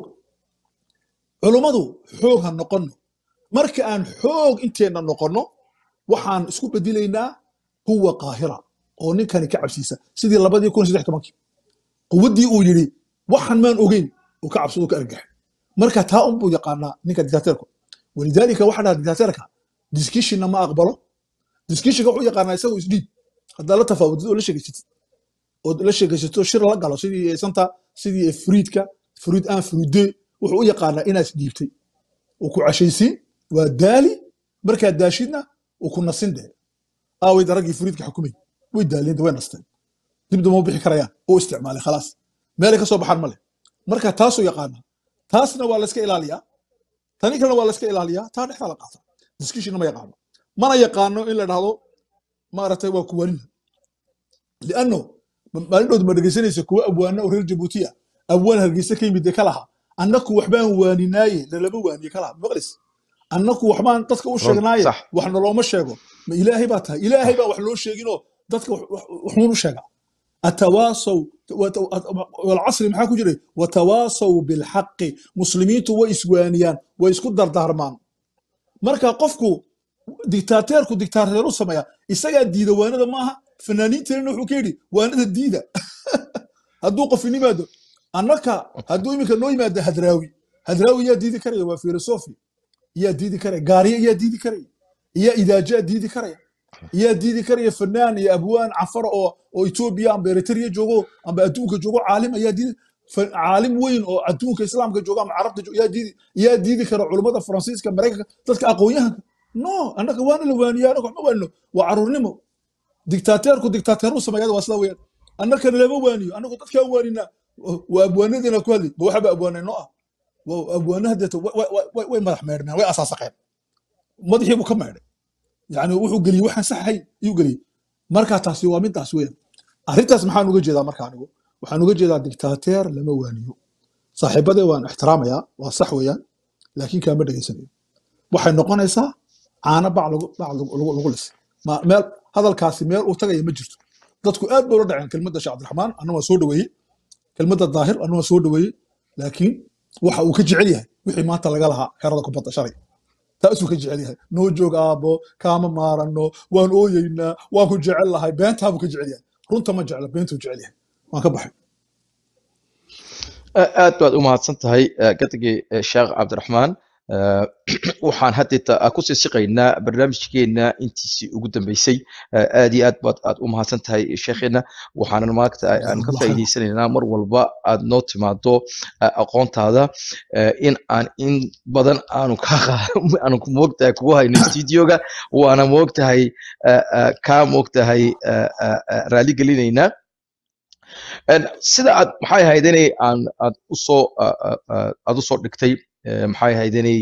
culummadu xoog ha noqonno marka aan xoog inteenna noqonno waxaan isku bedelaynaa huwa qaahira oo ninkani ka cabsiisa sidii labadii kun saddex tobankii quwaddii uu yidhi waxaan maan ogeyn uu ka cabsado ka argax marka taa unbuu yaqaanaa ninka dictateerku walidaalika waxaa dhaha dictateerka discushionna ma aqbalo discushinka wuxuu yaqaanaa isagu isdhiib haddaad la tafaawudid oo la sheegaysatid ood la sheegaysato shir la galo sidii santa sidii friidka friid aan friide wuxuu u yaqaanaa inaad isdhiibtay uu ku cashaysiin waa daali markaad daashidna uu ku nasin dee aaway daraggii friidka xukumay way daaliyeen way nasteen dib dama u bixi karayaan oo isticmaalay khalaas meelay ka soo baxaan male marka taasuu yaqaanaa taasna waa layska ilaaliyaa tani kalena waa layska ilaaliyaa taa dhexdaa la qaata discussionna ma yaqaano mana yaqaano in la dhahdo maaragtay waa kuwanina lianno maalin dhood ma dhegeysanaysa kuwa abwaana oo reer jabuuti ah abwaan hargeysa ka yimid ee ka laha annaku waxbaan waaninaaye lalama waaniye ka laha maqlis annaku waxbaan dadka u run sheegnaaye sax wax nalooma sheego ma ilaahay baa tahay ilaahay baa wax loo sheeginoo dadka wax- wax- waxuun u sheega atawaasaw wat- walcasri maxaa ku jiray watawaasaw bilxaqi muslimiintu way iswaaniyaan way isku dardaarmaan marka qofku diktaateerku diktaateer u sameeya isagaa diida waanada maaha fanaaniinteena wuxuu ka yidhi waanada diida hadduu qof in yimaado annaka hadduu iminka noo yimaado hadraawi hadraawi yaa diidi karaya waa filosofi yaa diidi karaya gaariye yaa diidi karaya yaa idaajaa diidi karaya yaa diidi karaya fanaan iyo abwaan cafar oo oo etoobiya amba eritrea joogo amba adduunka joogo caalim ayaa diidi fa- caalim weyn oo adduunka islaamka jooga ama carabta jooga yaa diidi yaa diidi kara culummada faransiiska maraykanka dadka aqoon-yahanka no annaka waana la waaniya annaka waxma waanino waa caruurnimo diktaateerku diktaateeru sameeyada waa sida weyaan annakana lama waaniyo annagu dadkaan waaninaa waa abwaanadeena ku hadli ma waxaba abwaanayno ah waa abwaanaha deeto wa- wa- wa- way way madax meedhneen way asaasaqeen madaxii buu ka meedhay yani wuxuu geliyey waxaan sax ahayn ayuu geliyey marka taasi waa midaas weeyaan arrintaas maxaan uga jeedaa marka anigu waxaan uga jeedaa diktaateer lama waaniyo saaxiibadee waan ixtiraamayaa waa sax weeyaan laakiin kaama dhegaysanayo waxay noqonaysaa caano bac lagu bac lagu lagu- lagu lisay Ma- meel hadalkaasi meel uu tagaya ma jirto dadku aad bay ula dhaceen kelmadda sheekh cabdiraxmaan anna waa soo dhaweeyey kelmadda daahir anna waa soo dhaweeyey laakiin waxa uu ka jecel yahay wixii maanta laga lahaa xerada kubadda shalay taasuu ka jecel yahay noo joog aabbo kaama maaranno waan ooyeynaa waan ku jecel lahay beentaabuu ka jecel yahay runta ma jecla beentuu jecel yahay waan ka baxay A- aad baad u mahadsan tahay eh, gadigii eh, sheekh cabdiraxmaan Eh, waxaan haddeeta kusii siqaynaa barnaamijkeena intiisii ugu dambeysay Eh, aad iyo aad baad aad u mahadsan tahay sheekheena waxaanan maagta aan ka jazakumullah khayr faa'iidaysanaynaa mar walba aad noo timaado eh, aqoontaada eh, in aan in badan aanu ka aanu ku moogtahay kugu hayno studioga waana moogtahay eh, eh, kaa moogtahay eh, eh, eh, raali gelinaynaa En sida aad maxay ahayd inay aan aad usoo a- a- a- aad usoo dhigtay eh, maxay ahayd inay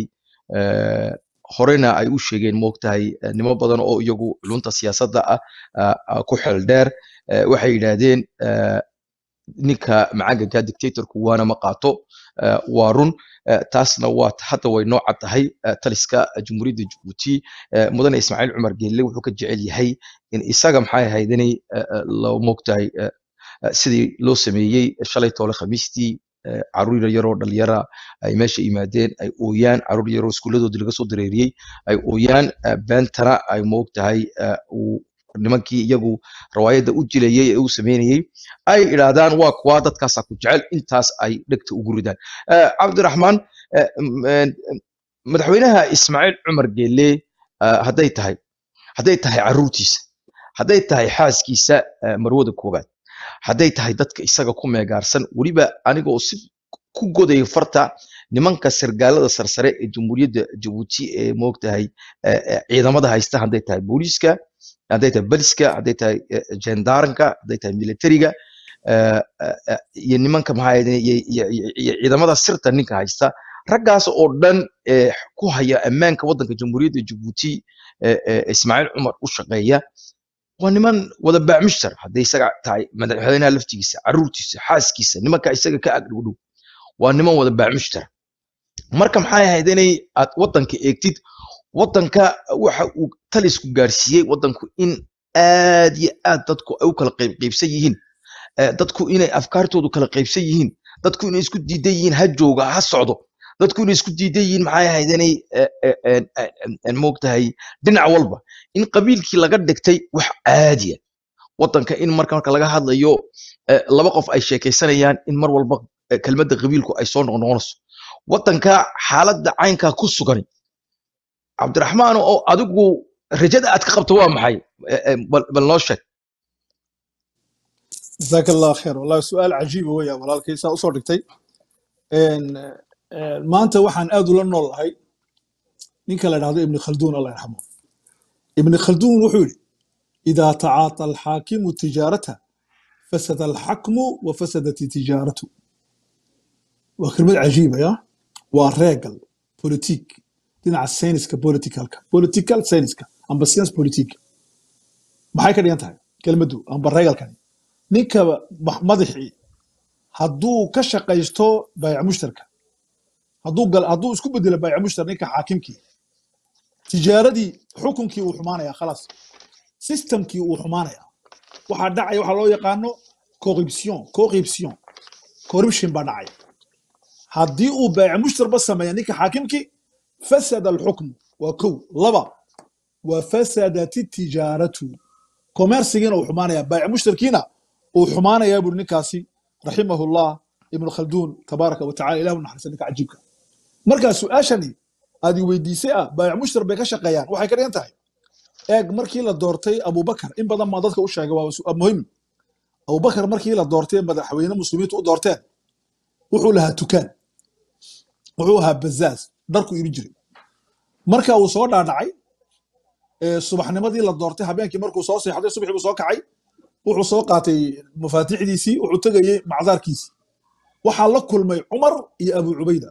eh, horena ay u sheegeen moogtahay eh, nimo badan oo iyagu culunta siyaasadda ah ah, ah, ku xeel dheer eh, waxay yidhaahdeen eh, ninka macaganka dictatorku waana ma qaato eh, waa run eh, taasna waa hadda way noo cad tahay eh, taliska jumhuuriyadda jabuuti eh, mudane ismaaciil cumar geelle wuxuu ka jecel yahay in isaga maxay ahayd inay eh, eh, loo moogtahay eh, eh, sidii loo sameeyey shalay toole khamiistii eh, caruur yaroo dhalinyara ay meesha yimaadeen ay ooyaan caruur yaroo iskuuladoodii laga soo dareeriyey ay ooyaan eh, beentana ay moogtahay eh, uu nimankii iyagu rawaayadda u jilayey ee u sameynayey ay idhaahdaan waa kuwa dadkaasaa ku jecel intaas ay dhegta ugu ridaan Eh, cabdiraxmaan eh, m- en- em, madaxweynaha ismaaciil cumar geelle eh, hadday tahay hadday tahay caruurtiisa hadday tahay xaaskiisa eh, marwada koowaad hadday tahay dadka isaga ku meegaarsan weliba anigoo si ku godaya farta nimanka sargaalada sarsare ee jamhuuriyadda jabuuti ee moogtahay eh, eh, ciidamada haysta hadday tahay booliiska hadday tahay baliska hadday tahay eh, jendaaranka hadday tahay militariga eh, eh, eh, iyo nimanka maxaa ahayd iyo iyo- iyo- iyo ciidamada sirta ninka haysta raggaas oo dhan ee ku haya ammaanka waddanka jamhuuriyadda jabuuti ee ee ismaaciil cumar u shaqeeya waa niman wada baacmishtar hadday isaga tahay madaxweynaha laftigiisa caruurtiisa xaaskiisa nimanka isaga ka ag dhowdhow waa niman wada baacmishtar marka maxay ahayd inay aad waddanka eegtid waddanka waxa uu talisku gaarsiiyey waddanku in aad iyo aad dadku ay u kala qaybqaybsan yihiin eh, dadku inay afkaartoodu kala qaybsan yihiin dadku inay isku diidan yihiin ha jooga ha socdo dadku inay isku diidan yihiin maxay ahayd inay eh, eh, en- en- en- moogtahay dhinac walba in qabiilkii laga dhigtay wax caadiya waddanka in marka marka laga hadlayo eh, laba qof ay sheekaysanayaan in mar walba eh, kelmadda qabiilku ay soo noqnoqonayso waddanka xaaladda caynkaa ku sugan cabdiraxmaan oo adigu rajada aad ka qabto waa maxay Eh, eh, bal bal noo sheeg jazaaka allah kheer wallahi su-aal cajiiba weya walaalkay saa usoo dhigtay En, eh, maanta waxaan aad ula nool lahay ninka la dhahdo ibni khalduun allah yarxamo ibni khalduun wuxuu yidhi idaa tacaata alxaakimu tijaarata fasada alxakmu wa fasadat tijaaratu waa kelmad cajiiba ya waa reegal politik dhinaca sayniska politicalka political sayniska amba science politik maxay ka dhigan tahay kelmaddu amba reegalkani ninka ma- madaxii hadduu ka shaqaysto baayac mushtarka hadduu gal hadduu isku bedelo baayac mushtar ninka xaakimkii tijaaradii xukunkii uu xumaanaya khalaas systemkii uu xumaanaya waxaa dhacaya waxaa loo yaqaano corruption corruption corruption baa dhacaya haddii uu baayac mushtarba sameeya ninka xaakimkii fasada alxukmu waa kow laba wa fasadat tijaaratu komersigiina uu xumaanaya baayac mushtarkiina uu xumaanayaa buri ninkaasi raximahullah ibnu khalduun tabaaraka watacala ilah u naxariista ninka cajiibka markaa su-aashani aad i weydiisay ah baayac mushtar bay ka shaqeeyaan waxay ka dhigan tahay eeg markii la doortay abubakar in badan baa dadka u sheegay waa su- muhim abubakar markii la doortay madaxweyne muslimiintu u doorteen wuxuu lahaa tukaan wuxuu ahaa bazaaz dharku iibin jiray marka uu soo dhaadhacay ee subaxnimadii la doortay habeenkii markuu soo seexday subaxii buu soo kacay wuxuu soo qaatay mafaatiixdiisii wuxuu tegayey macdaarkiisii waxaa la kulmay cumar iyo abu cubayda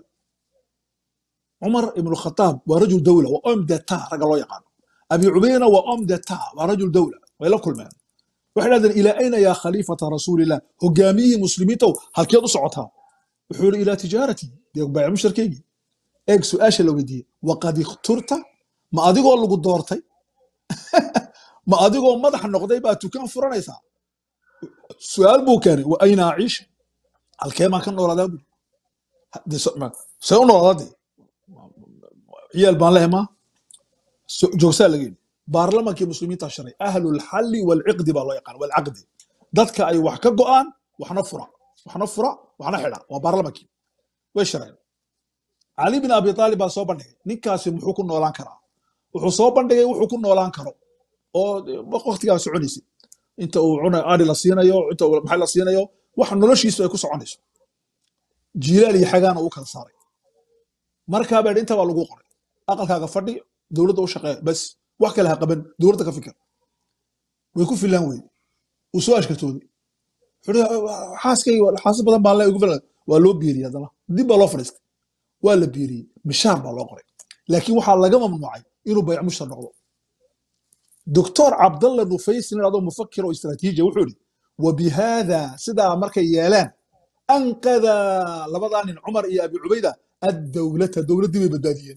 cumar ibnu khataab waa rajul dawla waa om deta ragga loo yaqaano abi cubaydana waa om deta waa rajul dawla way la kulmeen waxay dhahdeen ilaa ayna yaa khaliifata rasuulillah hogaamiyihii muslimiintow halkeed u socotaa wuxuu yidhi ilaa tijaarati dee baayac mushtarkeygii eeg su-aasha la weydiiyey waqad ikhturta ma adigoo lagu doortay ma adigoo madax noqday baa tukaan furanaysaa su-aal buu keenay wa ayna aciish halkee baan ka noolaadaa buri Dee so- ma- see u noolaadaa dee ciyaal baan lehay maa So- joogsaa laga yidhi baarlamankii muslimiinta sharay ahlulxalli walciqdi baa loo yaqaan walcaqdi dadka ay wax ka go'aan waxna fura waxna fura waxna xidha waa baarlamankii way shareen cali bin abi aalib baa soo bandhigay ninkaasi muxuu ku noolaan karaa wuxuu soo bandhigay wuxuu ku noolaan karo oo waktigaa soconaysay inta uu cuna ari la siinayo inta uu maxay la siinayo wax noloshiisu ay ku soconayso jiilaal iyo xagaana uu kala saaray markaa baa inta baa lagu qoray aqalkaaga fadhi dowladda u shaqeeya bas wax kale ha qaban dowladda ka fikir way ku filaan weyde uu soo ashkatooday wuxuu yidhi, xaaskayga xaasas badan baan le ugu filan waa loo biiriyey haddana dib baa loo fadhiistay waa la biiriyey mishaar baa loo qoray laakiin waxaa laga mamnuucay inuu bayc mushtar noqdo دكتور عبد الله نفيس هذا مفكر واستراتيجي وحوري وبهذا سدا مركا يالان انقذ لبضان عمر يا ابي عبيده الدولة دولة دي بداديين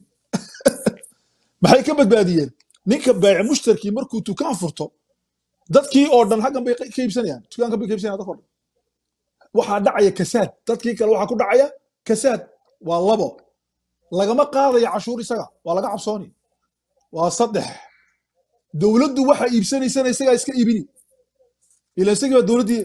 maxay ka badbaadiyeen ninka baayic mushtarkii markuu tukaan furto dadkii oo dhan xaggan bay ka iibsanayaan tukaankan bay ka iibsanayaan dadka oo dhan waxaa dhacaya kasaad dadkii kale waxaa ku dhacaya kasaad waa labo lagama qaadaya cashuur isaga waa laga cabsooni waa saddex dowladdu waxa iibsanaysana isagaa iska iibini ila isagii baa dowladdii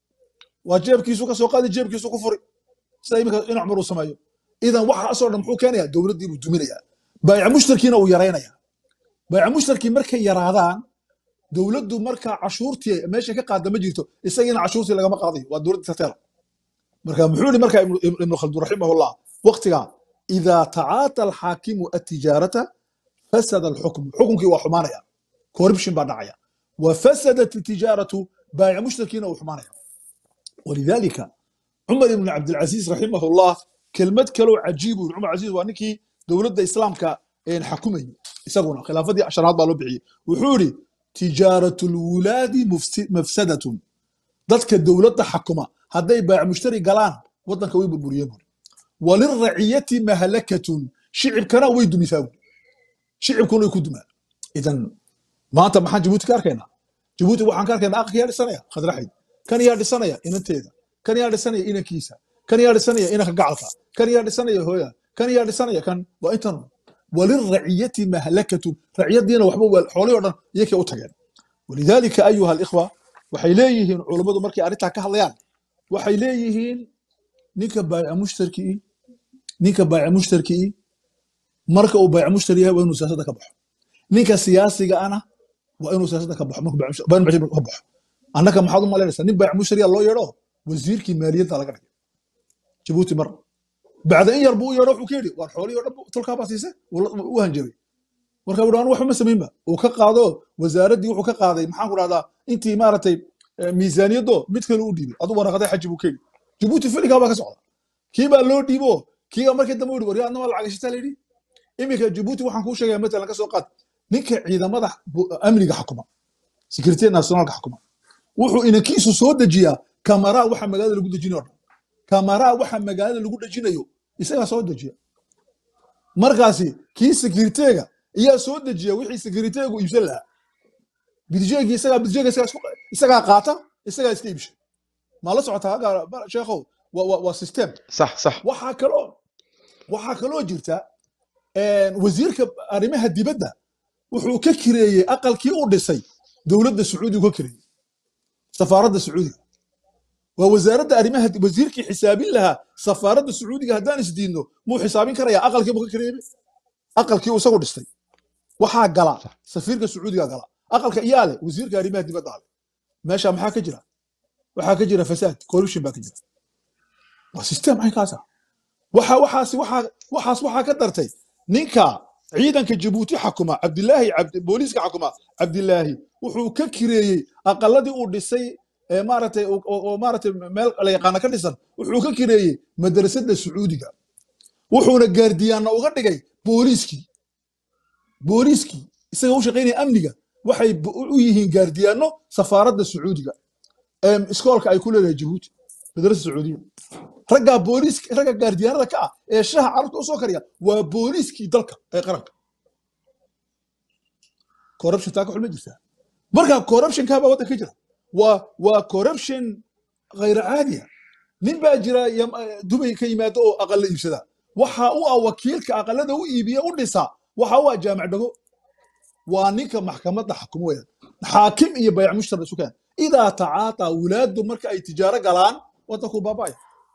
waa jeebkiisu ka soo qaadi jeebkiisu ku furi sida iminka in cumar uu sameeyo idan waxaasoo dhan muxuu keenayaa dowladdii buu duminayaa baayic mushtarkiina uu yaraynaya baayic mushtarkii markay yaraadaan dowladdu markaa cashuurtii meesha ka qaada ma jirto isagiina cashuurtii lagama qaadayo waa dowladda tateela marka muxuu yihi markaa ibnu ibnu khaldun raximahullah waqtigaa idaa tacaata alxaakimu atijaarata fasada alxukmu xukunkii waa xumaanaya corruption baa dhacaya وفسدت التجارة بائع مشتركين وحمانية ولذلك عمر بن عبد العزيز رحمه الله كلمة كلو عجيب عمر عزيز وانكي دولة الإسلام كإن حكومي يسقون خلافة دي عشرات بالو بعي وحوري تجارة الولاد مفس- مفسدة ضدك الدولة حكومة هذا بائع مشتري قلان وطن كوي بالبريان وللرعية مهلكة شعب كان ويدو مثال شعب كانوا يكدما إذا maanta maxaan jabuuti ka arkaynaa jabuuti waxaan ka arkaynaa aqalka yaa dhisanaya khadraxayd kan yaa dhisanaya inanteeda kan yaa dhisanaya inankiisa kan yaa dhisanaya inanka gacalka kan yaa dhisanaya hooya kan yaa dhisanaya kan waa intan waliraciyati mahlakatun raciyadiina waxba waa- xoolihii o dhan iyakay u tageen walidaalika ayuha alikhwa waxay leeyihiin culummadu markay arrintaa ka hadlayaan waxay leeyihiin ninka baayica mushtarkii ninka baayica mushtarkii marka uu baayica mushtari yahay waa inuu siyaasadda ka baxo ninka siyaasiga ana waa inuu siyaasadda ka baxo markuu baayic mushtar- baayic mushtar ka baxo annaka maxaad u malaynaysaa nin baayic mushtariya loo yeedho wasiirkii maaliyadda laga dhigay jabuuti mar bacda in yar buu u yeedho wuxuu ka yidhi waar xoolihii o dhan bu- tulkaa baa siise wuu la- u hanjabay marka wuxuu anu waxba ma samaynba uu ka qaado wasaaraddii wuxuu ka qaaday maxaan ku dhahdaa intii maaragtay eh, miisaaniyaddo mid kale u dhiibay adu waraqaday xaji buu ka yidhi jabuuti filigaa baa ka socda kii baa loo dhiibo kii baa markii dambe u yidhi waryaa adna waa lacag heshitaa la yidhi iminka jabuuti waxaan kuu sheegaya matalan ka soo qaad ninka ciidamada bu- amniga xukuma secretary nationalka xukuma wuxuu inankiisu soo dejiyaa kamaraa waxa magaalada lagu dejinayo o dhan kamaraa waxa magaalada lagu dejinayo isagaa soo dejiya markaasi kii sekiriteega ayaa soo dejiya wixii sekiriteegu iibsan lahaa bidjeegi isagaa bidjeega isagaa isku- isagaa qaata isagaa iska iibsha maa la socotaa haga sheekhow waa waa- waa system صح صح waxaa kaloo waxaa kaloo jirta een, wasiirka arrimaha dibadda wuxuu ka kireeyey aqalkii u dhisay dowladda sacuudigu ka kireeyey safaaradda sacuudiga waa wasaaradda arrimaha di- wasiirkii xisaabin lahaa safaaradda sacuudiga haddaan isdiidno muu xisaabin karayaa aqalkii buu ka kireeyey aqalkii uu isagu dhistay waxaa gala safiirka sacuudiga gala aqalka iyaa leh wasiirka arrimaha dibadda ale meesha maxaa ka jira waxaa ka jira fasaad corruption baa ka jira waa system caynkaasa waxa waxaas waxaa waxaas waxaa ka dartay ninka ciidanka jabuuti xakuma cabdilaahi cabdi booliiska xakuma cabdilaahi wuxuu ka kireeyey aqaladii uu dhisay ee maaragtay oo oo- oo maaragtay meel la yaqaana ka dhisan wuxuu ka kireeyey madrasada sacuudiga wuxuuna gaardiyaana uga dhigay booliiskii booliiskii isaga u shaqaynaya amniga waxay bu- u yihiin gaardiyaano safaaradda sacuudiga ee iskoolka ay ku leedahay jabuuti madrasa sacuudiya raggaa booliis ragga gaardiyaanada ka ah ee shaha carruurta u soo kariya waa booliiskii dalka ee qaranka corruption taa ka xulma jirtaa marka corruptionkaa baa waddanka ka jira waa waa corruption khayra caadiya nin baa jira yam- eh, dubay ka yimaado oo aqalla iibsada waxa u ah wakiilka aqallada u iibiya u dhisa waxa u ah jaamac dhago waa ninka maxkamadda xakumo weeyaan xaakim iyo bayac mushtar isu keen idaa tacaataa wulaadu marka ay tijaaro galaan waddanku baaba'aya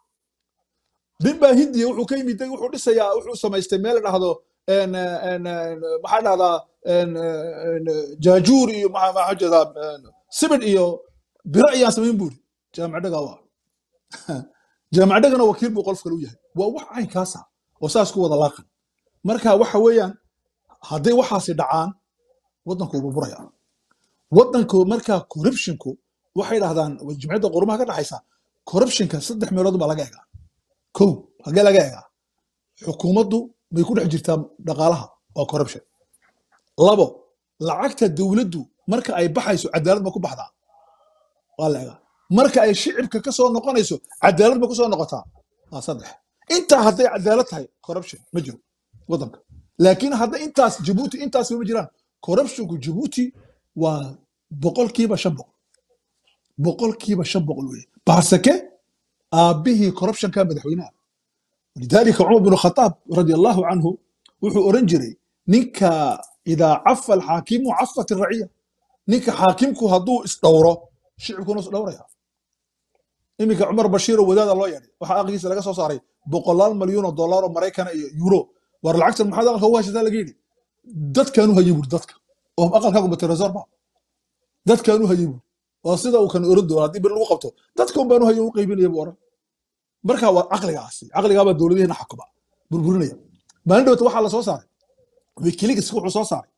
nin baa hindiya wuxuu ka yimid wuxuu dhisayaa wuxuu samaystay meel la dhahdo en, en, en, maxaa dhahdaa en, en, jaajuur iyo maxaa maxaa jeedaa en, sibidh iyo biro ayaan samayn buuri jaamacadhaga waa jaamacadhagana wakiil buu qof kale u yahay waa wax caynkaasa oo saas ku wada laaqan marka waxa weeyaan hadday waxaasi dhacaan waddanku wuu burburaya waddanku markaa corruptionku waxay dhahdaan jimciyadda qurumaha ka dhaxaysa corruptionka saddex meelood baa laga egaa kow hagee laga egaa xukuumaddu may ku dhex jirtaa dhaqaalaha waa corruption labo lacagta dowladdu marka ay baxayso cadaalad ma ku baxdaa waa la egaa marka ay shicibka ka soo noqonayso cadaalad ma ku soo noqotaa waa saddex intaa hadday cadaalad tahay corruption ma jiro waddanka laakiin hadda intaas jabuuti intaas ma jiraan corruptionku jabuuti waa boqolkiiba shan boqol boqolkiiba shan boqol weye baasake aabbihii corruptionka madaxweynaha lidaalika cumar bin khataab radi allahu canhu wuxuu oran jiray ninka idaa cafa alxaakimu cafat raciya ninka xaakimku hadduu isdhowro shicibkuna isdhowraya iminka cumar bashiiro wadaada loo yeedhay waxaa aqligiisa laga soo saaray boqolaal malyan oo dollar oo maraykana iyo euro war lacagtan maxaad aqalka ugu haysataa laga yidhi dadkaanu hayay buuri dadka oo aqalkaagu materesorba dadkaanu hayay buuri waa sida uu kan oran doona haddii bir lagu qabto dadka un baanu hayay u qaybinaya buu oran marka waa caqligaasi caqligaabaa dowladihiina xakuma burburinaya maalin dhowta waxaa la soo saaray wikileaks wuxuu soo saaray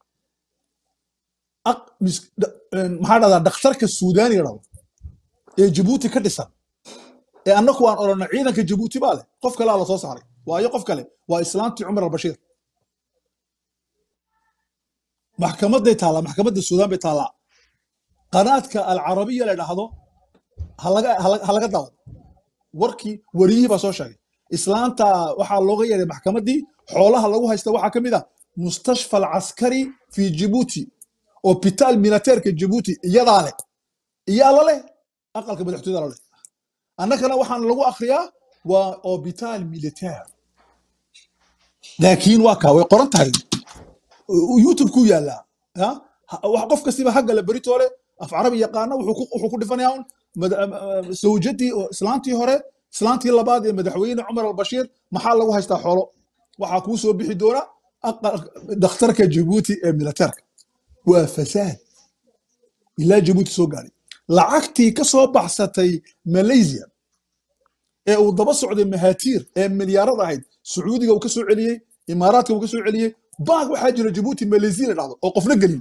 aq- mis- dha- een, maxaa dhahdaa dhakhtarka suudaaniga dhabo ee jabuuti ka dhisan ee annaku aan odhanno ciidanka jabuuti baa leh qof kalea la soo saaray waayo qof kale waa islaantii cumar albashiir maxkamaday taallaa maxkamadda suudaan bay taallaa qanaadka alcarabiya la dhahdo ha laga ha laga- ha laga daawado warkii wariyihii baa soo sheegay islaanta waxaa looga yeeray maxkamaddii xoolaha lagu haysta waxaa ka mid ah mustashfa alcaskari fi jibuuti hopitaal militeerka jibuuti iyadaa leh iyaa la leh aqalka madaxtooyada la leh annagana waxaan lagu akriyaa waa hopitaal militeer laakiin waa kaa way qoran tahay youtube ku yaallaa ya? Ha- wax qof kastiba haggale beritoole af carabi yaqaana wuxuu ku- wuxuu ku dhifanayaa un mada- am- am- zawjadii oo islaantii hore islaantii labaad ee madaxweyne cumar albashiir maxaa lagu haystaa xoolo waxaa kuu soo bixi doona aqal- dhakhtarka jabuuti ee militeerka waa fasaad ilaa jabuuti soo gaadhay lacagtii ka soo baxsatay malaysia ee uu daba socday mahatiir ee milyaarad ahayd sacuudiga uu ka soo celiyey imaaraadka uu ka soo celiyey baag waxaa jira jabuuti malaysia la dhahdo oo qofna gelin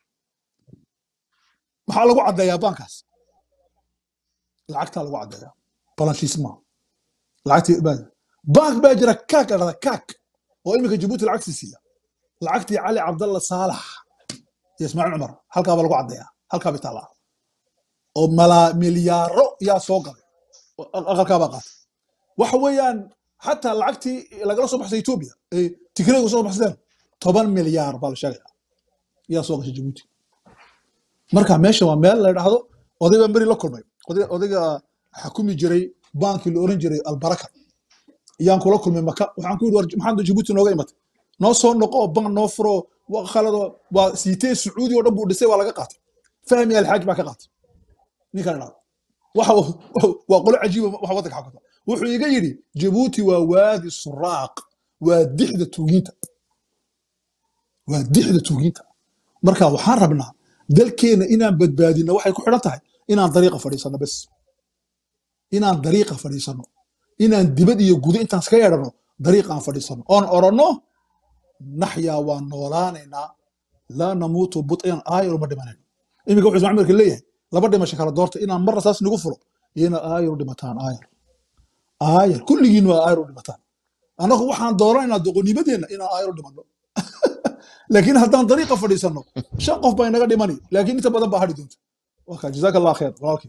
maxaa lagu caddeeyaa baankaas lacagtaa lagu caddeeyaa balanshiisma lacagtii baa baank baa jira kaak la dhahda kaak oo iminka jabuuti lacagtii siiya lacagtii cali cabdalla saalax iyo ismaaciil cumar halkaa baa lagu caddeeyaa halkaa bay taallaa oo malaa milyaaro yaa soo galay oo aq- aqalkaabaa qaatay waxa weeyaan xataa lacagtii lagala soo baxsay etoobiya ee tigrayga soo baxsadeen toban milyaar baa la sheegaya yaa soo gashay jabuuti marka meesha waa meel la idhaahdo oday baa meri la kulmay oday- odayga xakumi jiray baankii la oran jiray albaraka yaan kula kulmay maka waxaan ku yidhi war maxaad jabuuti nooga imatay noo soo noqo oo bank noo furo waa khalado waa siitee sacuudi oo dhan buu dhisay waa laga qaatay fahmi alxaaj baa ka qaatay ninkan idhaahdo waxa uu- waa qolo cajiiba waxa waddanka xakunta wuxuu iga yidhi jabuuti waa waadi suraaq waa dixda tuugiinta waa dixda tuugiinta marka waxaan rabnaa dalkeena inaan badbaadino waxay ku xidhan tahay inaan dariiqa fadhiisano bes inaan dariiqa fadhiisano inaan dibad iyo gudo intaan iska yeedhano dariiqa aan fadhiisano oon oranno naxyaa waan noolaanaynaa laa namuutu but'an aayar uma dhimanayno iminka wuxuu ismaaciil marka leeyahay laba dhimasho kala doorta inaan marna saas nagu furo iyo inaad aayar u dhimataan aayar aayar kulligiin waa aayar u dhimataan annagu waxaan dooranaynaa doqonimadeenna inaan aayar u dhimanno laakiin haddaan dariiqa fadhiisanno shan qof baa inaga dhimani laakiin inta badan baa hadhi doonta waka jazaaka allah kheer walaalkii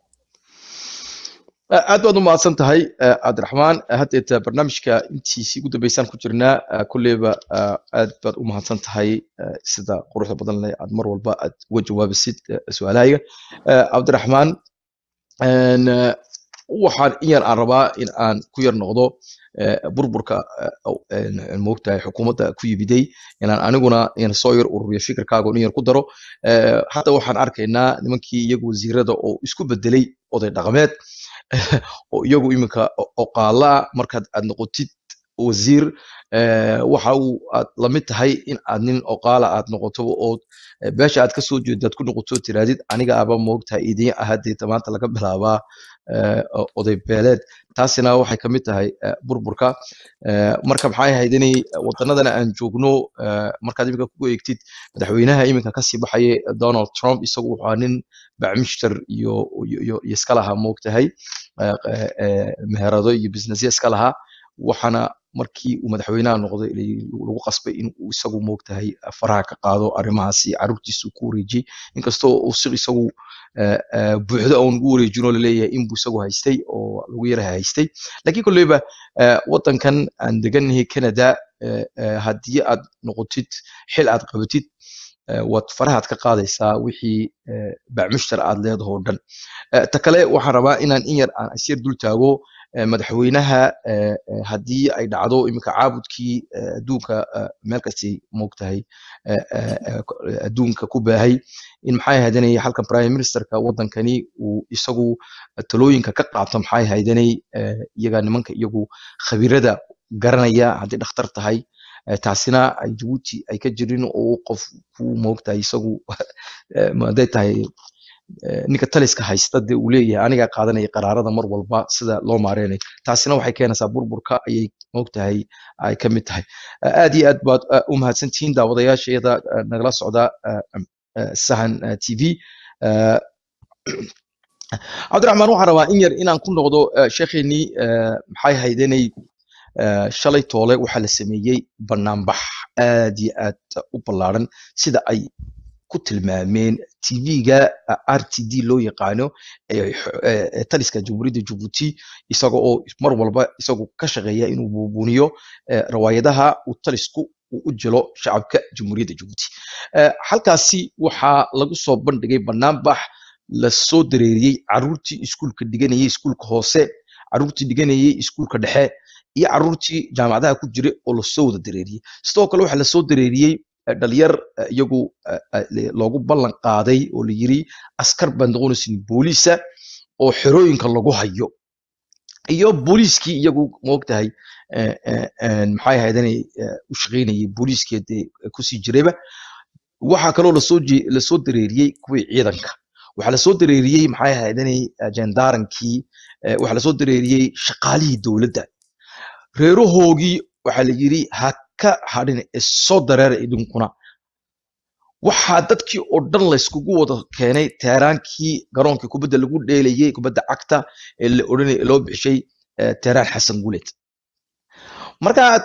aad baad u mahadsan tahay eh, cabdiraxmaan haddeeta barnaamijka intiisii ugu dambeysaan ku jirnaa eh, kulleyba eh, aad baad u mahadsan tahay eh, sida quruxda badan leh aad mar walba aad uga jawaabisid eh, su-aalahayga Eh, cabdiraxmaan en, eh, waxaan in yar aan rabaa in aan ku yar noqdo eh, burburka eh, oo, en, en, moogtahay xukuumadda ku yimiday inaan aniguna in soo yar ururiyo fikirkaaga oo in yar ku daro Eh, hadda waxaan arkaynaa nimankii iyagu wasiirada oo isku bedelay oday dhaqameed oo iyagu iminka oqaala markaad aad noqotid wasiir eh, waxa uu aad la mid tahay in aad nin oqaala aad noqoto ood eh, beesha aad kasoo jeedaad ku noqoto tiraadid aniga aba moogtahay idin ahadeeta maanta laga bilaabaa eh, o- oday beeleed taasina waxay ka mid tahay eh, burburka Eh, marka maxay ahayd inay wadanadana aan joogno eh, markaad iminka ku eegtid madaxweynaha iminka kasii baxaya donald trump isagu wuxuu ahaa nin bacmishter iyo iyo iyo iyo iska lahaa moogtahay eh, eh, eh, meherado iyo businessya iska lahaa waxaana markii uu madaxweynaha noqday la- lagu qasbay in uu isagu moogtahay faraha ka qaado arrimahaasi carruurtiisa uu ku wareejiyey inkastoo uu si isagu eh, eh, buuxdo aan ugu wareejinoo laleeyahay inbuu isagu haystay oo lagu yaraha haystay laakiin kolleyba eh, waddankan aan degannahay canada eh, eh, haddii aad noqotid xil aad qabatid eh, waad farahaad ka qaadaysaa wixii eh, bacmushtar aad leedaho o dhan Eh, ta kale waxaan rabaa inaan in yar aan isyar dul taago eh, madaxweynaha eh, eh, haddii ay dhacdo iminka caabudkii eh, adduunka eh, meel kastay moogtahay eh, eh, eh, ko- eh, adduunka ku baahay in maxay ahaydanay halkan prime ministerka waddankani uu isagu talooyinka ka qaato maxay ahaydanay eh, iyaga nimanka iyagu khabiirada garanaya haddii dhakhtar tahay eh, taasina ay jabuuti ay ka jirin oo qof ku moogtahay isagu eh, ma hadday tahay eh, ninka taliska haysta dee uu leeyahay anigaa qaadanaya qaraarada mar walba sida loo maareynayo taasina waxay keenaysaa burburka ayay moogtahay ay ka mid tahay Eh, aad iyo aad baad eh, u mahadsantihiin daawadayaashayada eh, nagala socda eh, eh, sahan eh, tv Eh, cabdiraxmaan waxaan rabaa in yar inaan ku noqdo eh, sheekheenii eh, maxay haydanay eh, shalay toole waxaa la sameeyey banaanbax aad iyo aad u ballaaran sida ay ku tilmaameen tv-ga r t d loo yaqaano ee x- ee- ee taliska jamhuuriyadda jabuuti isaga oo mar walba isagu ka shaqeeya inuu buubuniyo eh, rawaayadaha uu talisku uu u jilo shacabka jamhuuriyadda jabuuti Eh, halkaasi waxaa lagu soo bandhigay banaanbax lasoo dareeriyey caruurtii iskuulka dhiganayay iskuulka hoose caruurtii dhiganayay iskuulka dhexe iyo caruurtii jaamacadaha ku jiray oo lasoo wada dareeriyey sidoo kale waxaa lasoo dareeriyey eh, dhalinyar eh, iyagu eh, eh, le- loogu ballan qaaday oo la yiri askar baan noqonaysin booliisa oo xerooyinka lagu hayo iyo booliiskii iyagu moogtahay eh, eh, eh, maxay ahaydanay u shaqaynayay booliiskii dee kusii jirayba waxaa kaloo lasoo je- lasoo dareeriyey kuwii ciidanka waxaa lasoo dareeriyey maxay ahaydanay jendaarankii waxaa lasoo dareeriyey shaqaalihii dowladda reerahoogii waxaa la yiri ha ka hadhin ee soo dareera idinkuna waxaa dadkii oo dhan layskugu wada keenay teheraankii garoonkii kubadda lagu dheelayay kubadda cagta ee la odhanay loo bixishay eh, teheraan xasan guleed markaad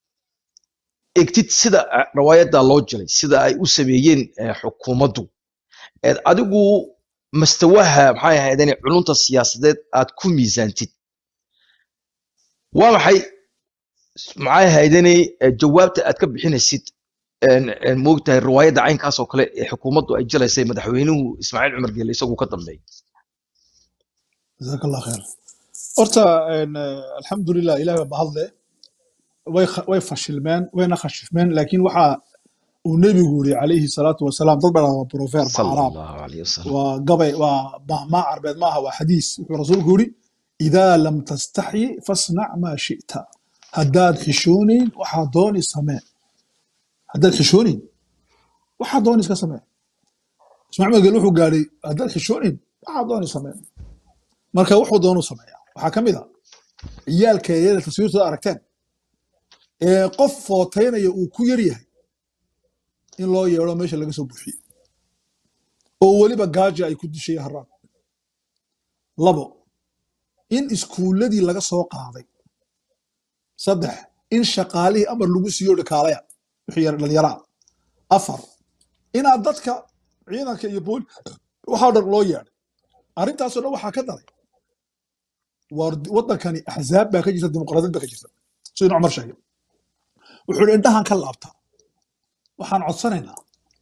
egtid sida eh, rawaayadda loo jiray sida ay u sameeyeen eh, xukuumaddu eed adigu mastawaha maxay ahaydeen culunta siyaasadeed aad ku miisaantid waa maxay maxay ahaydeen jawaabta aad ka bixinaysid een- een moogtahay riwaayadda caynkaas oo kale ee xukuumaddu ay jalaysay madaxweynuhu ismaaciil cumar geele isagu ka dambeeyay jazaak allah kheer horta een, eh, alxamdulilah ilahi baa mahadle way kha- way fashilmeen wayna khashifmeen laakiin waxa uu nebigu yiri calayhi salaatu wasalaam dad baa waa profeer sala macaraab allahu alayhi wasalam waa gabay waa mahmaa carbeed maaha waa xadiis wuxuu rasuulku yiri idaa lam tastaxyi fasnac maa shita haddaad xishoonayn waxaa dooni samee haddaad xishoonayn waxaa dooni iska samee ismaaciil magel wuxuu gaadhay haddaad xishoonayn waxaa dooni samee marka wuxuu doonu sameeyaa waxaa ka mid a ciyaalka iyada taswiirtooda aragteen ee qof footaynaya uu ku yar yahay in loo yeedho meesha laga soo buuxiyo oo weliba gaaja ay ku dishay haraan labo in iskuulladii laga soo qaaday saddex in shaqaalihii amar lagu siiyo dhakaalaya wixii yar dhallinyaraa afar inaad dadka ciidanka iyo booli waxaa dhan loo yeedhay arrintaasoo dhan waxaa ka daray war waddankani axzaab baa ka jirta dimuqraadiyad baa ka jirta siduu cumar sheegay wuxuu ihi indhahan ka laabtaa waxaan codsanaynaa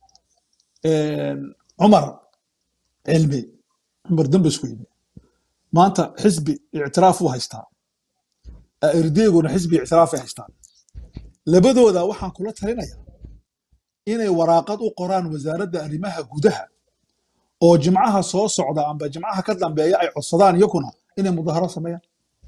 cumar cilmi cumar dambes weyne maanta xisbi ictiraaf uu haystaa erdeeguna xisbi ictiraafay haystaan labadooda waxaan kula talinayaa inay waraaqad u qoraan wasaaradda arrimaha gudaha oo jimcaha soo socda amba jimcaha ka dambeeya ay codsadaan iyakuna inay mudaharo sameeyaan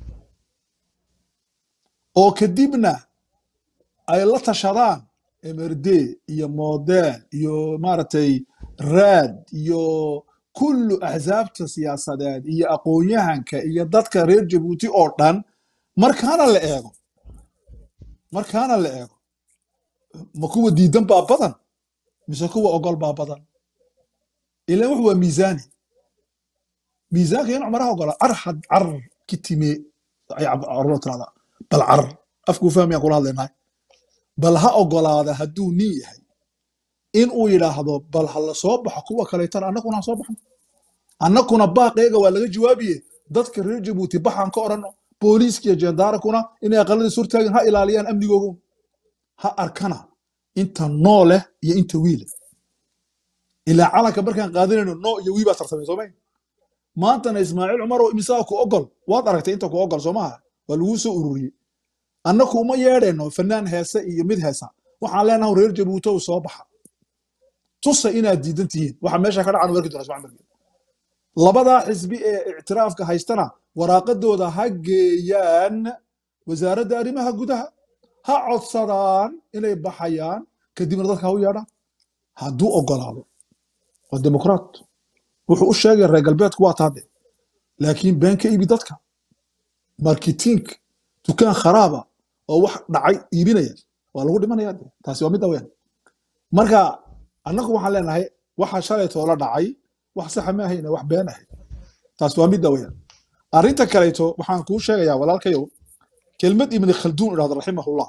oo kadibna ay la tashadaan mrd iyo model iyo maaragtay raad iyo kullu axsaabta siyaasadeed iyo aqoon-yahanka iyo dadka reer jabuuti oo dhan markaana la eego markaana la eego ma kuwa diidan baa badan mise kuwa ogol baa badan ilan wuxu waa miisaani miisaanka in cumaraha ogola car had car kitime ay carruur tirahdaa bal car afkuu fahmayaan kula hadlaynahay bal ha ogolaada hadduu nin yahay in uu yidhaahdo bal ha la soo baxo kuwa kaleetana annaguna ha soo baxno annaguna baaqeega waa laga jawaabiye dadka reer jabuuti baxaan ka odhanno booliiska iyo jendaarakuna inay aqalladii surtaagin ha ilaaliyaan amnigoogu ha arkana inta noo leh iyo inta wiile ilaa calanka markaan qaadanayno noo iyo wii baa tartamay soomay maantana ismaaciil cumaroo imisaa ku ogol waad aragtay inta ku ogol soomaha waa laguu soo ururiyey annaku uma yeedhayno fanaan heese iyo mid heesa waxaan leenahay reer jabuutow soo baxa tusa inaad diidan tihiin waxa meesha ka dhacan warki doona ismaaciil margeed labadaa xisbi ee ictiraafka haystana waraaqadooda ha geeyaan wasaaradda arrimaha gudaha ha codsadaan inay baxayaan kadibna dadka ha u yeedhaan hadduu ogolaado waa dimuqraat wuxuu u sheegay reer galbeedku waa taade laakiin been ka iibi dadka marketiink dukaan kharaaba oo wax dhacay iibinaya waa lagu dhimanaya de taasi waa midda weyn marka annagu waxaan leenahay waxa shalaytoo la dhacay wax saxa ma ahayne wax been ahayd taasi waa midda weyn arrinta kaleeto waxaan kuu sheegayaa walaalkayow kelmad ibni khalduun idhahdo raximahullah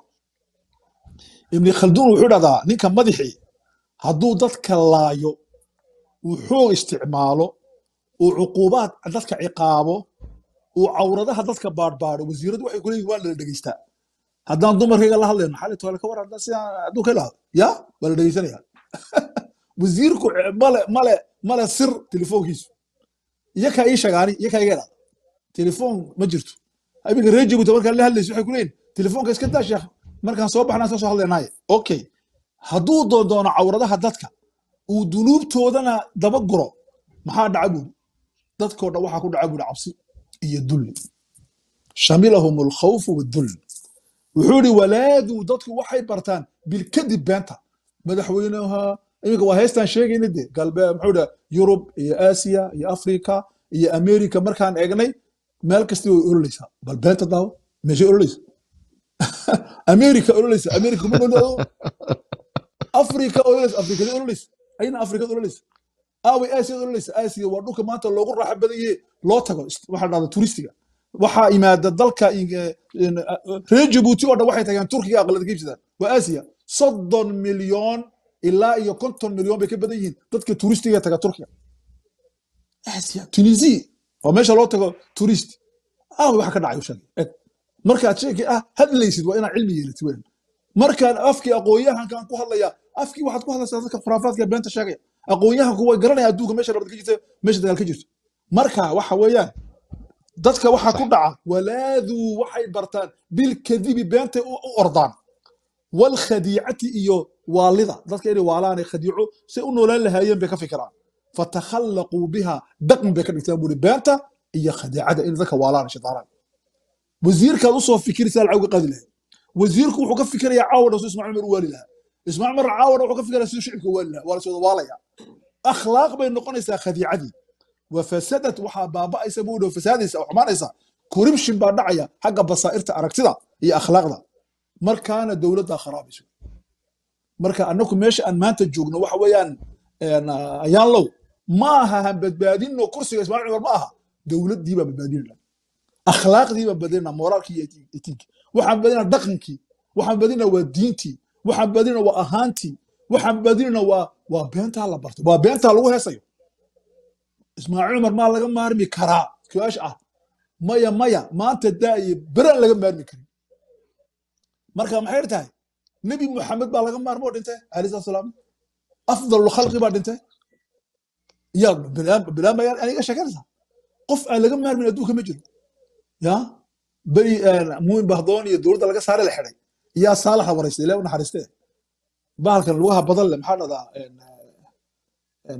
ibni khalduun wuxuu idhahdaa ninka madaxii hadduu dadka laayo uu xoog isticmaalo uu cuquubaad dadka ciqaabo uu cawradaha dadka baadhbaadho wasiiradu waxay kuleeyihin waa la dhegeystaa haddaan dumarkayga la hadlayno xali toole ka war haddaan sidaan hadduu ka ilaahdo ya waa la dhegeysanaya wasiirku male male male sir telefoonkiisu iyakaa ii shagaani iyakaa iga idhahda telefoon ma jirto iminka reer jabuuti markaan la hadlayso waxay kuleeyihin telefoonka iska daa sheekh markaan soo baxnaan iska soo hadlaynaaye okay hadduu doondoono cawradaha dadka uu dunuubtoodana daba guro maxaa dhaca buuri dadkoo dhan waxaa ku dhaca buuri cabsi iyo dulli shamilahum alkhawfu wadull wuxuu ihi walaaduu dadku waxay bartaan bilkadib beenta madaxweynaha iminka waa heestaan sheegayna de galbeed muxuu dha yurub iyo aasiya iyo afrika iyo america markaan eegnay meel kasti way ololeysaa bal beenta daawo meeshay ololeysa america ololeysa america ma ololeysa afrika ololeysa afrikada ololeysa ayna afrikada ololeysa aaway aasiya ololeysa aasiya waa dhulka maanta loogu raaxa badan yahe loo tago waxaa dhahda turistiga waxaa imaada dalka reer jabuuti oo dhan waxay tageen turkiga aqlada ka iibsadaan waa aasiya soddon milyoon ilaa iyo konton milyoon bay ka badan yihiin dadka turistiga taga turkiga aasiya tunisia waa meesha loo tago tourist ah waxa ka dhacay u sheegay eg markaad sheekay ah hadlaysid waa inaad cilmi yeelatid weyn markaan afkii aqoonyahankan ku hadlaya afkii waxaad ku hadlaysaa dadka khuraafaadka beenta sheegaya aqoonyahanku way garanaya adduunka meesha nabad ka jirta meesha dagaal ka jirto marka waxa weeyaan dadka waxaa ku dhaca walaaduu waxay bartaan bilkadibi beentay u u ordaan walkhadiicati iyo waalida dadka inay waalaanay khadiico say u noolaan lahaayeen bay ka fikiraan fatakhallaquu biha dhaqan bay ka dhigtaan buuri beenta iyo khadiicada in dadka waalaan shaytaanaan wasiirkaad usoo fikiraysaa lacag uga qaadi lahayd wasiirku wuxuu ka fikirayaa caawana suu ismaaciil mar u waali lahaa ismaaciil mar caawana wuxuu ka fikirayaa siduu shicibka u waali lahaa waa la soo waalaya akhlaaq bay noqonaysaa khadiicadii wafasadat waxaa baaba'aysa buu dhow fasaadaysa oo xumaanaysa corruption baa dhacaya xagga basaa'irta aragtida iyo akhlaaqda markaana dowladdaa kharaabeyso marka annagu meesha aan maanta joogno waxa weeyaan een, ah, ayaan low ma aha han badbaadinno kursiga ismaaciil cumar ma aha dowladdii baa badbaadinayna akhlaaqdii baan badinayna moraalkii iyo eti- etiikii waxaan badinayna dhaqankii waxaan badinayna waa diintii waxaan badinayna waa ahaantii waxaan badinayna waa waa beentaa la bartay waa beentaa lagu heesayo ismaaciil cumar maa laga maarmi karaa su-aasha ah maya maya maanta daaye beraan laga maarmi karin marka maxay tahay nebi muxamed baa laga maarmo oo dhintay alayhi salatu salaam afdalu khalqi baa dhintay yaa bilaan baa aniga sheekanaysaa qof aan laga maarmin adduunka ma jiro ya beri muumin bahdoon iyo dowladda laga saare la xidhay yaa saalaxa waraystay ilaa u naxariistee bahalkan lugaha badan leh maxaa dhahdaa een, een,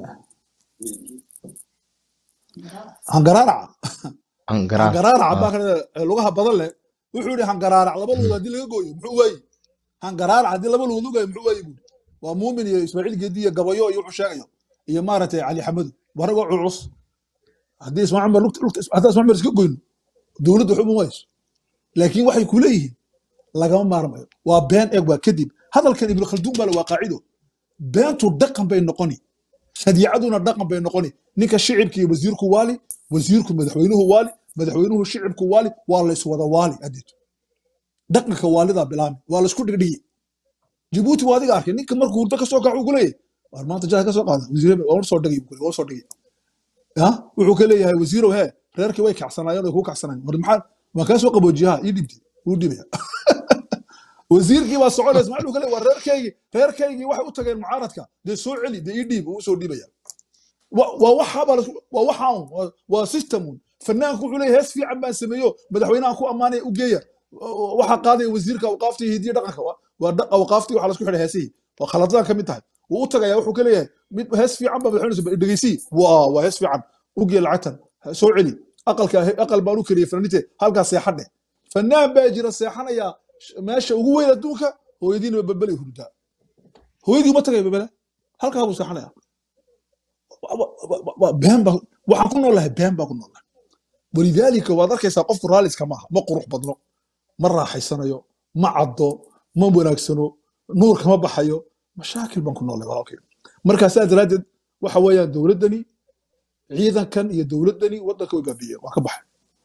hangaraaraca Angaraan. hangaraaraca Ah. baa kan lugaha badan leh wuxuu yidhi hangaraarac laba lugood haddii laga gooyo muxuu waayi hangaraarac haddii laba lugood lugaayo muxuu waayi buuri waa muumin iyo ismaaciil geedi iyo gabayo iyo wuxuu sheegayo iyo maaragtay cali xamadu waragoo culus haddii ismaaciil cumar lugta lugta haddii ismaaciil cumar iska goyno dowladdu waxba uma wayso laakiin waxay ku leeyihiin lagama maarmayo waa been eeg waa kadib hadalkan ibnu khalduun baa le waa qaacido beentu dhaqan bay noqoni khadiicaduna dhaqan bay noqoni ninka shicibka iyo wasiirku waali wasiirku madaxweynuhu waali madaxweynuhu shicibku waali waa layswada waali adeeto dhaqanka waalidaa bilaami waa laysku dhigdhigi jibuuti waa adiga arkay ninka markuu hurdo kasoo kac uu ku leeyahay waar maanta jaha kasoo qaada wasiir waa soo dhigay buu ku leeyahay, waa soo dhigay ya wuxuu ka leeyahay wasiirow hee reerkii way kacsanaayeen way kuu kacsanaayeen war maxaa waan kaa soo qaboojiyaha ii dhibtay wuu dhibaya wasiirkii baa soconaya ismaaciil uu ka leeyahay war reerkaygii reerkaygii waxay u tageen mucaaradka dee soo celi dee ii dhiib uu soo dhiibaya wa- waa waxaaba la- waa waxaan waa- waa systemun fanaanku wuxuu leeyahay hees fiican baan sameeyo madaxweynahan ku ammaanaya u geeya waxaa qaadaya wasiirka awqaafta iyo hidiya dhaqanka Waa- waa dha- awqaaftii waxaa lasku xidhay heesihii waa khaladadan ka mid tahay wuu u tagaya wuxuu ka leeyahay mid hees fiican baa madaxweyne dhegeysii waa waa hees fiican u gee lacagtan Ha- soo celi aqalka aqal baan u keliyay fanaanite halkaas seexadhe fanaan baa jira seexanaya sh- meesha ugu weyn adduunka hooyadiina babelay hurdaa hooyadii uma tagay babele halkaa buu seexanaya wa- wa- wa- wa- been baa waxaan ku noolahay been baa ku noolahay walidaalika waad arkaysaa qofku raaliska maaha ma qurux badno ma raaxaysanayo ma caddo ma wanaagsano nuur kama baxayo mashaakil baan ku noolahay walaalkay markaa saa daraaddeed waxa weeyaan dowladdani ciidankan iyo dowladdani waddanka way baabiiyeen waa ka baxay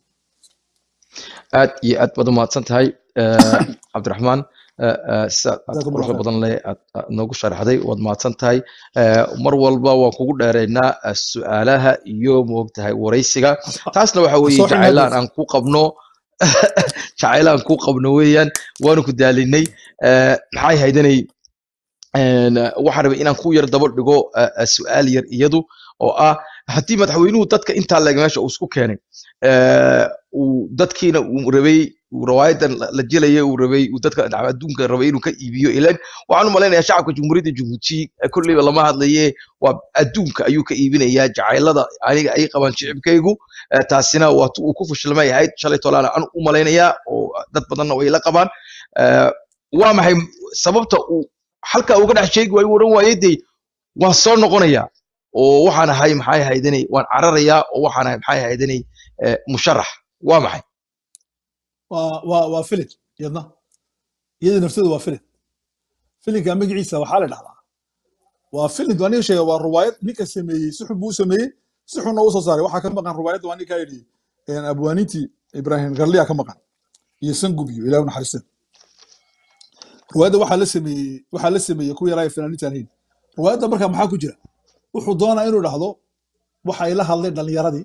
aad iyo aad baad u mahadsan tahay eh, cabdiraxmaan eh, eh, sida aad Jazakum quruxda Allah badan leh aad aad noogu sharaxday waad mahadsan tahay Eh, mar walba waan kugu dheeraynaa eh, su'aalaha iyo moogtahay waraysiga taasna waxa weeye soo xidhnaa jacaylaan bas. aan ku qabno jacaylaan ku qabno weeyaan waanu ku daalinay Eh, maxay haydanay een, eh, waxaan rabay inaan ku yar daba dhigo eh, eh, su'aal yar iyadu oo ah haddii madaxweynuhu dadka intaa leeg meesha uu isku keenay eh, uu dadkiina uu rabay uu rawaayadan la la jelaya uu rabay uu dadka dhacba adduunka rabay inuu ka iibiyo ilan waxaan u malaynayaa shacabka jumhuuriyadda jabuuti eh, kolleyba lama hadlaye waa adduunka ayuu ka iibinayaa jacaylada aniga ay qabaan shicibkaygu Eh, taasina waa tu uu ku fashilmay ahayd shalay tolaana aan u malaynayaa oo dad badanna way la qabaan Eh, waa maxay sababta uu halkaa uga dhex sheegi waayo uu odhan waayey dee waan soo noqonayaa oo waxaan ahay maxay haydanay waan cararayaa oo waxaan ahay maxay haydanay eh, musharax waa maxay waa waa waa filin iyadna iyada nafteedu waa filin filinka magaciisa waxaa la dhahdaa waa filin waa ninka sheega waa ruwaayad ninka sameeyey si xun buu u sameeyey si xunna u soo saaray waxaa ka maqan ruwaayadda waa ninkaa yidhi een, abwaaniintii ibraahim garliya ka maqan iyo sangub iyo ilaah u naxariisteen ruwaayadda waxaa la sameeyey waxaa la sameeyey kuwa yaraaya fanaaniintaan hayn ruwaayadda markaa maxaa ku jira wuxuu doonaa inuu dhahdo waxa ay la hadleen dhalinyaradii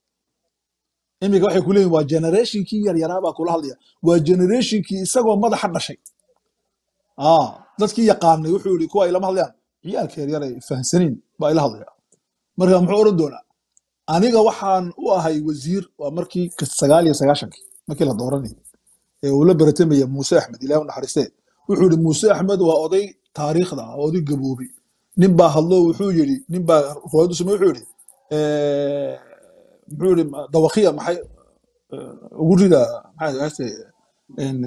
iminka waxay ku leeyihin waa generationkii yaryaraa baa kula hadlaya waa generationkii isagoo madaxa dhashay ah dadkii yaqaanay wuxuu yidhi kuwa ay lama hadlayaan ciyaalka yaryar ay fahamsaniin baa ila hadlaya marka muxuu odhan doonaa aniga waxaan u ahay wasiir waa markii ka- sagaal iyo sagaashankii markii la dooranayay ee uu la baratamaya muuse axmed ilaah u naxariistee wuxuu yidhi muuse axmed waa oday taariikhda ah oday gaboobay nin baa hadlo wuxuu yidhi nin baa ruwaayadu samey wuxuu yidhi eh, muxuu yidhi dawaqiya maxay eh, ugu rida maxay ahayse en,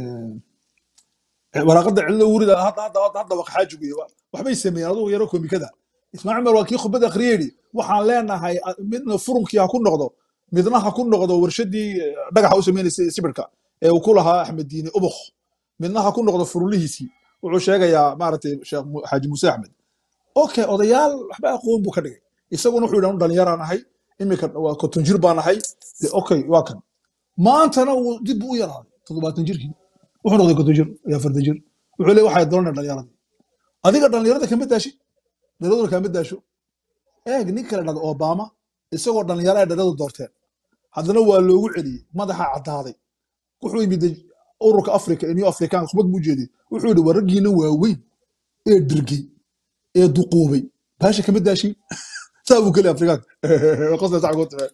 eh, waraaqada cidlo ugu rida hadda hadda hadda hadda waxa xaaji guye waxbay sameeyeen adugu yaro komikada ismaaciil mar waa kii khudbad akhriyey yidhi waxaan leenahay a- midna furunkii ha ku noqdo midna ha ku noqdo warshadii eh, dhagaxa u sameynaysay sibirka ee uu ku lahaa axmed diini ubuk midna ha ku noqdo furlihiisii wuxuu sheegayaa maaragtay sheekh Mu- xaaji muuse axmed okay odayaal waxba aqoon buu ka dhigay isaguna wuxuu yidhi anu dhalinyaraan ahay iminka waa konton jir baan ahay de okay waa kan maantana uu dib buu u yaraaday toddobaatan jirkii wuxuu noqday konton jir iyo afartan jir wuxuu leeyahay waxay doonayaan dhalinyaradii adiga dhalinyarada kama daashi dhalinyaradu kama daasho eeg nin kale dhada obama isagoo dhalinyaro ay dhalinyaradu doorteen haddana waa loogu celiyey madaxa caddaaday wuxuu yimid ururka africa ee new african khubad buu jeediyey wuxuu yidhi waa raggiina waaweyn ee dirgey ee duquubay baasha kama daashin saa buu keliya afrikaanka qosna sac ku time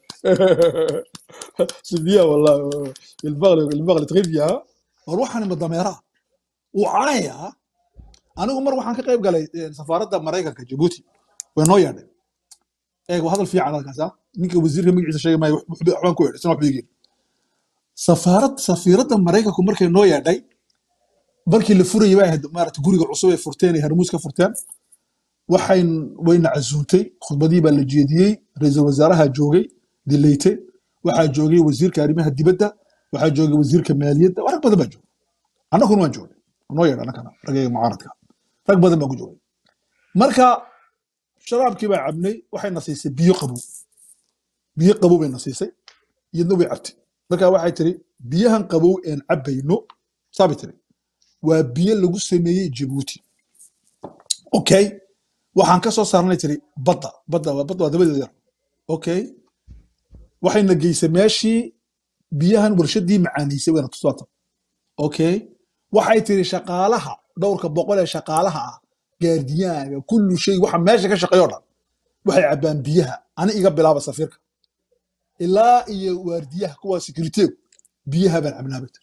sibiya wallah ilbaqli ilbaqli tqifiya war waxaan ima dameeraa wuu canayaa anigu mar waxaan ka qayb galay eh, safaaradda maraykanka jabuuti way noo yeedhay eeg waa hadal fiican halkaas ah ninka wasiirka magaciisa sheegi maayo wax- wax- waxbaan ku yeedhay sina waxba igeen safaarad safiiradda maraykanku markay noo yeedhay markii la furayay bay ahayd maarata guriga cusub ay furteen ay harmuus ka furteen waxayn wayna casuuntay khudbadii baa la jeediyey ra-iisul wasaaraha joogay dileyte waxaa joogay wasiirka arrimaha dibadda waxaa joogay wasiirka maaliyadda rag badan baa joogay annaguna waan joognay noo yeedha annagana ragayga mucaaradka rag badan baa ku joogay marka sharaabkii baa cabnay waxayna siisay biyo qabow biyo qabow bayna siisay iyadna way cabtay marka waxay tiri biyahan qabow een cabbayno saabay tiri waa biyo lagu sameeyey jabuuti okay waxaan ka soo saarnay tiri badda badda waa badda waa dabadeeda yar okay waxayna geysay meeshii biyahan warshadii macaaniisay wayna tusaata okay waxay tiri shaqaalaha dhowrka boqol ee shaqaalaha ah gaardiyaaga kullu shay waxa meesha ka shaqeeyo dhan waxay cabbaan biyaha ani iga bilaaba safiirka ilaa iyo waardiyaha kuwa securiteegu biyaha baan cabnaa bay tiri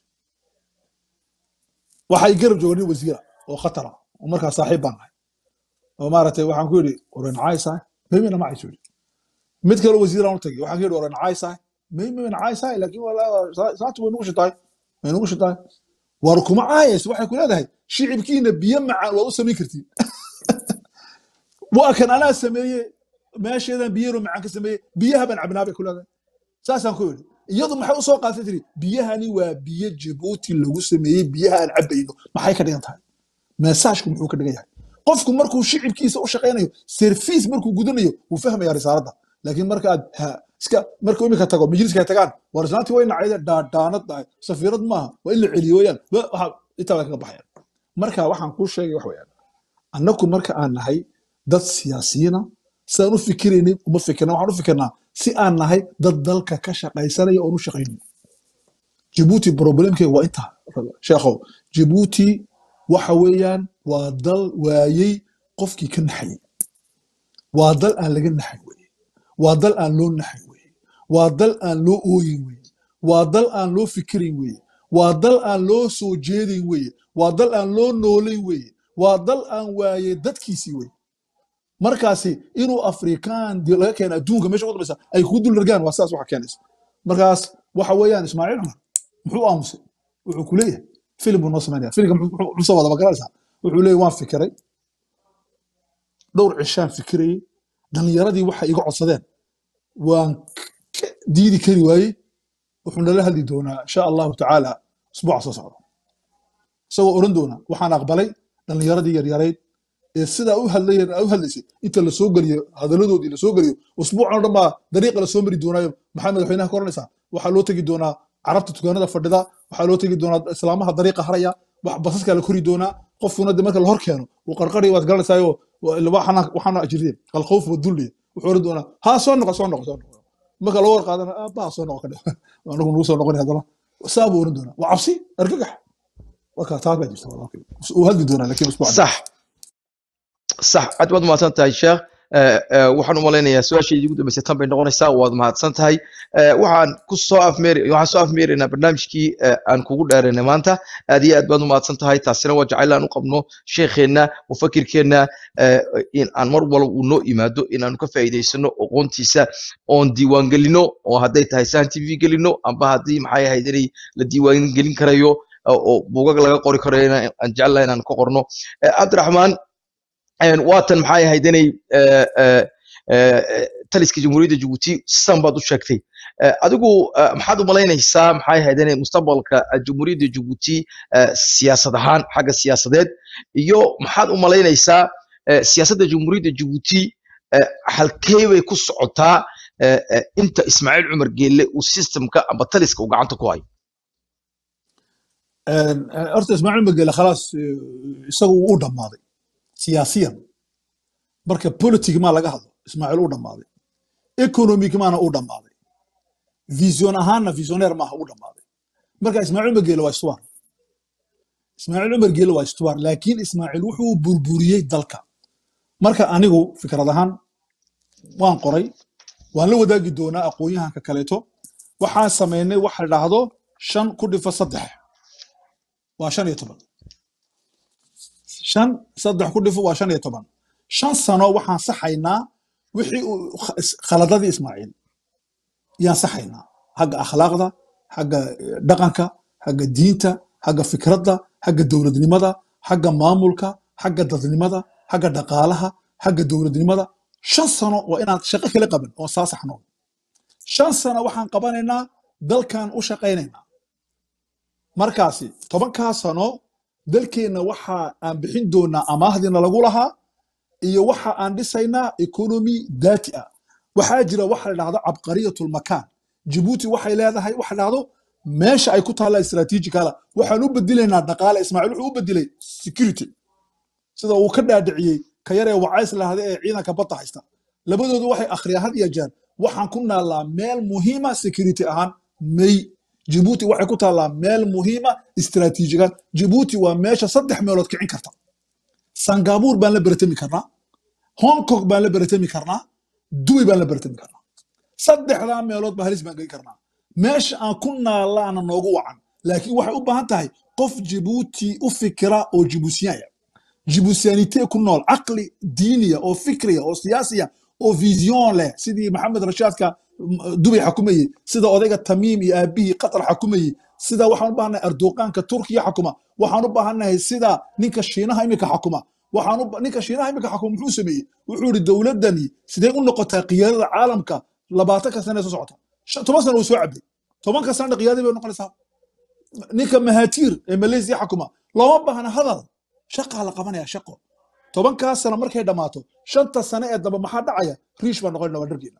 waxay garab jooga nin wasiira oo khatara oo markaa saaxiib baan nahay oo maaragtay waxaan ku yidhi oran caysaay maymina ma cayso yidhi mid kale wasiiraan u tagay waxaan ku yidhi oran caysaay maymina caysaay laakiin walaa saatu way nugu shitaay way nugu shitaay war kuma caayayso waxay ku leedahay shicibkiina biyo macaan waad u samayn kartiin waa kan anaa sameeye meesheedan biyaro macaan ka sameeye biyaha baan cabnaa bay ku leedahay saasaan ku yidhi iyadu maxay usoo qaadatay tiri biyahani waa biyo jabuuti lagu sameeyey biyaha aan cabbayno maxay ka dhigan tahay meesaajku muxuu ka dhigan yahay qofku markuu shicibkiisa u shaqaynayo service markuu gudanayo wuu fahmaya risaaladda laakiin marka aad ha- iska markuu imika tago majliska ay tagaan war islaantii way nacayde dhaadhaanad tahay safiirad maaha waa in la celiyo weyaan Wa- waxa intaa way kaga baxayaan marka waxaan kuu sheegay wax weeyaan annagu marka aan nahay dad siyaasiyiina sidaan u fikiraynay uma fikirna waxaan u fikirnaa si aan nahay dad dalka ka shaqaysanaya oon u shaqaynin jabuuti problemkeega waa intaa sheekhow jabuuti waxa weeyaan waa dal waayey qofkii ka naxayay waa dal aan laga naxay weye waa dal aan loo naxay weye waa dal aan loo ooyin weye waa dal aan loo fikirin weye waa dal aan loo soo jeedin weye waa dal aan loo noolayn weye waa dal aan waayey dadkiisii weye markaasi inuu afrikaan di- laga keena adduunka meesha ugu dambaysa ay kugu dul largaan waa sidaas waxa keenaysa markaas waxa weeyaan ismaaciil cumar muxuu aamusay wuxuu ku leeyahay filim buu noo samaynaya filimka muxuu muxuu- muxuu soo wada magaranaysaa wuxuu leeyahay waan fikiray dhowr cishaan fikirayey dhallinyaradii waxay iga codsadeen waan ka diidi kari waayey wuxuu nala hadli doonaa insha allahu tacaala usbuuca soo socda isagoo odhan doona waxaan aqbalay dhallinyaradii yaryarayd ee sidaa u hadlayeen u hadlaysay inta la soo geliyo hadaladoodii la soo geliyo usbuucan oo dhan baa dariiqa la soo mari doonaayo maxaa madaxweynaha ka oranaysaa waxaa loo tegi doonaa carabta dukaanada fadhida waxaa loo tegi doonaa islaamaha dariiqa haraya wax basaskaa la kori doonaa qofkuna de marka la hor keeno uu qarqari waad garanaysaayo waxaana jireen alkhawf wadulli wuxuu oran doonaa haa soo noqo soo noqo soo noqo marka loo war qaadana aabbaha soo noqo ka dhe anagu nagu soo noqon haddana saa buu oran doonaa waa cabsi argagax marka taa baa jirta walaalkay uu hadli doonaa laakiin usbuuc صح صح aad baad mahadsan tahay sheekh Eh, eh, waxaan u malaynayaa su-aashaydii ugu dambeysay tan bay noqonaysaa waad mahadsan tahay Eh, waxaan ku soo afmeeri waxaan soo afmeeraynaa barnaamijkii eh, aan kugu dheeraynay maanta aad iyo aad baad u mahadsan tahay taasina waa jacayl aan u qabno sheekheenna mufakirkeenna eh, in aan mar walba uu noo yimaado inaanu ka faa'iidaysano aqoontiisa oon diiwaangelino oo hadday tahay sahan tv gelino amba haddii maxay ahayd inay la diiwaangelin karayo oo oo buugag laga qori karayo inaan aan jeclahay inaan ka qorno Eh, cabdiraxmaan een, waatan maxay ahayd inay eh, eh, eh, eh, taliska jamhuuriyadda jabuuti sidan baad u sheegtay Eh, adigu eh, maxaad u malaynaysaa maxay ahayd inay mustaqbalka eh, jamhuuriyadda jabuuti eh, siyaasad ahaan xagga siyaasadeed iyo maxaad u malaynaysaa eh, siyaasadda jamhuuriyadda jabuuti eh, halkee bay ku socotaa eh, eh, inta ismaaciil cumar geelle uu systemka amba taliska uu gacanta ku hayo Een, een, horta ismaaciil magele khalaas eh, isagu wuu u dhammaaday siyaasiyan marka politic maa laga hadlo ismaaciil u dhammaaday economic maana u dhammaaday vision ahaanna visioneer maaha u dhammaaday marka ismaaciil magele waa istuwaar ismaaciil cumar geele waa istuwaar laakiin ismaaciil wuxuu burburiyey dalka marka anigu fikrad ahaan waan qoray waan la wadaagi doonaa aqoon-yahanka kaleeto waxaan samaynay waxa la dhahdo shan ku dhifa saddex waa shan iyo toban shan saddex ku dhifo waa shan iyo toban shan sano waxaan saxaynaa wixii uu kh- is- khaladadii ismaaciil yaan saxaynaa xagga akhlaaqda xagga eh, dhaqanka xagga diinta xagga fikradda xagga dowladnimada xagga maamulka xagga dadnimada xagga dhaqaalaha xagga dowladnimada shan sano waa inaan shaqo kala qaban oo saa saxno shan sano waxaan qabanaynaa dalkan u shaqaynaynaa markaasi tobankaa sano dalkeenna waxa aan bixin doonaa amaahdiina lagu lahaa iyo waxa aan dhisaynaa economy daati ah waxaa jira waxa la dhahdo cabqariyatulmakaan jibuuti waxay leedahay waxa la dhahdo meesha ay ku taalla istaraatiijikala waxaan u bedelaynaa dhaqaale ismaaciil wuxuu u bedelay security sida uu ka dhaadhiciyey ka yaree wacays lahda ee ciidanka badda haysta labadoodu waxay akhriyaan had iyo jeer waxaan ku naallaa meel muhiima security ahaan may jibuuti waxay ku taallaa meel muhiima istaraatiijigan jibuuti waa meesha saddex meelood kicin karta sangabuur baan la beratami karnaa hong kong baan la beratami karnaa dubai baan la beratami karnaa saddexdaa meelood baa halis baan geli karnaa meesha aan ku naalaana noogu wacan laakiin waxay u baahan tahay qof jibuuti u fikira oo jibuutiyaaya jibuutiyaanite ku nool caqli diiniya oo fikriya oo siyaasiya oo vision leh sidii maxamed rashaadka m- dubay xakumayey sida odayga tamiim iyo aabihii qatar xakumayey sida waxaan u baahannahay erdoqaanka turkiya xakuma waxaan u baahannahay sida ninka shiinaha imika xakuma waxaan u ba- ninka shiinaha imika xakuma muxuu sameeyey wuxuu yidhi dowladdani sidee u noqotaa qiyaadada caalamka labaatanka sane ee soo socota Shan- toban sano uu soo cabday tobanka sanana qiyaadadii bay noqonaysaa ninka mahatiir ee malaysia xakuma looma baahna hadal shaqaa la qabanaya shaqo tobankaa sano markay dhammaato shanta sane ee damba maxaa dhacaya riish baa noqonayna waa dhargeena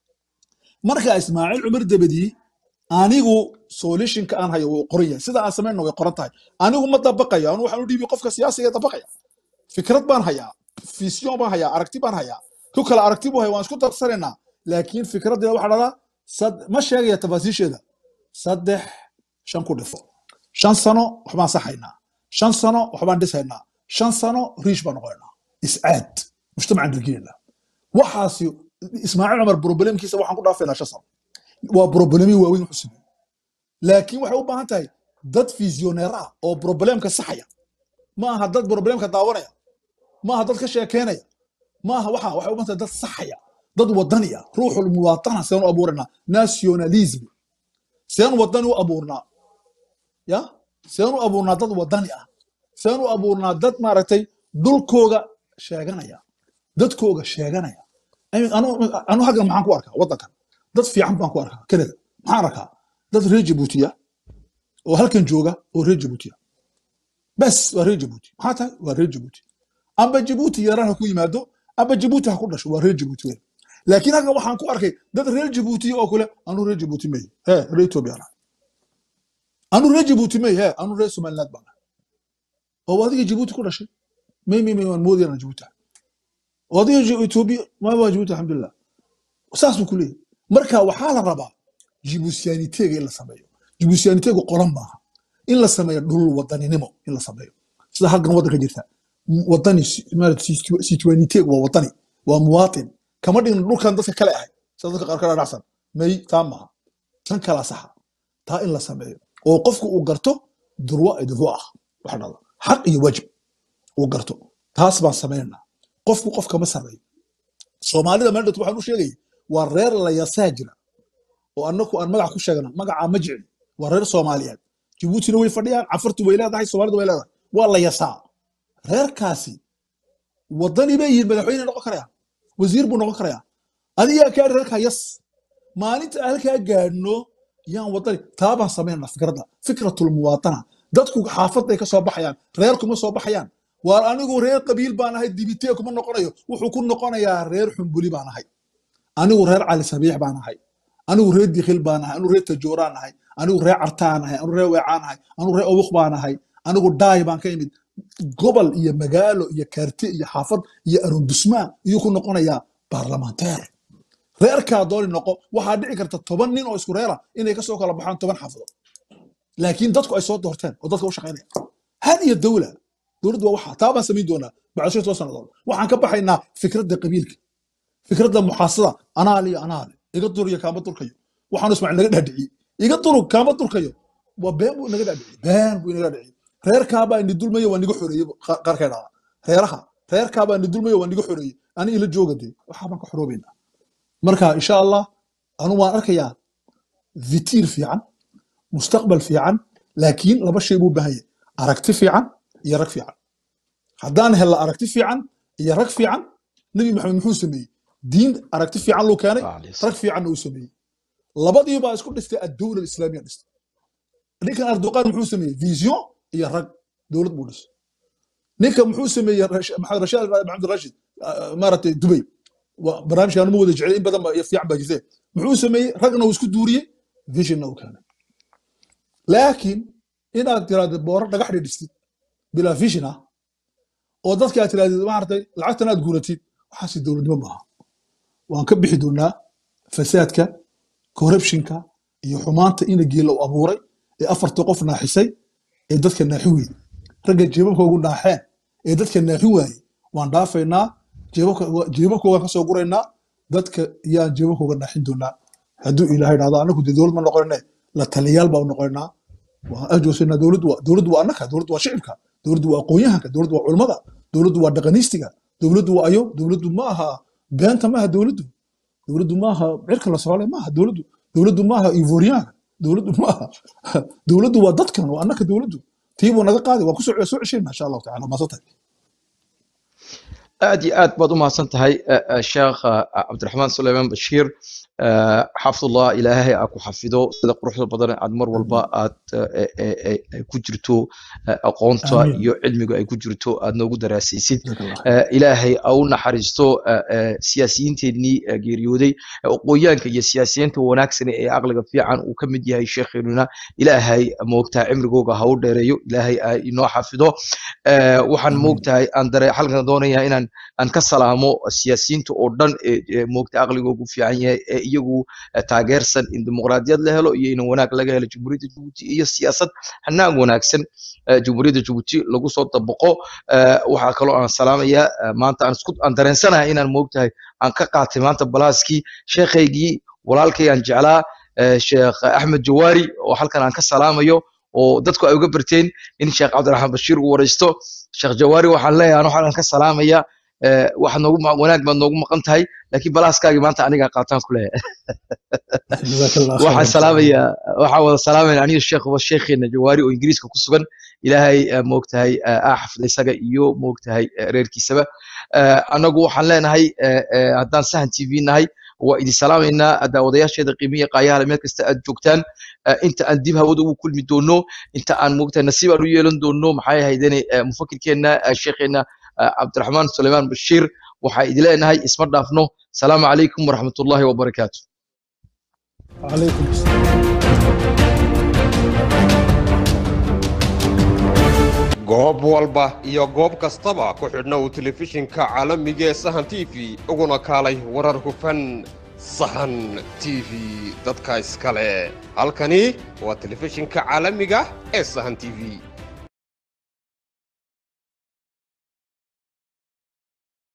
marka ismaaciil cumar dabadii anigu solutionka aan hayo wuu qoran yahay sida aan samayna way qoran tahay anigu ma dabaqayo anu waxaan u dhiibi qofka siyaasiga dabaqaya fikrad baan hayaa vision baan hayaa aragti baan hayaa ku kale aragti buu haya waan isku darsanaynaa laakiin fikraddeeda waxaa dhahdaa sad- ma sheegaya tafaasiisheeda saddex shan ku dhifo shan sano waxbaan saxaynaa shan sano waxbaan dhisaynaa shan sano riish baan noqonaynaa iscaad mujtamacan dhargeena waxaasi ismaaciil cumar problemkiisa waxaan ku dhaafaynaa shan sano waa problemi waaweyn wuxuu sameeyey laakiin waxay u baahan tahay dad visioneer ah oo problemka saxaya ma aha dad problemka daawanaya ma aha dad ka sheekeynaya ma aha waxa waxay u baahan tahay dad saxaya dad wadani ah ruuxul muwaatana seen u abuuranaa nationalism seen wadani u abuurnaa ya seen u abuurnaa dad wadani ah seen u abuurnaa dad maaragtay dhulkooga sheeganaya dadkooga sheeganaya Ay- anu anu haggan maxaan ku arkaa waddankan dad fiican baan ku arkaa canada maxaan arkaa dad reer jabuutiya oo halkan jooga oo reer jabuutiya bes waa reer jabuuti maxaa tahay waa reer jabuuti amba jabuuti yaraan ha ku yimaado amba jabuuti ha ku dhasho waa reer jabuuti weyn laakiin halkan waxaan ku arkay dad reer jabuutiya oo kule anu reer jabuuti mey he reer etoobiya nahay anu reer jabuuti mey he anu reer somaliland baan nahay oo adiga jabuuti ku dhashay may may may waan moodayana jabuuti ahay oo adiga Ja- etoobiya ma waa jabuuti alxamdulilah saas buu ku leeyahay marka waxaa la rabaa jibusiyaaniteega in la sameeyo jibusiyaaniteegu qolan maaha in la sameeyo dhul wadaninimo in la sameeyo sida halkan waddanka jirta wadani situaniteegu waa wadani waa muwaatin kama dhigna dhulkan dadka kale ahay sida dadka qaar ka dhacsan may taa maaha tan kala saxa taa in la sameeyo oo qofku uu garto durwa idurwo ah waxa dhada xaq iyo waajib uu garto taas baan samaynaa qofku qof kama sareeyo soomaalida meel dhata waxaan u sheegaya waa reer la yasaa jira oo annaku aan magac ku sheegna magacaa ma jecli waa reer soomaaliyeed jabuutina way fadhiyaan cafartu way leedahay soomaalida way leedahay waa la yasaa reerkaasi wadani bay yihiin madaxweyne noqon karaya wasiir buu noqon karaya adigaa kaa reerkaa yas maalinta aan halkaa gaadhno yaan wadani taabaan samaynana fikradda fikratul muwaatana dadku xaafaday ka soo baxayaan reer kuma soo baxayaan waar anigu reer qabiil baan ahay dibitee kuma noqonayo wuxuu ku noqonayaa reer xumbuli baan ahay anigu reer cali sabiix baan ahay anigu reer dikhil baan ahay anigu reer tajooraan ahay anigu reer cartaan ahay anigu reer weecaan ahay anigu reer awuq baan ahay anigu dhaay baan ka imid gobol iyo magaalo iyo kaarte iyo xaafad iyo arondusmaan iyuu ku noqonayaa baarlamanteer reerkaa dooni noqo waxaa dhici karta toban nin oo isku reera inay kasoo kala baxaan toban xaafadood laakiin dadku ay soo doorteen oo dadka u shaqaynaya hadiya dawla dowladdu waa waxa taa baan samayn doonaa bacdo toban sannadood waxaan ka baxaynaa fikradda qabiilka fikradda muxaasada anaale iyo anaale iga duriyo kaama durkayo waxaanu ismaaciil naga dhaadhiciyey iga duru kaama durkayo waa been buu naga dhaadhiciyey been buu inaga dhaadhiciyey reerkaabaa ini dulmayo waa niga xoreeyey qaarkay dhada reeraha reerkaabaa ini dulmayo waa niga xoreeyey ani ila jooga dee waxaa baan ka xoroobaynaa marka insha allah anu waan arkayaa vitiir fiican mustaqbal fiican laakiin laba shay buu baahan yahay aragti fiican iyo rag fiican haddaan helna aragti fiican iyo rag fiican nebi maxamed muxuu sameeyey diin aragti fiican luu keenay rag fiicanna uu sameeyey labadii baa isku dhistay addowla islaamiya dhistay ninkan erdoqan muxuu sameeyey vision iyo rag dowlad buu dhisay ninka muxuu sameeyey maxamed rashaad maxamed rashid maaragtay dubay barnaamijkan ma wada jeclay in badan iyo fiican baa jirtee muxuu sameeyey ragna uu isku duuriyey visionna uu keenay laakiin inaad tiraahdo booro dhagax dhidhistid bilaa vision ah oo dadka aad tirahdid maaragtay lacagtan aad guuratid waxaasi dowladnimo maaha waan ka bixi doonaa fasaadka corruptionka iyo xumaanta ina geela u abuuray ee afartii qof naaxisay ee dadka naaxi weyey ragga jeebabkoogu naaxeen ee dadka naaxi waayey waan dhaafaynaa jeebabkoogaan ka soo guraynaa dadka yaan jeebabkooga naaxin doonaa hadduu ilaahay dhahdo anagu dee dowlad ma noqonne la taliyaal baa noqonaa waan ajoosanaa dowladdu waa dowladdu waa annaka dowladdu waa shicibka dowladdu waa aqoonyahanka dowladdu waa culimmada dowladdu waa dhaqaniistiga dowladdu waa ayo dowladdu ma aha beenta maaha dowladdu dowladdu maaha cirka la soole maaha dowladdu dowladdu maaha ivoriyaanka dowladdu maaha dowladdu waa dadkan waa annaka dowladdu tiibuu naga qaaday waan kusoo soo ceshayna insha allahu tacala maasantay aad iyo aad baad u mahadsan tahay sheekh cabdiraxmaan suleymaan bashiir xafidullah ilaahay aa ku xafido sida quruxda badan aad mar walba aad ku jirto aqoonta iyo cilmiga ay ku jirto aad noogu daraasaysid ilaahay a u naxariisto siyaasiyiinteennii geeriyooday aqooyaanka iyo siyaasiyiinta wanaagsan ee aqliga fiican uu ka mid yahay sheekheenuna ilaahay moogtaa cimrigooga ha u dheereeyo ilaahay a inoo xafido waxaan moogtahay aan dare halkan doonaya inaan aan ka salaamo siyaasiyiinta oo dhan ee moogta aqligoogu fiican yahay ee iyagu taageersan in dimuqraadiyad la helo iyo in wanaag laga helo jamhuuriyadda jabuuti iyo siyaasad hanaag wanaagsan jamhuuriyadda jabuuti lagu soo dabaqo waxaa kaloo aan salaamaya maanta aan isku aan dareensanahay inaan moogtahay aan ka qaatay maanta balaaskii sheekhaygii walaalkay aan jeclaa sheekh axmed jawaari oo halkan aan ka salaamayo oo dadku ay uga barteen in sheekh cabdiraxmaan bashiir uu waraysto sheekh jawaari waxaan leeyahay ano halkan ka salaamaya waxaad noogu wanaag baad noogu maqan tahay laakiin balaaskaagii maanta anigaa qaataan ku leeyahay waxaan salaamaya waxaan wada salaamayna aniga sheekhuba sheekheena jawaari oo ingiriiska ku sugan ilaahay moogtahay aa xafida isaga iyo moogtahay reerkiisaba annagu waxaan leenahay haddaan sahan t v nahay waa idin salaamaynaa daawadayaasheeda qiimiya qaayahala meel kasta aad joogtaan inta aan dib hawada ugu kulmi doono inta aan moogtahay nasiib aan u yeelan doono maxay ahaydene mufakirkeenna sheekheena cabdiraxmaan suleymaan bashiir waxaa idin leenahay isma dhaafno salaamu calaykum waraxmatullaahi wabarakaatu عليكم السلام goob walba iyo goob kastaba ku xidhna uu telefishinka caalamiga ee sahan t v uguna kaalay warar hufan sahan t v dadka iskale halkani waa telefishinka caalamiga ee sahan t v